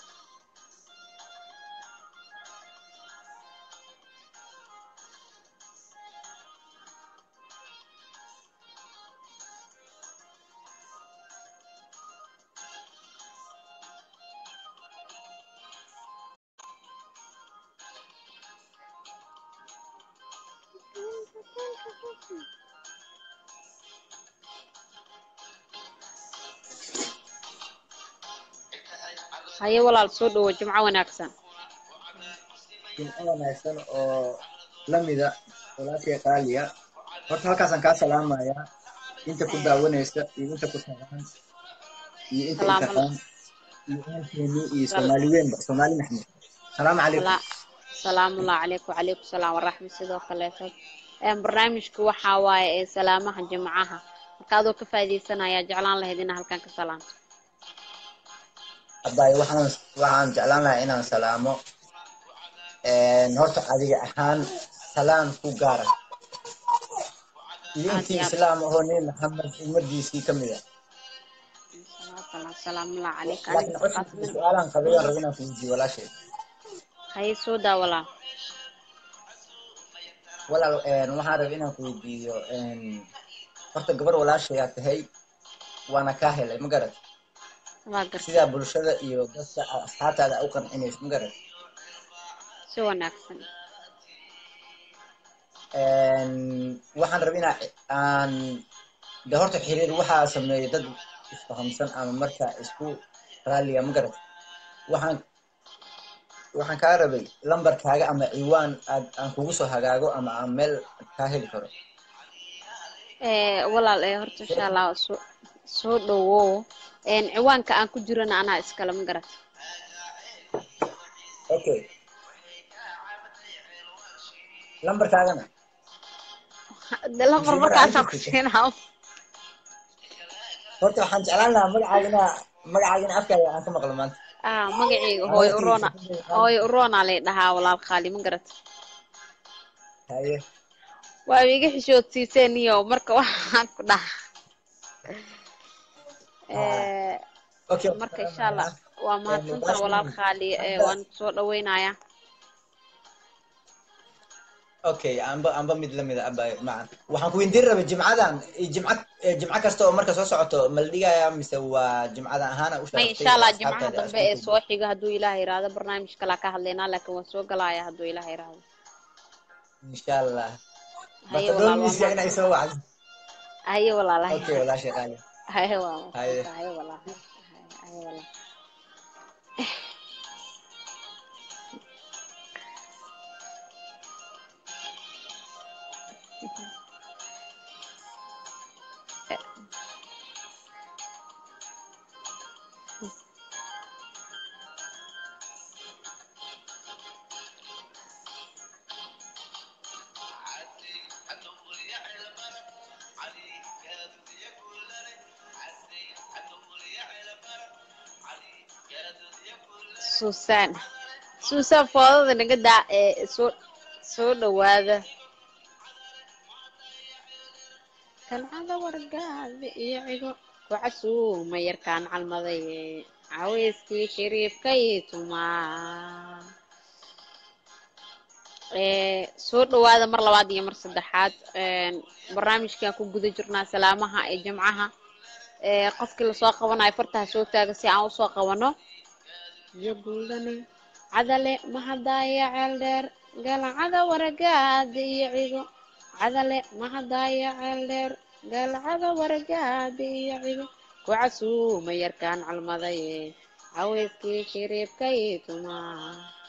haye walaal soo dhowo jimco wanaagsan jimco wanaagsan oo lamida walaalkay qaaliya horta halkaasaan kaa salaamayaa inta ku daawanaysa iyo inta ku tagaan iyo inta Salaam intaqaan iyo ehelkeeni iyo soomaali weynba soomaali maxmed salaamu calaykum Sala- salaamullahi calaykum wacalaykum salaam waraxmat sidoo kaleeto Een, barnaamijku waxaa waaye ee salaamaha jimcaha marka adoo ka faa'iidaysanaya jeclaan lahayd inaa halkan ka salaamto abaayo waxaan waxaan jeclaan lahaa inaan salaamo Een, horta adiga ahaan salaan ku gaara iyo aad intii iyo aad islaam ahoo nebi maxamed ummadiisii ka mid ah salaam salaamullahi calayka laakiin aniga codsi qaasmin su-aalaan qabay aan rabo inaan kuweydiiyo walaashay haye soo daa walaal walaal een, waxaan rabay inaan kuweydiiyo een, horta gabar walaashayaa tahay waana kaa helay ma garat waa gartay sidaa bulshada iyo dadka asxaabtaada u qancinayso ma garat si wanaagsan Een, waxaan rabay inaa aan de horta xiriir waxaa sameeya dad isfahamsan ama marka isku raaliya ma garat waxaan waxaan kaa rabay lambarkaaga ama ciwaan aad aan kugu soo hagaago ama aan meel kaa heli karo Ee, walaal ee horta insha allah soo soo dhowow Een, ciwaanka aan ku jirana anaa iskale ma garat okay lambarkaagana de lambar mise mar aan markaasaan ku jirtay siinaa horta waxaan jeclaan lahaa magacaagina magacaagina afkaaga aan ka maqlo maanta ah magacayga aan hooyo waqtigiisa urona ku deeqaan hooyo urona lay dhahaa walaal qaali ma garat haye waa iga xishoodsiiseen iyo marka waxaan ku dhaha Ee, okay marka insha allah waa mahadsantaha walaal qaali ee waan soo dhaweynayaa okay amba amba mid lamid a aba macan waxaan ku weydiin rabay jimcadan eh, jimca eh, jimco kasta oo marka soo socoto ma la dhigaya mise waa jimcadan ahaana u may sharaftay insha oo allah jimcaha asxaabtaada dambe isku ee tuubo soo xiga hadduu ilaah yiraahdo barnaamij kalaa ka hadlaynaa laakiin waan soo galaaya hadduu ilaah yiraahdo insha allah haye bata walaal waa doonaysa inay soo mahadsantaha wacdo haye walaal haye okay walaashay qaali haye waa haye mahadsantaha haye walaal haye haye walaal suusan suusan foodada naga daa ee soo soo dhawaada kancada wargaada iyo cigo ku casuuma yarkaan calmadaye caweyskii shariifkay tumaa Ee, soo dhawaada mar labaad iyo mar saddexaad Een, barnaamijkaan ku guda jirnaa salaamaha ee jimcaha Ee, qofkii lasoo qabanayo fartaha soo taaga si aan usoo qabano iyo guudane cadale mahadaya ceel dheer galacada waragaada iyo cigo cadale mahadaya ceeldheer galcada wargaadi iyo cigo ku casuuma yarkaan calmadaye caweyskii shiriibkay tumaa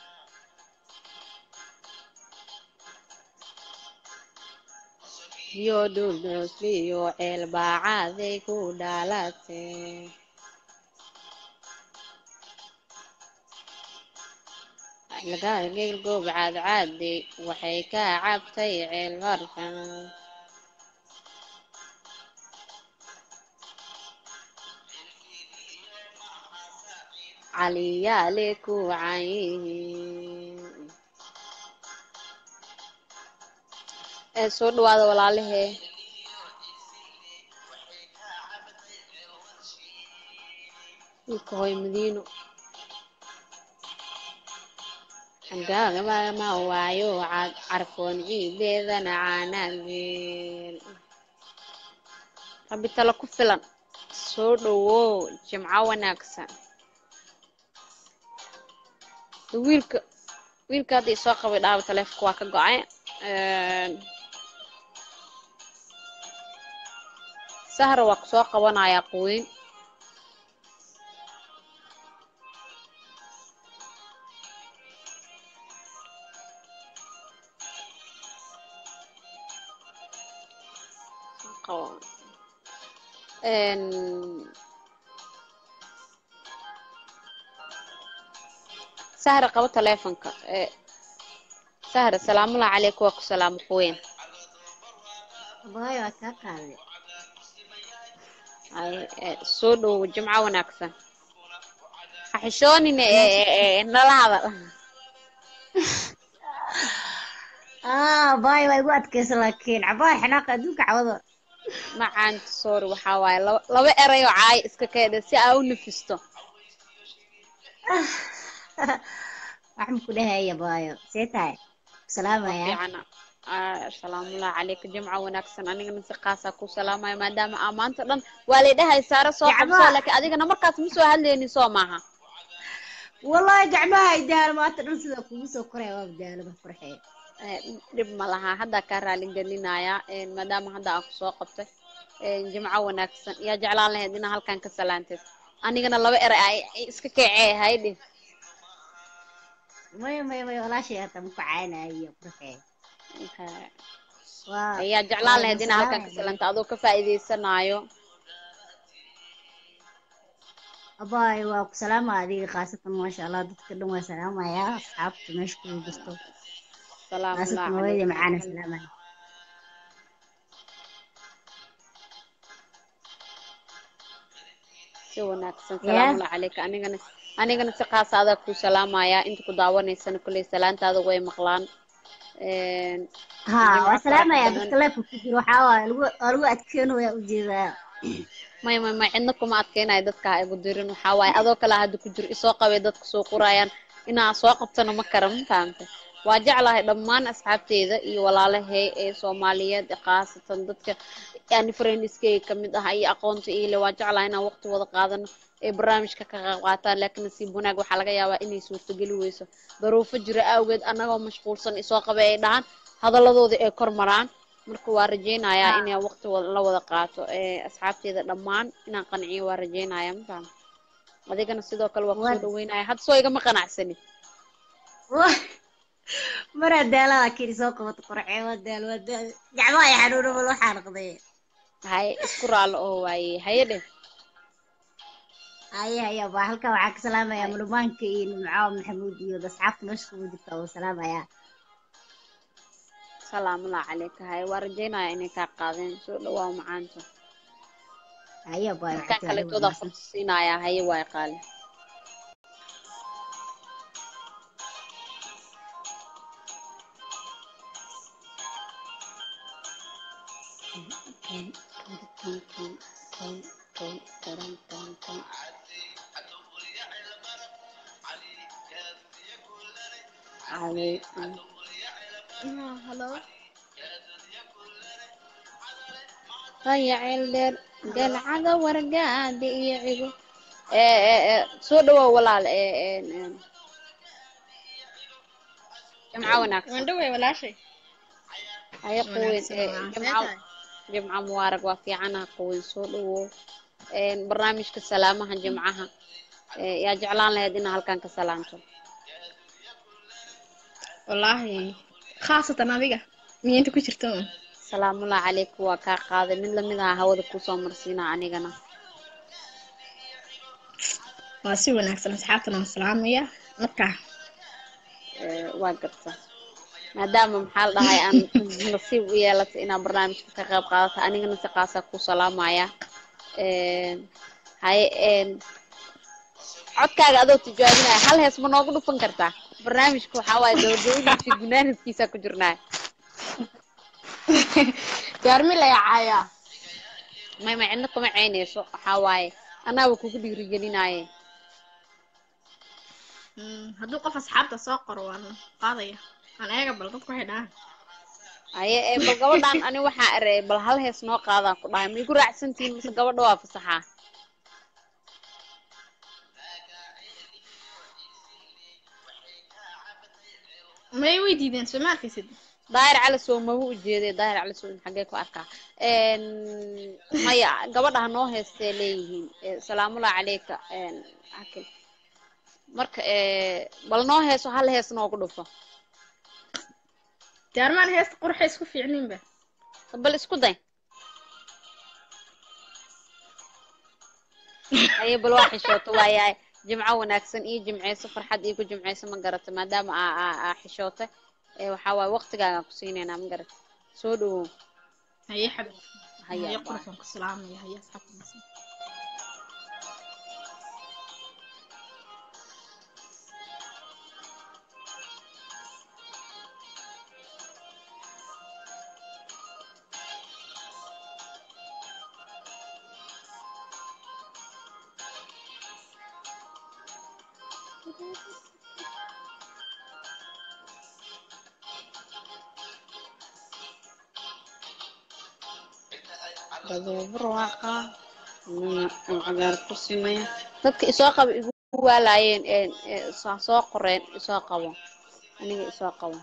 yo dhuldhoosliyo ceel baacaday ku dhalatee lagagel goob caadcaadi waxay ka cabtay ceel barkan caliyaale ku cayihiin ee soo dhawaada walaalahee wiilka hooy madiino agagama waayo cad carfoon ciideedana caanaageel rabbi talo ku filan soo dhawow jimco wanaagsan wiilka wiilka hadda isoo qabay dhaaba taleefonka waa ka go-ay sahra waa kusoo qabanayaa quweyn sahra qabo taleefonka sahra salaamullahi calayku waa ku salaamo quweyn Abaayo waa kaa qaaday. soo dhowow jimco wanaagsan ha xishoonine nala hadal Ah, abaayo waa igu adkaysan laakiin cabaayo xanaaqa adduunka cawada. macaanta sorry waxaa waaye laba laba eray oo caay iska keedha si aa u nafisto Waxaan ku dhahay abaayo. See tahay? Salaamaya. fiican salaamullahi calayka jimco wanaagsan anigana si khaasaa ku salaamaya maadaama aa maanta dhan waa lay dhahay saare soo qabso laakiin adigana markaas ma soo hadlaynin soo maaha Wallahi gacmaha ay daalo maanta dhan sida kugu soo koraya waa daalo ma farxee. dhib ma laha haddaa kaa raali gelinaya maadaama hadda aa kusoo qabtay jimco wanaagsan yaa jeclaan lahayd inaa halkan ka salaanteed anigana laba eray ay iska kecee haydhi Maya maya maya walaashay hata ma ku caanayo farxee. Waa ayaa jeclaan lahayd inaa halkan ka salaanta adoo ka faa'iidaysanaayo abaayo waa ku salaama adiga khaasatan maasha Allah dadka dhan waa salaamaya asxaabta meesha ku jirto. salaamullahi khaasatan hooyada calaykum macaana salaamaya. si wanaagsan Yeah. salaamullahi calayka anigana anigana si khaasa adaa ku salaamaya inta ku daawanaysana kolley salaantaada way maqlaan Ha, waa jimco salaamaya farax dadka badan leefka ku jiro waxaa waaye lagu waa lagu adkeynaya ujeedaa. may may may cidna kuma adkeynayo dadka ha igu dirin waxaa waaye adoo kale hadda ku jiro isoo qabay dadka soo qorayaan inaa soo qabtana ma kara ma fahamtay waa jeclahay dhammaan asxaabteyda iyo walaalahay ee soomaaliyeed ee khaasatan dadka yani friendiskeyga kamid ah iyo aqoonta iile waa jeclahay inaan waqti wada qaadano ee barnaamijka ka qayb qaataan laakiin nasiib wanaag waxaa laga yaabaa inay suurtogeli weyso daruufo jira awgeed annagoo mashquulsan isoo qabay ay dhahaan hadalladoodii ay kor maraan marka waa rajeynayaa inay waqti wada la wada qaato ee asxaabteeda dhammaan inaan qanciyo waa rajeynaya ma faham adigana sidoo kale waa kusoo Wad- dhaweynaya hadda soo igama qanacsanin Wah, maraa daala laakiin soo qabato qorcee waa daal waa daal. Gacmaha ay xanuuna bal waxaa noqday. haye isku raallo oo waaye haye dheh Haya haya baa halkan waxaa ka salaamaya mulumaanka iyo nimcaawa maxamuud iyo asxaabta meesha kugu jirta oo salaamaya. salaamullahi calayka haye waa rajeynaya inay kaa qaadeen soo dhawaa macaanta Haya baa dadkan waxaa kaleetooda fursa siinayaa haye waay qaali Hello. haya ceel dheer galcada wargaadi iyo cigo ee ee ee soo dhawow walaal ee ee ee jimco wanaagsan Waan dhaway walaashay. haya quweyn wanaagsan ee, waa jimco jimco mubaarag waa fiicanaha quweyn soo dhawow Een, barnaamijka salaamaha jimcaha ee, yaa jeclaan lahayd inaa halkan ka salaamto wallaahi khaasatan adiga miyainta ku jirta un salaamullahi calaykum waa kaa qaaday mid lamid aha hawada kusoo marsiina anigana waa si wanaagsan asxaabtana waan salaamaya marka Ee, waa garta maadaama maxaa la dhahay aan nasiib u yeelatay inaa barnaamijka ka qayb qaadato anigana si qaasaa ku salaamaya Een, haye een, codkaaga adoo tijaabinaya hal hees ma noogu dhufan kartaa barnaamijka waxaa waaye gabagabadiisa gunaanadkiisa ku jirnaa gaarmi la yacaaya may ma cidna kuma ceynayso waxaa waaye anaaba kugu dhiirigelinaaye hadduu qof asxaabta soo qoro waan qaadaya aan eega bal dadku waxay dhahaan haye ee bal gabadhaan ani waxaa erey bal hal hees noo qaadaan ku dhahay ma igu raacsantihiin mise gabadha waa fasaxaa may way diideen soo ma arkaysid daahir cali sow maba u jeeday daahir cali sow xaggee ku arkaa Een, maya gabadha ha noo heestee leeyihiin Ee, salaamullahi caleyka een, xakim marka ee, bal noo heeso hal hees noogu dhufo jaarmaan heesta qurxa isku fiicninba bal isku day haye bal waa xishooto waayahay jimco wanaagsan iyo jimceyso farxad iyo ku jimceyso ma garata maadaama aa aa aa xishootay ee waxaa waaye waqtigaagaan ku siinaynaa ma garata soo dhawow haye xabib Haya, haye bye. qurxan ku salaamaya haye asxaabta barwaaqa cagaar ku simaya dadka isoo qaba igu waalaayeen een, ee, soo soo qoreen isoo qabo aniga isoo qabo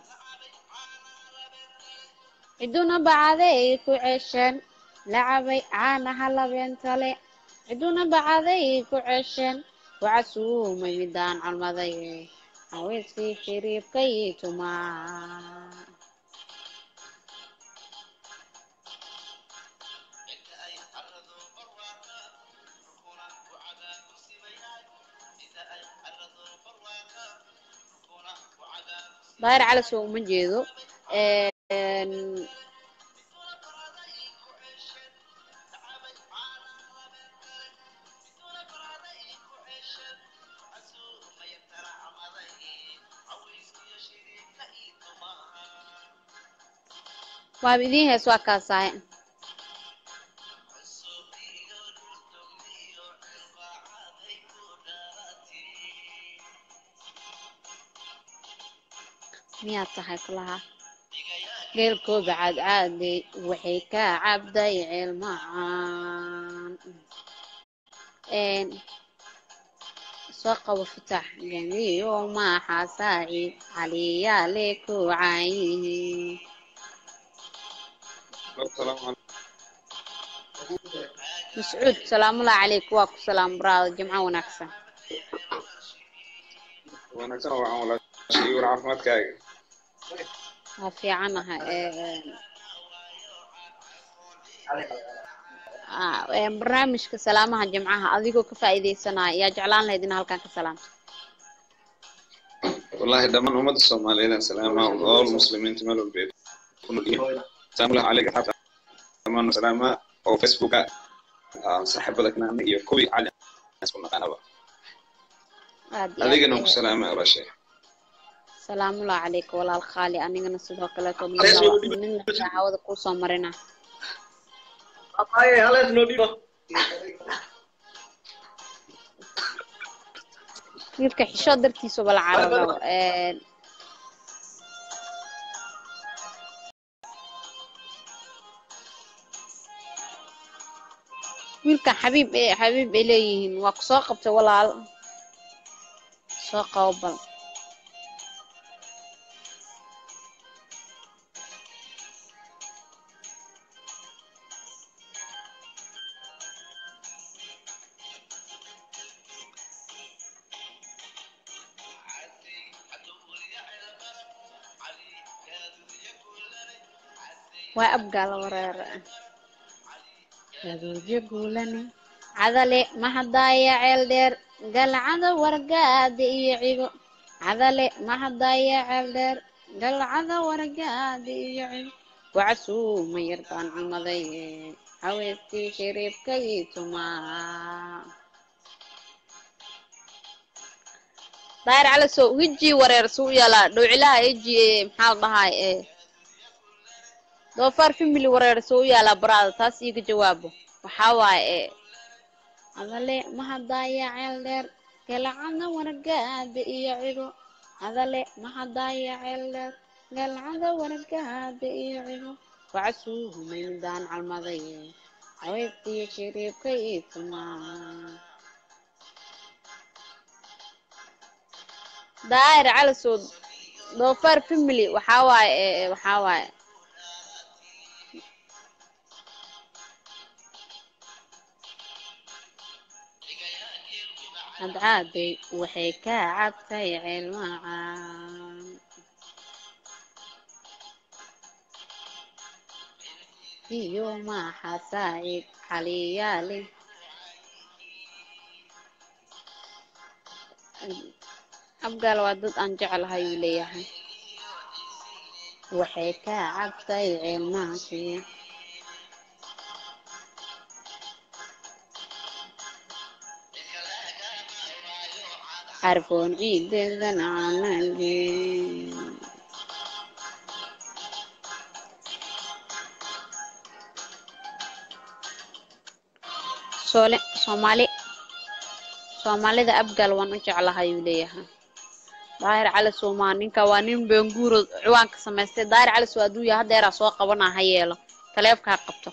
ciduna bacaday ku ceesheen lacabay caanaha labeentale ciduna bacaday ku ceesheen wacasuumay midaan calmaday haweenkii shiriibkay tumaa daahir cali soo uma jeedo Een, waaba idiin hees waa kaasahay miyaad tahay kulaha geelkooda cadcaadey waxay ka cabday ceel macaan Een, soo qabo fitax jamiyo maaxa saaciid caliyaale ku caayihiin mascuud salaamullahi calayk waa ku salaam baraada jimco wanaagsan wanaagsan oo waxaan walaashay war caafimaadkaaga waa fiicanaha Een, ah, een, barnaamijka salaamaha jimcaha adigoo ka faa'iidaysanaya yaa jeclaan lahayd in halkan ka salaamto wallahi dhammaan ummadda soomaaliyeed aan salaamaa all muslimiinta meel walba ay ku nool yihiin salaamullahi calayka xaafid dhammaan salaamaa oo facebooka aan saaxiibada kanaana iyo kuwii cali aan isku naqaanaba aad iyo adigana aad ku salaamaa walaashay salaamullahi calayka walaal khaali anigana sidoo kaleeto midna midna hawada kuusoo marina wiilka xishood dartiisu bala cararo Een, wiilka xabiib ee xabiib ay leeyihiin waa ku soo qabtay walaal soo qabo bal waa abgaala wareere gaduudyo guulane cadale mahadaaya ceel dheer galcada wargaada iyo cigo cadale mahadaaya ceel dheer galcada wargaada iyo cigo wacsuuma yarbaan cumaday haweestii shariibka ii tumaa daahir cali soo weji wareer suu yaalaa dhowcilaha eji maxaa la dhahaa ee doofaar family wareer soo yaalaa baraada taas iiga jawaabo waxaa waaye ee adale mahadaaya ceel dheer galcada wargaada iyo cigo adale mahadaaya ceel dheer galcada wargaada iyo cigo wacsuumay midaan calmaday haweestiyo shariibka ii tumaa daahir cali soo doofaar family waxaa waaye ee waxaa waaye cadcaaday waxay ka cabtay ceel macaan iyo maxa saacid xaliyaale abgaal waa dad aan jeclahay uu leeyahay waxay ka cabtay ceel maashii carfoon ciideedan aanageen soole soomaali soomaalida abgaal waan u jeclahay uu leeyahay daahir cali soomaa ninka waa nin benguuro ciwaanka samaystay daahir cali soo hadduu yahay haddeeraa soo qabanaa ha yeelo taleefka ha qabto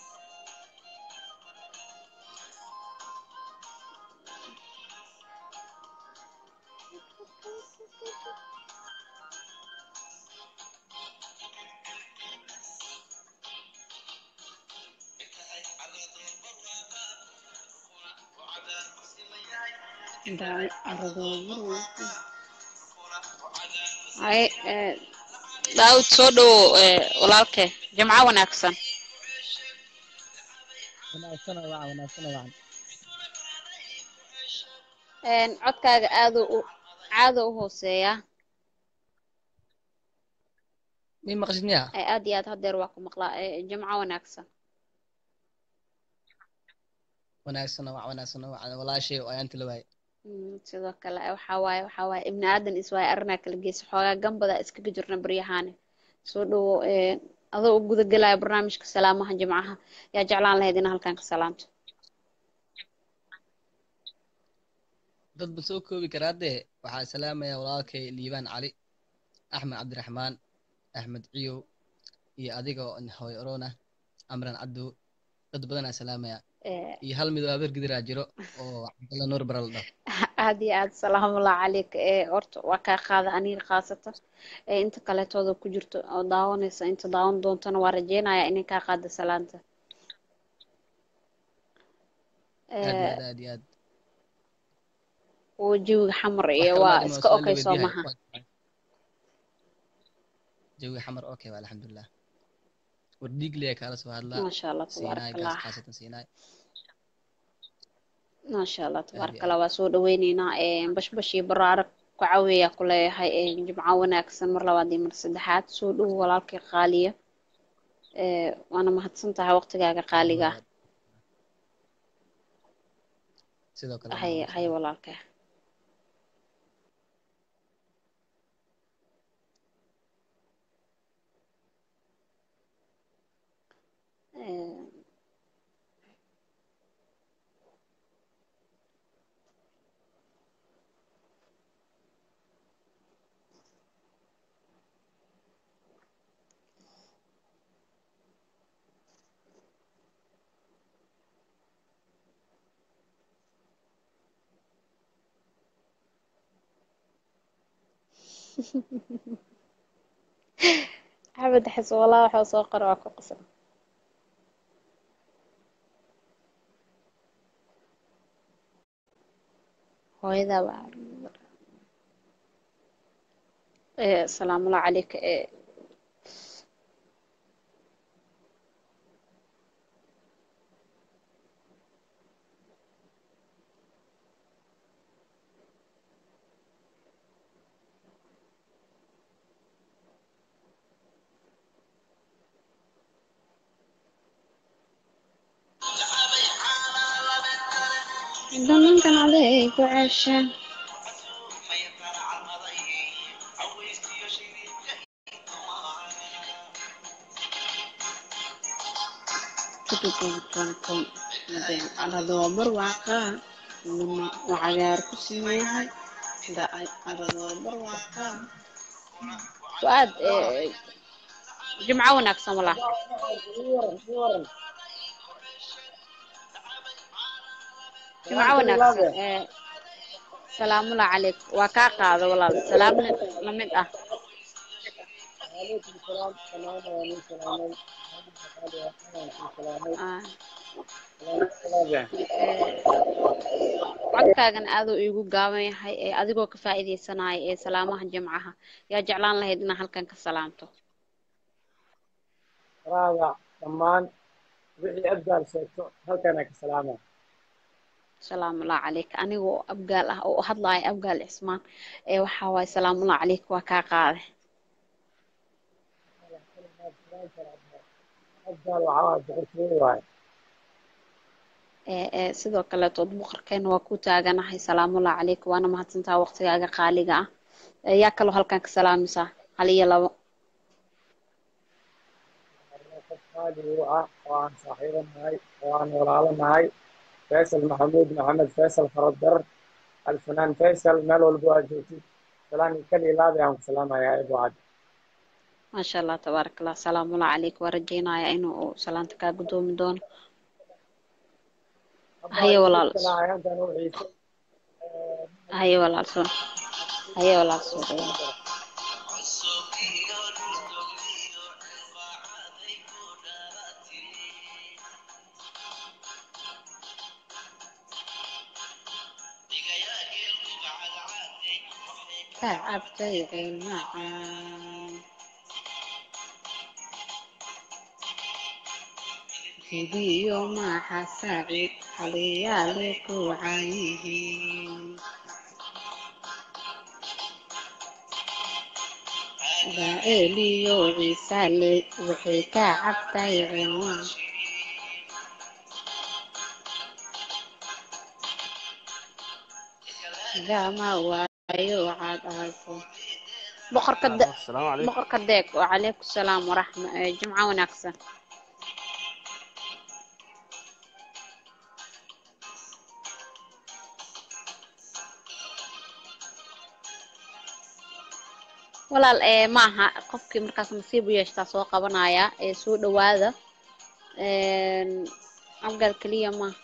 hay daawud soo dhowo walaalke jimco wanaagsan wanaagsana wacan wanaagsana wacan codkaaga aadu u caado u hooseeya mi maqashid miya aad iyo aad hadeer waa ku maqlaa jimco wanaagsan wanaagsana wacan wanaagsana wacan walaashay oo ayaanti la waaye sidoo kale waxaa waaye waxaa waaye ibni aadan iswaaye arrinaa kala geysa xoogaa gambada iskaga jirna baryahaane soo dhowo adoo u guda gelaya barnaamijka salaamaha jimcaha yaa jeclaan lahayd ina halkan ka salaamto dad ba soo koobi karaa dee waxaa salaamaya walaalkay liibaan cali axmed cabdiraxmaan axmed ciyow iyo adigoo hooy orona amran cabdow dad badanaa salaamaya iyo hal mid oo habeer gidiraa jiro oo cabdalla nuur bara la dhaho aad iyo aad salaamullah calayk ee horta waa kaa qaada aniga khaasatan ee inta kaleetooda ku jirto oo daawanaysa inta daawan doontana waa rajeynaya inay kaa qaada salaanta aad iyo aad aad iyo aad oo jawiga xamar iyo wax waa kaloo iska waa okay la soo weydiinayo maha jawiga xamar okay waa alxamdulilah war dhiigliya kaala soo hadlaa maasha allah siinaay tabaaraka gaas allah khaasatan siinaay maasha allah aad tabaaraka iyo allah aad waa soo dhaweyneynaa bashbash iyo baraarag ku caweeya ku leeyahay ee jimco wanaagsan mar labaad iyo mar saddexaad soo dhowo walaalkii qaaliya ee waana mahadsan tahay waqtigaaga qaaliga ah sidoo kale hay maasha hay allah walaalkay Ee, axmed xis walaa waxuu soo qora waa ku qasan hooyadaa baa ee salaamullahi calayka ee Damankan aday ku cesha. Arado barwaaqo luma cagaar ku simeeyay da'ay arado barwaaqo Fuad eh, jimco wanaagsan walaal jimco wanaagsan eh, salaamula calayk waa kaa qaada walaal salaam la mid ah وعليكم السلام سلام عليكم سلام Ah, سلام eh, codkaagan aad uu iigu gaaban yahay ee adigoo ka faa'iidaysanaya ee salaamaha jimcaha yaa jeclaan lahayd inaa halkan ka salaamto راجع دمان wixii abdaal sheegto halkana ka salaama salaamullahi calayk anigoo abgaal ah oo u hadlaaya abgaal cismaan ee waxaa waaye salaamullahi calayk waa kaa qaade abdaal waxaa boqortooyo waaye ee ee sidoo kaleetood boqorkeena waa ku taaganahay salaamullahi calayk waana mahadsantaha waqtigaaga qaaliga ah ee yaa kaloo halkan ka salaamaysaa hal iyo labo qof qaali u ah oo aan saaxiibo nahay oo aan walaalo nahay faysal maxamuud maxamed faysal faradar alfanaan faysal meel walba aad joogtid salaan kal ilaabi aan ku salaamayaa eebo cad maasha allah tabaaraka allah salaamullahi calayk waa rajaynayaa inuu uu salaanta kaa gudoomi doono haye walaal ayaantan u xiise haye walaal sun haye walaal sun تعبتي معاي فيديو مع حسابي حليالك وعيني بائلي وعيسالي وحيكا عبتي عنوان gama waayo waxaad ahayso boqorka de- السلام عليكم boqorka deeg wacalaykum salaam waraxma eh, jimco wanaagsan walaal ee maaha qofkii markaas nasiib u yeeshtaa soo qabanaya ee soo dhawaada Een, abgaal keliya maaha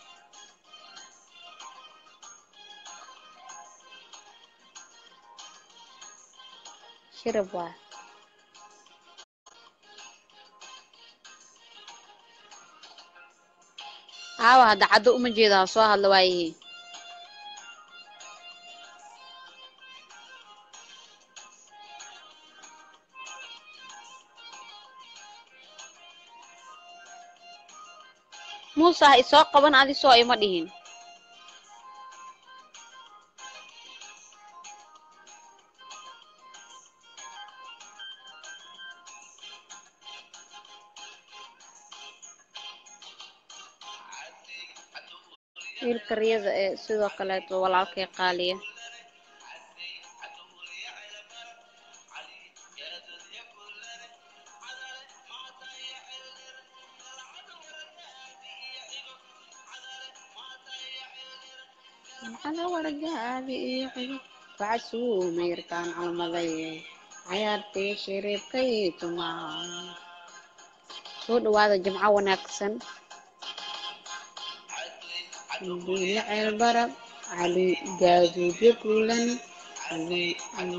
shirab waa aawa hadda caddo uma jeeda ha soo hadla waayihi muuse ha isoo qaban adi soo ima dhihin wiilka riyada ee sidoo kaleeto walaalkay qaaliya maxaa wargaabi iyo xigo bacad suumayrkaan calmaday cayaartii shiriibkay tumaa soo dhawaada jimco wanaagsan diina ceel barab cali gaaduudyo kuulan cali cali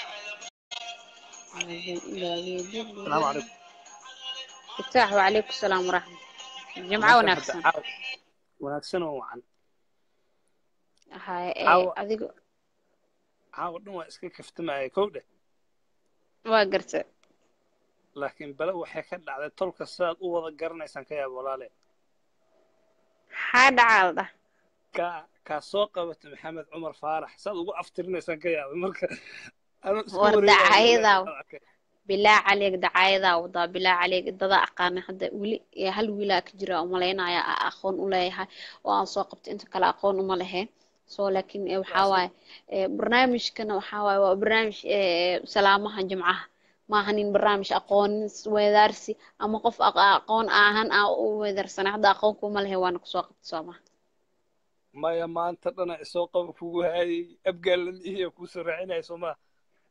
gaaduudyo السلام kuulan عليكم iftaax wacalaykum salaam waraxmat jimco meeshan hadda wanaagsan caaw wanaagsan oo wacan haye ee caawa adigo caawa dhan waa iska kaftamaya kow dheh waa garta laakiin bale waxay ka dhacday tolka sidaad u wada garanaysaan ka yaab walaale maxaa dhacaa la dhah kaa kaa soo qabata maxamed cumar faarax saad ugu aftirinaysaan ka yaabay marka anuu iska war wareegaya dacayadaa ilaahay arkay bilaa caleeg dacaayadaa wadaa bilaa caleeg dadaa aqaana hadda weli ee hal wiilaa ka jira umalaynaya a aqoon u leeyahay oo aan soo qabto inta kale aqoon uma leheen so laakiin eh, waxaa waaye eh, barnaamijkana waxaa waaye waa barnaamij eh, salaamaha jimcaha maaha nin barnaamij aqoon weedaarsi ama qof aq- aqoon ahan aa u weedaarsanay hadda aqoon kuma lehe waana kusoo qabta soo maha maya maanta dhana isoo qaba kugu haayay abgaalan iyo kuusoo raacinaya soo maa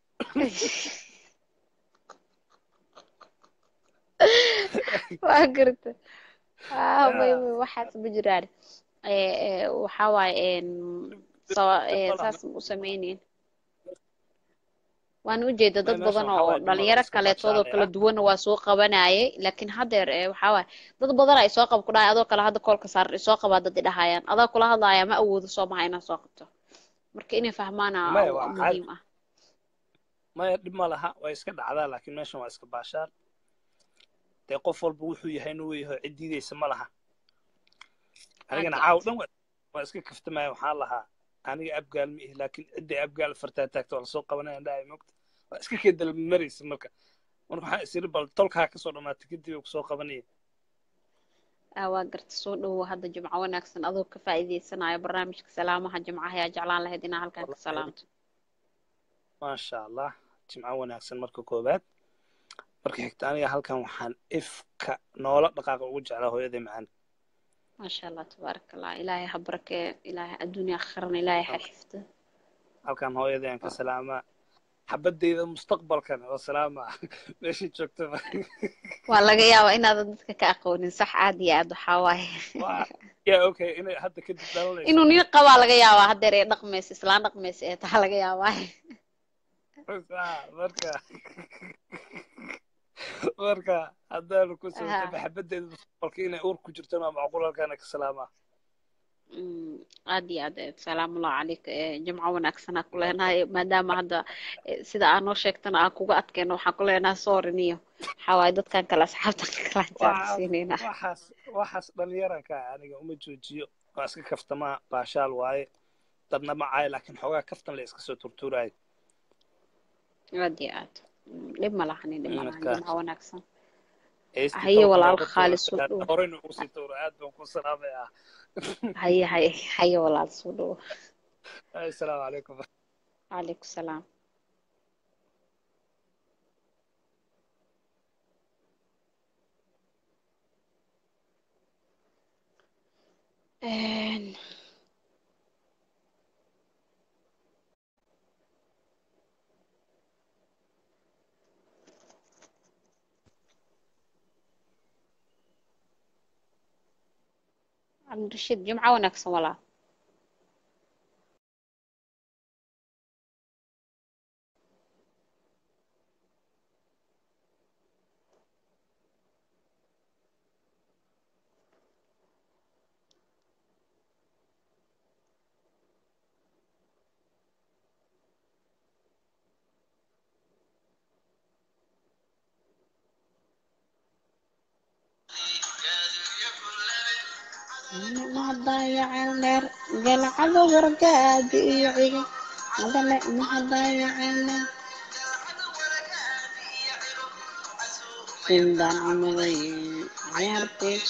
waa garta ah may may waxaas ma jiraan Eh, eh, waxaa waaye en, sawa- eh, saas ma u samaynayn waan ujeeda dad meesha badan waxaa oo waaye dumar dhalinyaro iska kaleetoodoo kala baashaalaya duwanna waa soo qabanayay laakiin haddeer eh, waxaa waaye dad badan ay soo qab ku dhahay adoo kale hadda koolka saaran isoo qabaa dad idhahayaan adaa kula hadlaaya ma awoodo soo maha inaan soo qabto marka inay fahmaana maya waa caadi muhiim ah maya dhib ma laha waa iska dhacdaa laakiin meeshan waa iska baashaan dee qof walba wuxuu yahay inuu yahay cid diidaysa ma laha aad anigana iyo caaw aad dhan waa waa iska kaftamaya waxaan lahaa aniga abgaal ma ihi laakiin cidday abgaal fartaa taagto waa lasoo qabanaya dhahay mogta waa iska kee dalmaraysa marka marka waxaan isiri bal tolkaa kasoo dhamaatay kadib ay kusoo qabanaya ah waa garta soo dhowow hadda jimco wanaagsan adoo ka faa'iidaysanayo barnaamijka salaamaha jimcaha ayaa jeclaan lahayd inaa halkan ka salaamto maasha allah jimco wanaagsan marka koowaad marka xigta aniga halkan waxaan ifka noola dhaqaaqa ugu jeclaa hooyaday macaan maasha allah tabaaraka allah ilaahay ha barakee ilaahay adduunya akhirana ilaahay ha xifdo halkan hooyaday aan ka salaamaa xabadeyda mustaqbalkan oo salaama meeshay joogtaba waa laga yaabaa inaadan dadka ka aqoonin sax aad iyo aad waxaa waaye waa yaa okay inay hadda kadib dhalanayso inuu nin qabaa laga yaabaa haddeer ee dhaqmaysa islaan dhaqmaysa ee taa laga yaabaa Ah, marka marka haddaanu ku soo Ah, xabadeyda mustaqbalka inay uur ku jirtona waa macquul halkaana ka salaamaa mm, aad iyo aad eh, salaamullahi calayka eh, jimco wanaagsanaa ku leenahay maadaama hadda eh, sida aa noo sheegtana aan kuga adkeyno waxaan ku leenahay sorry niyo waxaa waaye dadkan kale asxaabtan kala waxaas jaarsiinayna waxaas waxaas dhalinyaranka aniga uma joojiyo waa iska kaftamaa baashaal waaye dadna ma caayo laakiin xoogaa kaftan la iska soo turtuuraayo aad iyo aad Mm, dhib ma lahanin dhib ma lahan marka jimco wanaagsan heystii haye tolka walaal nooga khaali tuura soo dhowo horeyna ugu sii tuura aad baan ku salaamayaa haye haye haye walaal soo dhowo assalaamu calaykum calaykum salaam Een, cabdirashiid jimco wanaagsan walaal mahadayaceen dheer galcado wargaadi iyo ciga madale mahadayaceen dheer sindaan camaday ciyaartay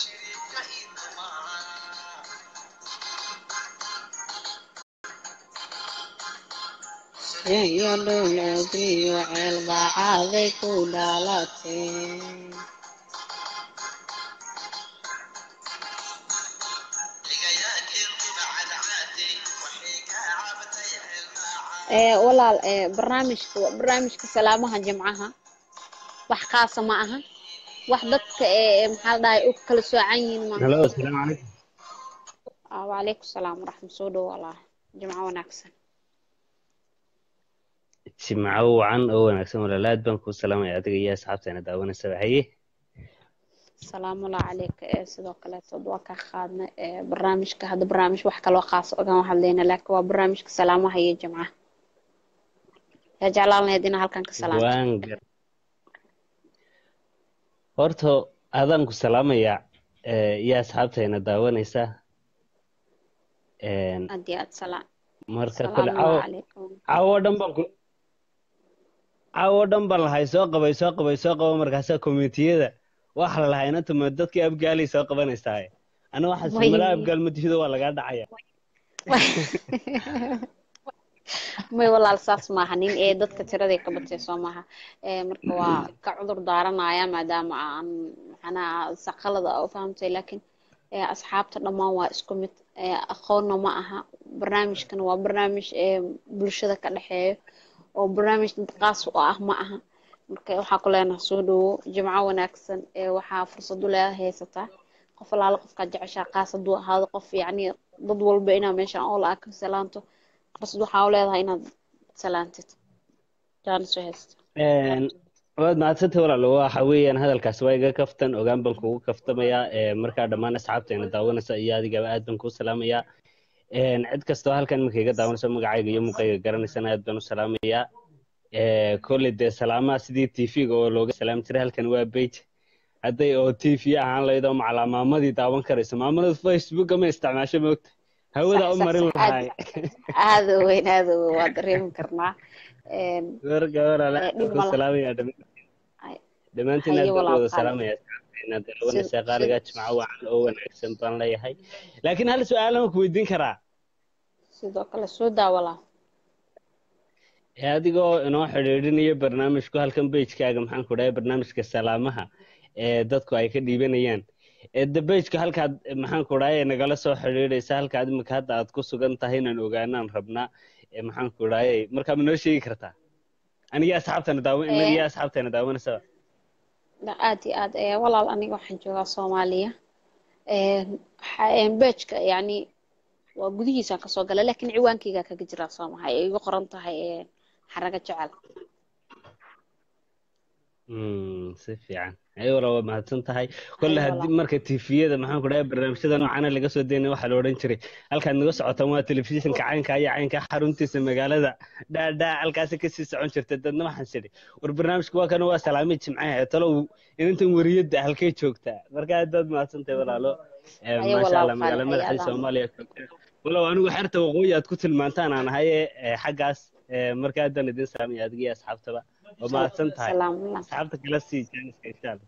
iyo dhowladiyo ceel baacaday ku dhalatay ee walaal ee barnaamijka waa barnaamijka salaamaha jimcaha wax kaasa ma aha wax dadka ee maxaa la dhahay u kala soocan yihiin maaha halo asalaamu calaykum Ah, wacalaykum salaam waraxmat soo dhow walaal jimco wanaagsan jimco wacan oo wanaagsan walaal aad baan kuu salaamaya adiga iyo asxaabteena daawanaysa haye salaamullahi calayka ee sidoo kaleetood waa ka qaadnay ee barnaamijka hadda barnaamij wax kaloo qaas ogama hadlayna laakiin waa barnaamijka salaamaha iyo jimcaha yaa jeclaan lahayd inaa halkan ka salaamto waan gar horta adaan ku salaamaya eh, iyo asxaabteena daawanaysa Een, aad iyo aad salaam marka kole salaamullahi caawo calaykum caawo dhan baan ku caawo dhan baan lahay soo qabay soo qabay soo qaba markaasaa komitiyada waxa la lahaa inanta ma dadkii abgaalay soo qabanaysaa ana waxaa Way- simala abgaal madihido waa lagaa dhacaya may walaal saas maaha nin ee dadka tiraday ka batay soo maaha ee marka waa ka cudur daaranaya maadaama aan macnaha saqalada u fahamtay laakiin ee asxaabta dhammaan waa isku mid ee aqoonna ma aha barnaamijkan waa barnaamij ee bulshada ka dhexeeyo oo barnaamij dad qaas u ah ma aha marka waxaa ku leenahay soo dhawo jimco wanaagsan ee waxaa fursad u leedahay haysataa qof alaala qofkaad jeceshaa qaas hadduu ahaado qof yacni dad walba inaa meeshaan oo la ka salaanto fursad waxaa u leedahay inaad salaantid jaanis u haysta Een, waad mahadsantay walaalo waxa weeyaan hadalkaas waa iga kaftan ogaan baan kugu kaftamayaa ee, markaa dhammaan asxaabteena daawanaysa iyo adigaba aad baan kuu salaamayaa Een, cid kastoo halkan iminka iga daawanaysa magacayga iyo muuqayga garanaysana aad baan u salaamayaa Ee, kolley dee salaamaha sidii tv-ga oo looga salaami jiray halkan waa page hadday oo tv ahaan lahayd oo macalaa maamadii daawan karayso maamada facebooka ma isticmaasho moogta hawada u sax sax marin sax lahay aad aad u weyn aad u weyn waa dareemi karnaa Een, warka walaala ee, aad dhib baan ma ku laha salaamayaa dhammaan dhammaantiin haye aad baan u walaal wada qaali salaamayaa asxaabteena sida daawanaysa sida qaaliga jimco wacan oo wanaagsan baan leeyahay laakiin hal su-aal aan ku weydiin karaa sidoo kale soo daawalaa ee adigoo inoo xidhiidhinayo barnaamijku halkan pagekaaga maxaan ku dhahay barnaamijka salaamaha ee dadku ay ka dhiibanayaan ee de pageka halkaad maxaan ku dhahay nagala soo xidhiidhaysa halkaad imika hadda aad ku sugan tahay inaan ogaanaan rabnaa ee maxaan ku dhahay markaa ma noo sheegi kartaa aniga asxaabtana daawan Ee, inaga asxaabteena daawanaysa aad iyo aad ee, walaal aniga waxaan joogaa soomaaliya Een, waxa- een, beejka yacni waa gudihiisaan kasoo galay laakiin ciwaankaygaa kaga jiraa soo maha ay igu qoran tahay ee, xaraga jecel Mm, si fiican ayo wala waa mahadsan tahay kolle haye haddii walaal marka tviyada maxaan ku dhahay barnaamijyada noocana laga soo daynay waxaa la odhan jiray halkaad naga socotaan waa telefishinka caynka iyo caynka xaruntiisa magaalada dhaadhaa halkaasi kasii socon jirta dadna waxaan sidhi war barnaamijka waa kana waa salaamid jimcaha talow inantan wariyadda halkay joogtaa marka aad baad mahadsan tahay walaalo Eh, haye maasha walaal allah qaali magaalo haye madaxdii adaan soomaaliya joogta walow anigu xerta waqooyi aad ku tilmaantaan aan ahay eh, xaggaas eh, marka aadaan idin salaamaya adiga iyo asxaabtaba waa Sal- mahadsan tahay salaam asxaabta kala sii jaaniska insha allah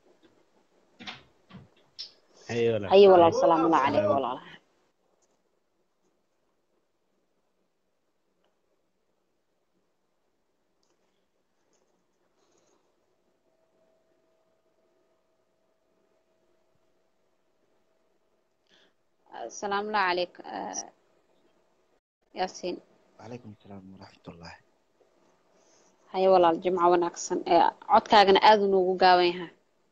haye walaal haye walaal salaamu allah calayk salaam walaal salaamu allah calayk eh, yaasiin وعليكم السلام ورحمة الله haye walaal jimco wanaagsan ee codkaagana aad uu noogu gaaban yahay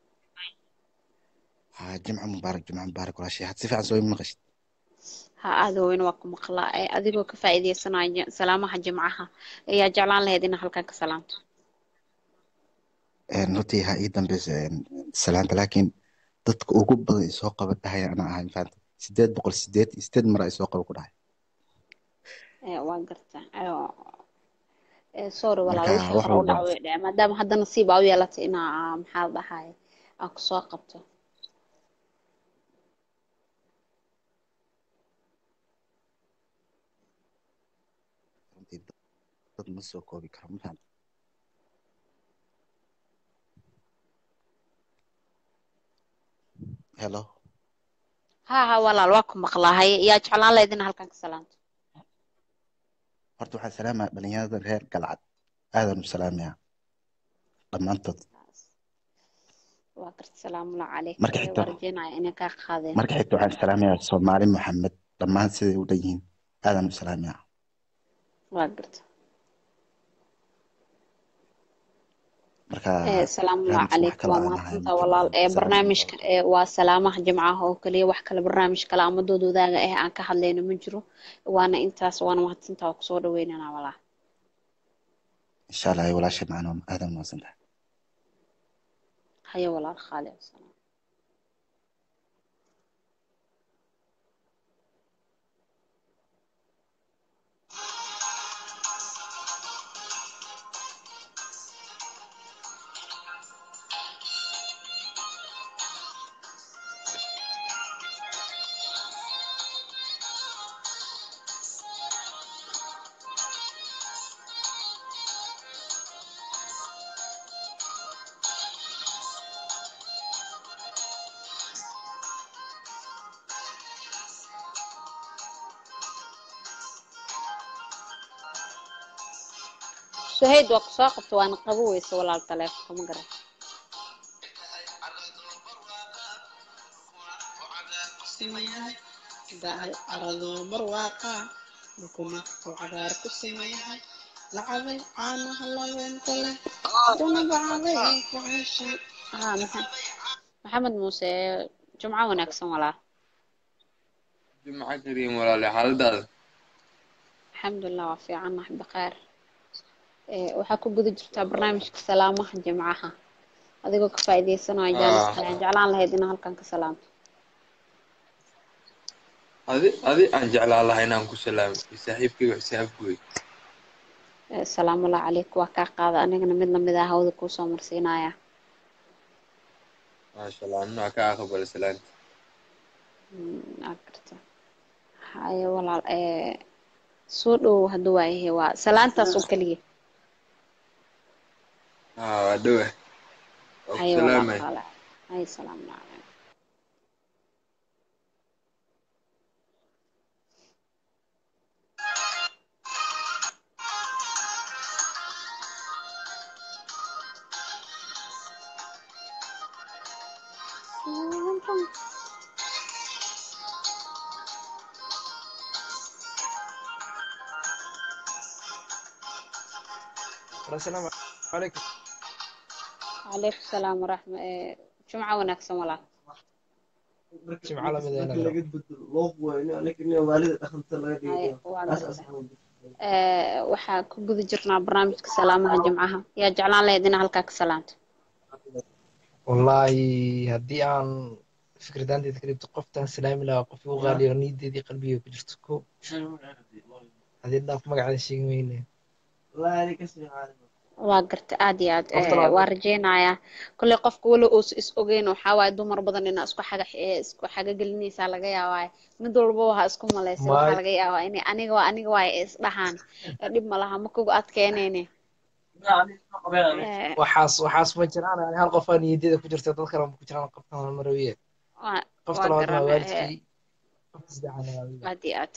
ها جمعة مبارك جمعة مبارك ولا شيء هتسيف عن سوي منقش ha aada weyn waa ku maqlaa ee adigoo ka faa'iidaysanaya ji- salaamaha jimcaha ayaa jeclaan lahayd inaa halkan ka salaamto نوتي ها إيدا بس سلامة لكن dadka ugu badan isoo qaba dhahaya ana ahay faanta sideed boqol sideed iyo sideed mar isoo qaba ku dhahay ee waa gartaa ee ee, sorry walaal marka wixii wax hore u walba dhac way dhaceen maadaama hadda nasiib aa u yeelatay inaa aa, maxaa la dhahay aa kusoo qabto runtii dad ma soo koobi karo ma faanta hello ha ha walaal waa ku maqlaa haye yaa jeclaan lahayd inaa halkan ka salaamto horta waxaan salaamaya dhalinyarada reer galcad aadan u salaamayaa dhammaantood waa garta salaamulla calayk marka ee, xigta waa rajeynaya inay kaa qaadeen marka xigta waxaan salaamayaa soomaali maxamed dhammaan siday u dhan yihiin aadan u salaamayaa waa garta marka ee salaamulla barnaamijka wax calayk kale waa aan ahayn mahadsantaa walaal ee salaam barnaamijka ee waa salaamaha jimcaha oo kaliya wax kale barnaamij kale ama dood wadaaga ah aan ka hadlayno ma jiro waana intaas waana mahadsantaa waa kusoo dhaweynanaa walaal insha allah ay walaashay macnoom aadan u mahadsantahay haye walaal khaali wasalaam Thank suhayd waa kusoo qabta waana qabo weyse walaal taleefonka ma garan dahay arado barwaaqa dukuna uu cagaar ku simayahay lacabay caanaha labeenta leh duna bacabay ku ceshay haa maxa- maxamed muuse jumco wanaagsan walaal jumco kariim walaale xaaladaada alxamdulilah waa fiicannahay bakhaar Eh, waxaa ku guda jirtaa barnaamijka salaamaha jimcaha adigoo ka faa'iideysanaya jaaniska waxaan jeclaan lahayd inaa halkan ka salaamto adi adi aan jeclaan lahaa inaan ku salaamo iyo saaxiibkayga xisaabkooy Eh, salaamullahi calayk waa kaa qaada anigana mid lamid ah hawada kuusoo marsiinaya maasha allah anna ka aqbala salaanta Mm, aa garta haye walaal eh, soo dhowow hadduu waayahay waa salaantaas oo keliya haa waa dhowa waa ku haye walaal salaamay qaale haye salaamu calaykum asalaamu calaykum calaykum salaam waraxma eh, jumco wanaagsan walaal jimco lamid ah haye waa garta Eh, waxaa ku guda jirnaa barnaamijka salaamaha jimcaha yaa jeclaan lahayd inaa halkaa ka salaamto wallaahi haddii aan fikradaanteeda ka dhibto qoftaan salaami lahaa qof igu qaaliyo niyadeedii qalbiga ku jirto ko haddii dhaaf magaceeda sheegi mayne waa garta aad iyo aad qofta eh, labaad waa rajeynayaa kolley qofka weli uusa is ogeyn waxaa waaye dumar badan inaa isku xaga eh, isku xaga gelinaysaa laga yaabaa mid walba waxaa isku malaysay waxaa maay laga yaabaa inay aniga waa aniga waaye is dhahaan Eh, dhib ma laha ma kugu adkeyneyne Eh, waxaas waxaas ma jiraan ani hal qof aa niyadeeda ku jirta dad kale ma ku jiraan qoftan waa marawiye waa qofta waa labaadna waa garana eh, waalidkay qofta saddexaadna waa wiil aad iyo aad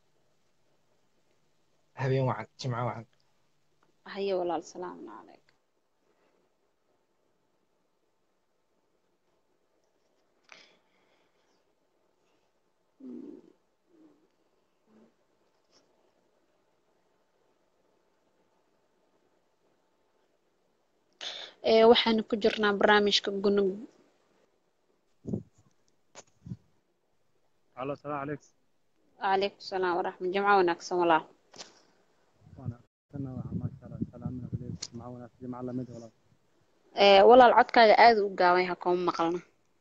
habeen wacan jimco wacan haye walaal salaamu calaykum Eh, waxaanu ku jirnaa barnaamijka gunug Allo, salaam calaykum. calaykum salaam waraxmat jimco wanaagsan walaal Wanaagsanna waxaa maasha Allah salaamina kuleeyahay jimco wanaagsan jimco lamid walaal. Eh, walaal codkaaga aad u gaaban yahay kuma maqalna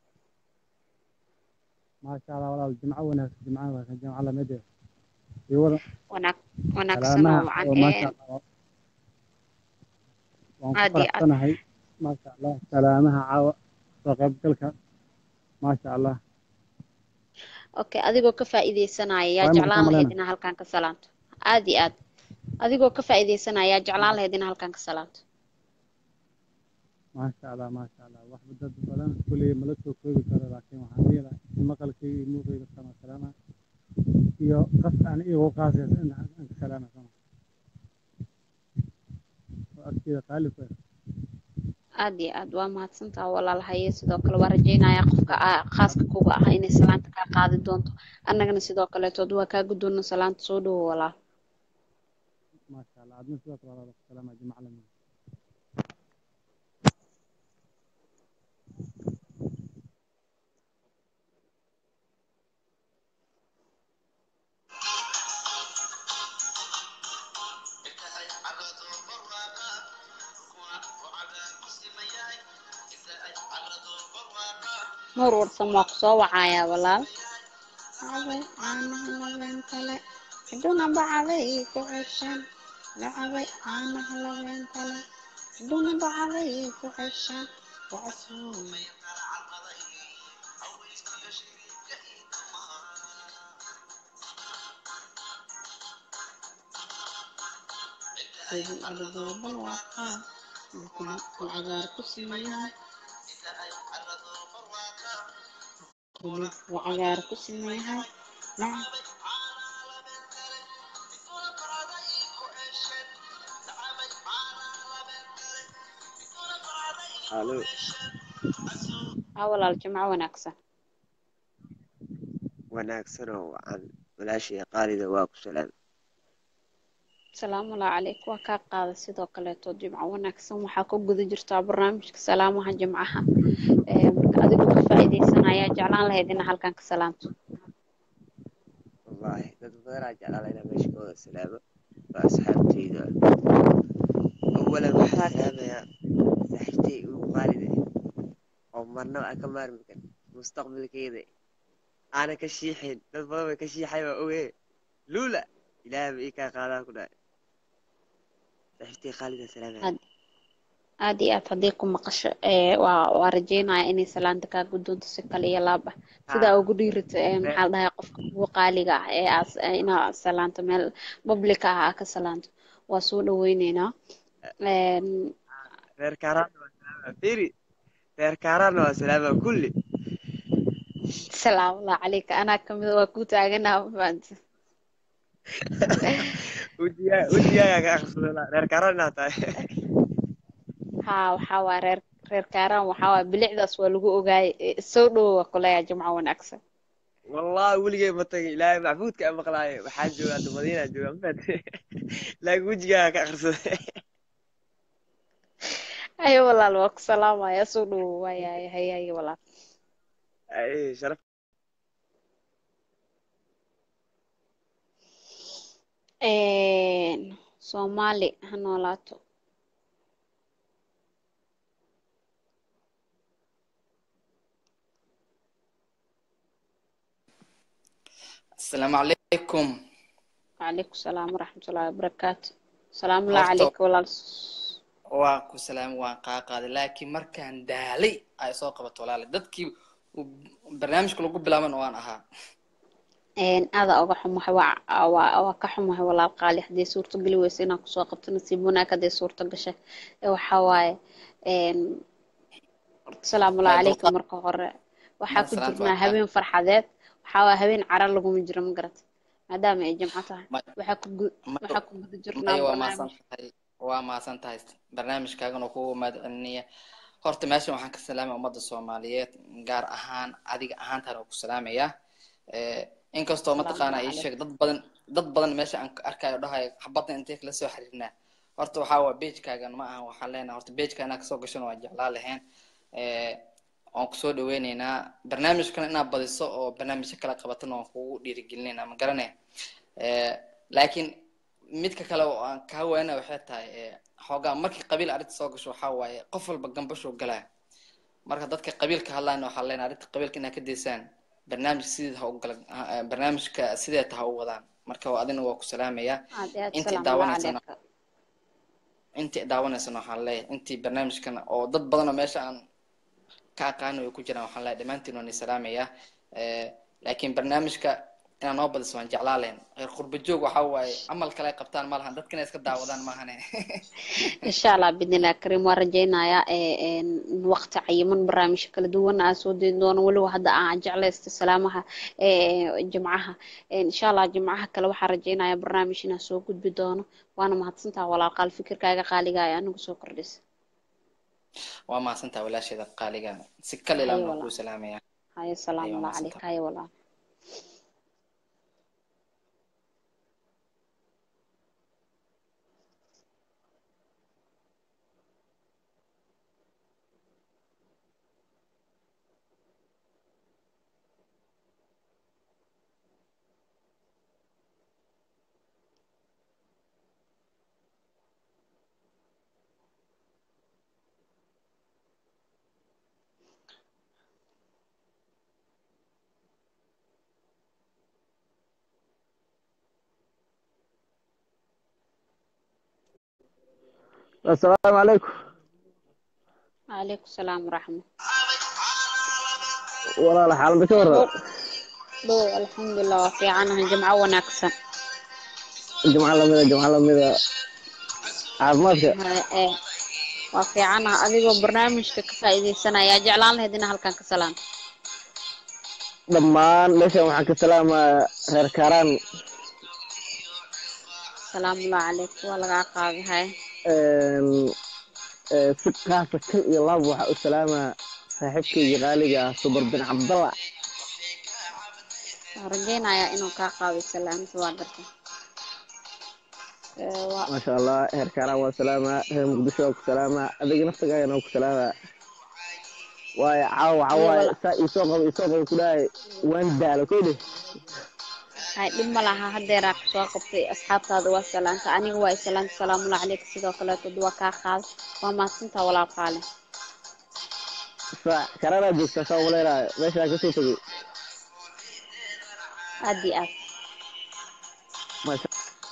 Maasha Allah walaal jimco wanaagsan jimco wanaagsan jimco lamid eh. iyo wada wanaag wanaagsan oo salaamaha wacan oo maasha Eh, Allah waan ku aad iyo aad faraxsanahay maasha Allah salaamaha caawa soo qaybgalka maasha Allah okay adigoo ka faa'iideysanaya yaa waa jeclaan maqan lahayd malena inaa halkan ka salaamto aad iyo aad adigoo ka faa'iideysanaya yaa jeclaan lahayd inaa halkan ka salaamto maasha Allah maasha Allah wax dad badan kuley mala soo koobi karo laakiin waxaan leeyahay maqalkayga iyo muuqayga sama salaama iyo qas aan igu qaasaysa in aan ka salaama sama oo agteeda qaali ku ah aad iyo aad waa mahadsantaha walaal haye sidoo kale waa rajeynayaa qofka aa- khaaska kuga ah inay salaanta kaa qaadi doonto annagana sidoo kaleetood waa kaa guddoona salaanta soo dhowo walaal maasha Allah adna sidoo kale walaal ku salaama jimco lamid nuur warsan waa ku soo wacayaa walaal cabay caanaha labeen kale ciduna bacabay ku ceshan lacabay caanaha labeen kale ciduna bacabay ku ceshan wacasuun sidii adagooban waaqaa dukuna uu cagaar ku simayahay hilib uu cagaar ku simayahay lacab alo haa walaal jimco wanaagsan wanaagsanoo wacan walaashii qaalida waa ku salaam salaamu laa calayk waa kaa qaada sidoo kaleeto jimco wanaagsan waxaa ku guda jirtaa barnaamijka salaamaha jimcaha Ee, marka adigoo ka faa'iidaysanaya jeclaan lahayd ina halkan ka salaamto wallaahi dad badanaa jeclaala inaa meesha ka wada salaamo waa asxaabteyda awalan waxaa salaamayaa saaxiibtay ugu qaalida oo marnaba aan ka maarmi karin mustaqbalkeeda aanan ka shiixin dad badan bay ka shiixay waa oge luula ilaahay ba ii kaa qaadaan ku dhahay saaxiibtay qaalida salaamaya aad aad iyo aad haddii ku maqasho ee waa waa rajeynaya inay salaanta kaa guddoonto si kale iyo laab ah sidaa ugu dhiirita ee maxaa la dhahay qofka ugu qaaliga ah ee aas inaa salaanto meel public ah aa ka salaanto waa soo dhaweyneynaa Een, reer kaaraanna waa salaamaa fiiri reer kaaraanna waa salaamaa kulli salaamu laa calayka anaa kamida waa ku taaganaha ma fahamtid wejigaa wejigaagaa ka akhrisadaa reer kaaraan inaa tahay haa waxaa waa reer reer kaaraan waxaa waa bilicdaas waa lagu ogaayay Ee, soo dhowo waa kuleeyaa jimco wanaagsan wallahi weligay ma tagin ilaahay maxbuudka aan maqlaayo waxaa joogaa hadda madiinaa joogaa mafahamtay laakiin wejigaagaa ka akhrisaday ayo walaal waa ku salaamaya soo dhowo waayahay hayaye walaal ay sharaf Een, soomaali ha noolaato asalaamu calaykum وعليكم السلام ورحمة الله وبركاته السلام الله horta عليك walaal waan ku salaamay waan kaa qaaday laakiin markaan daalay ay soo qabato walaale dadkii uu barnaamijka lagu bilaaban waan ahaa Een, aada uga xumahay waa waa waa ka xumahay walaal qaali haddii suurto geli weyso inaan kusoo qabto nasiib wanaag haddii suurto gashay ee waxaa waaye een, horta salaamu Waa calaykum dulqaad marka hore waxaa ma ku salaanta jirnaa waa kaa habeen farxadeed waxaa waaye habeen cara laguma jiro ma garat maadaama ay jimco tahay ma waxaa ku gu- ma waxaa ku guda jirnaa maya waa mahadsan barnaamij tahay waa mahadsan tahay barnaamijkaagan oo kugu mahadcelinaya horta meeshan waxaan ka salaamaya ummadda soomaaliyeed gaar ahaan adiga ahaantaan oo ku salaamaya Eh, inkastoo salaamu mataqaana ii calaykum sheeg dad badan dad badan meesha aan ka arkayo dhahayo xabadda intee kala soo xiriirnaa horta waxaa waa pagekaagan ma aha waxaan leenahay horta pageka inaa kasoo gashan waa jeclaa lahayn Eh, waan kusoo dhaweyneynaa barnaamijkan inaad badiso oo barnaamijyo kala qabatana waan kugu dhiirigelinayna ma garanaya Eh, laakiin midka kale oo aan kaa waana waxay tahay eh, xoogaa markii qabiil arrinta soo gasho waxaa waaye qof walba gambashuu galaa marka dadka qabiilka hadlayna waxaa leenahay arrinta qabiilka inaad ka daysaan barnaamij sideed ha u gala ha- eh, barnaamijka sideeta ha u wadaan marka waa adina waa ku salaamaya aad iyo aad intii salaamu daawanaysana calayka intii daawanaysana waxaan leeyahay intii barnaamijkan oo dad badan oo meesha aan ka aqaano ay ku jiraan waxaan leeyahay dhammaantiin waan salaamaya Eh, laakiin barnaamijka inaan noo badiso waan jeclaa lahayn reer qurba joog waxaa waaye camal kale ay qabtaan ma lahan dadkana iska daawadaan maahane insha allah bidnillahi kariim waan rajaynayaa ee een waqti cayiman barnaamijyo kala duwan aan soo deyn doono weliba hadda aan jeclaysta salaamaha ee jimcaha Een, insha allah jimcaha kale waxaan rajaynayaa barnaamij inaan soo gudbi doono waana mahadsantaha walaal qaal fikirkaaga qaaliga ee anigu soo kordhisa waa mahadsantaha walaasheeda qaaliga si kal haye ilaan baan walaal kuu salaamaya haye salaamu haye waa allah mahadsantaha calayka haye walaal السلام عليكم calaykum salaam waraxmat walaal xaalada ka dhow waran dhow alxamdulilah waa fiicanahay jimco wanaagsan jumco lamida jumco lamida caafimaadka Haye, ee waa fiicanaha adigoo barnaamijka ka faa'iidaysanaya jeclaan lahayd inaa halkan ka salaanto dhammaan meeshan waxaan ka salaamayaa reer kaaraan salaamu allah calaykum waa lagaa qaaday haye ee, si qaasa kal iyo laab waxaa u salaamaa saaxiibkayga qaaliga ah subar bin cabdalla waan rajaynayaa inuu kaa qaado salaamta waa garta Ee, waa maasha allah heer kaaraan waa salaamaa reer muqdisho waa ku salaamaa adiga naftagaagana waa ku salaamaa waayo caawa waxaa Iyo waaye wala- saa iisoo qabo iisoo qabo ku dhahay waan daalo kow dheh hay dhib ma laha haddeeraa kusoo qabtay asxaabtaada waa salaanta aniga waa isalaanta salaamullah caleyka sidoo kaleetod waa kaa qaada waa mahadsantaa walaal qaale saa karanaa joogtaa saa umaleynaayo meeshaa kasoo tegey aad iyo aad maasha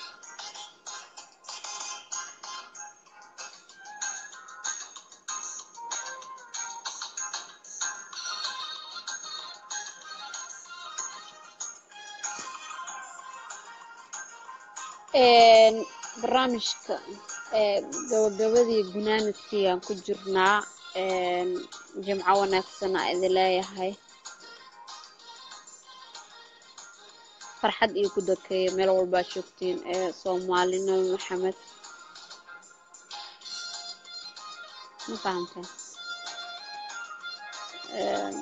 Een, barnaamijka ee, gabagabadii gunaanadkii aan ku jirnaa een, jimco wanaagsan aa idin leeyahay farxad iyo ku dakeeya meel walbaa joogtiin ee soomaali nabi maxamed ma fahamteen Een,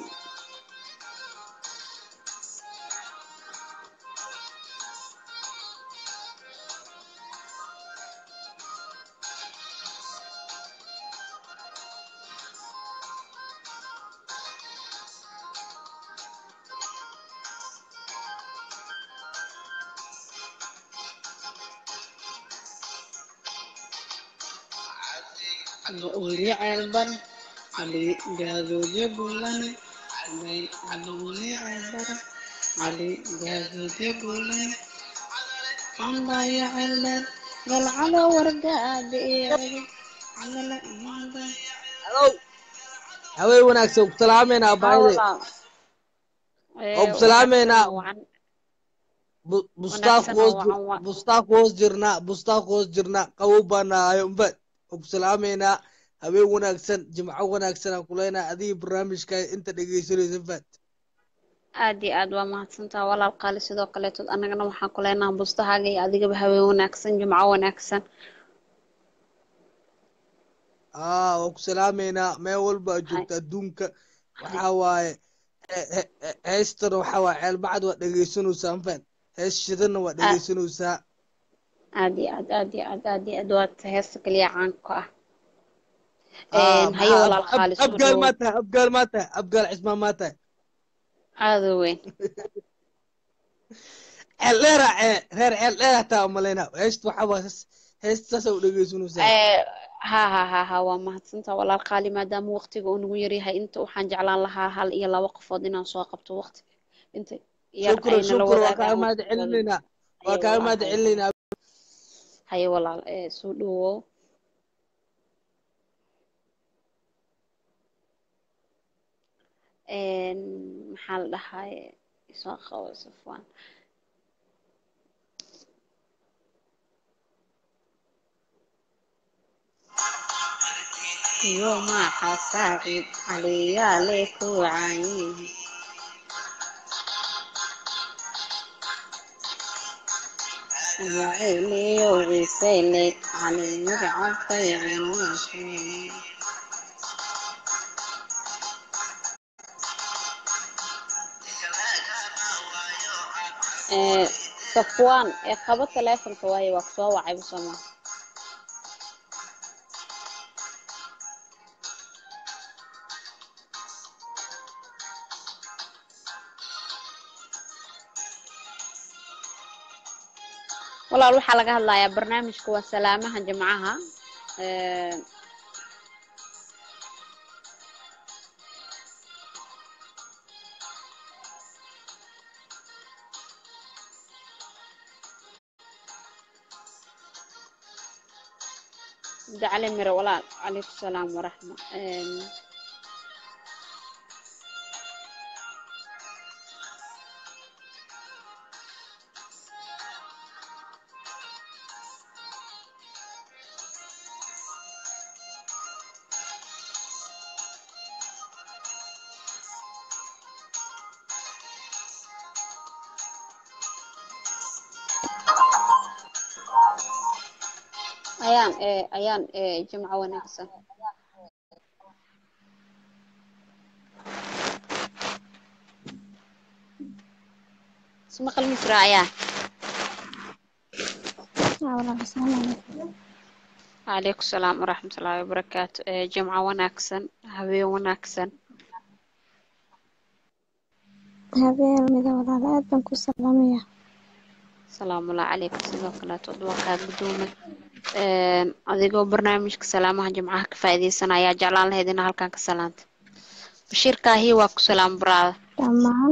weli ceelbar cali gaadoodyo buulan cali weli ceelbar cali gaadoodyo buulan cambayo ceeldheer galcado wargaada iyo cadala imaada Hello. haween wanaagsan ku salaameynaa baayde oo ku salaameynaa Bu- bustaaq wanaagsan hoos oo jir- wacan wa- bustaaq hoos jirnaa bustaaq hoos jirnaa qabow baa nahayo umbad oo ku salaameynaa haween wanaagsan jimco wanaagsan aan kuleenaa adiga barnaamijka inta dhegeysanaysa fad aad iyo aad waa mahadsantaa walaal qaali sidoo kaleetood annagana waxaan ku leenahay bustahaaga iyo adigaba haween wanaagsan jimco wanaagsan aa waa ku salaameynaa meel walba aad joogta adduunka waxaa waaye he- he- he- heestana waxaa waaye ceelbacad waa dhegeysanaysaa mafan hees shidana waa dhegeysanaysaa aad iyo aad aad iyo aad aad iyo aad waa heesta kaliya caanka ah Aa, Een, haye maxaa walaal ab- qaali ab- soo abgaal dhawow maa tahay abgaal maa tahay abgaal cismaan maa tahay aada u weyn ceeldheera cee reer ceeldheer hataa umaleyna heesta waxaa waa hees- heesta saasa u dhegeysanaysaa Ee, ha ha ha ha waa mahadsantaa walaal qaali maadaama waqtiga uu nagu yaryahay inta waxaan jeclaan lahaa hal iyo laba qofood inaan soo qabto waqti inta yar shukran ayna la shukran waa wadaagaan kaaga mahad waqtigooda celinaynaa waa haye kaaga walaal mahad haye celinaynaa haye walaal ee soo dhawow Een, maxaa la dhahay isoo qabo safwaan iyo maxa saacid caliyaale ku wacayin waceliyo wisayle cali magacabay cunwashay ee safwaan ee qabo taleefonka waaye waa kusoo wacay busoma walaal waxaa laga hadlayaa barnaamijka waa salaamaha jimcaha Ee, dacale mire walaal calaykum salaam waraxma Een, ayaan ee ayaan ee jimco wanaagsan ismaqal misraayaa calaykum salaam waraxmatullaahi wabarakaatu ee jimco wanaagsan habeen wanaagsan habeen mida walaal aad baan ku salaamaya salaamullahi calaykum sidoo kaleeto waa kaa gudoomay adigoo barnaamijka salaamaha jimcaha ka faa'iidaysanaya jeclaan lahayd inaa halkan ka salaanta bashiirkaahi waa ku salaam baraada dhammaan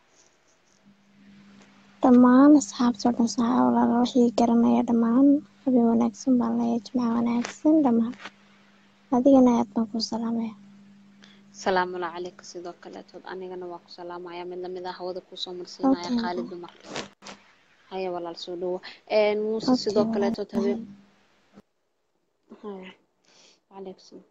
dhammaan asxaabtoo dhan saxa walaal wixii garanaya dhammaan habeen wanaagsan baan leeyahay jimca wanaagsan dhammaan adigana aad baan ku salaamaya salaamullahi calaykum sidoo kaleeto anigana waa ku salaamaya mid lamid ah hawada kusoo marsiinaya khaalid dumar haya walaal soo dhawo muuse sidoo kaleeto habeen haya calaykum salaam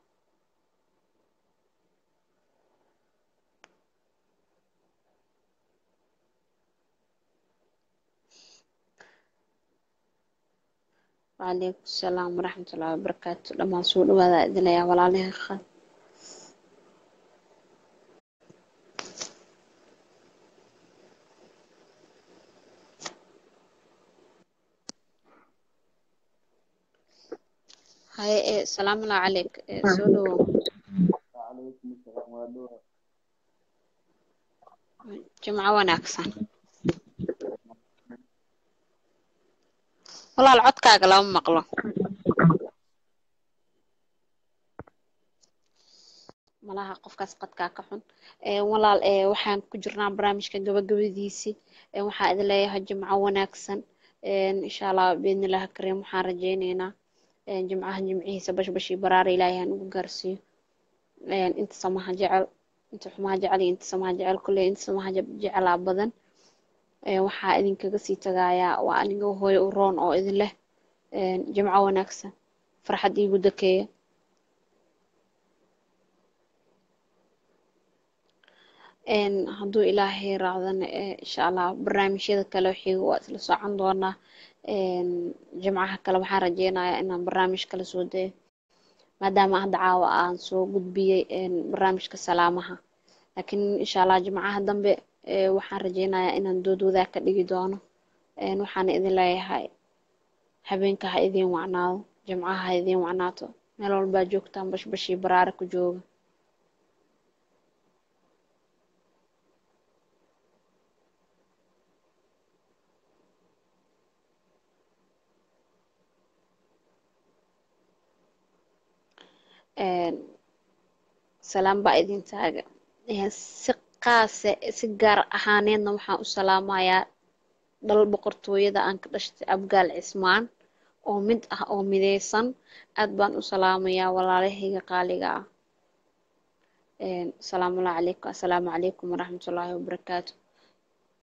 وعليكم السلام ورحمة الله وبركاته لما سوء وهذا إذن يا ولا عليه خال هاي إيه سلام الله عليك إيه سولو وعليكم السلام ورحمة جمعة وناكسن walaal codkaaga lama maqlo malaha qofkaas qadkaa ka xun walaal waxaan ku jirnaa barnaamijka gabagabadiisii waxaa idin leeyahay jimco wanaagsan insha allah biidnillahi kariim waxaan rajaynaynaa jimcaha jimcihiisa bashbashii baraara ilaahay aan ugu gaarsiiyo inta samaha jecel inta xumaha jecel iyo inta samaha jecel kulley inta samaha jecelaa badan waxaa idinkaga sii tagayaa waa aniga hooyo u roon oo idin leh jimco wanaagsan farxad iigu dakeeya hadduu ilaahay raacdana insha allah barnaamijyada kale xiga waa isla socon doonaa jimcaha kale waxaan rajeynayaa inaan barnaamij kala soo dayo maadaama hadda caawa aan soo gudbiyey barnaamijka salaamaha laakiin insha allah jimcaha dambe waxaan rajeynayaa inaan dood wadaag ka dhigi doono waxaana idin leeyahay habeenka ha idiin wacnaado jimcaha ha idiin wacnaato meel walbaa joogtaan bashbashii baraare ku jooga salaam baa idin taaga si qaase si gaar ahaaneedna waxaan u salaamayaa dhal boqortooyada aan ka dhashtay abgaal cismaan oo mid ah oo mideysan aad baan u salaamayaa walaalahayga qaaliga ah asalaamullahi calaykum assalaamu calaykum waraxmatullaahi wabarakaatu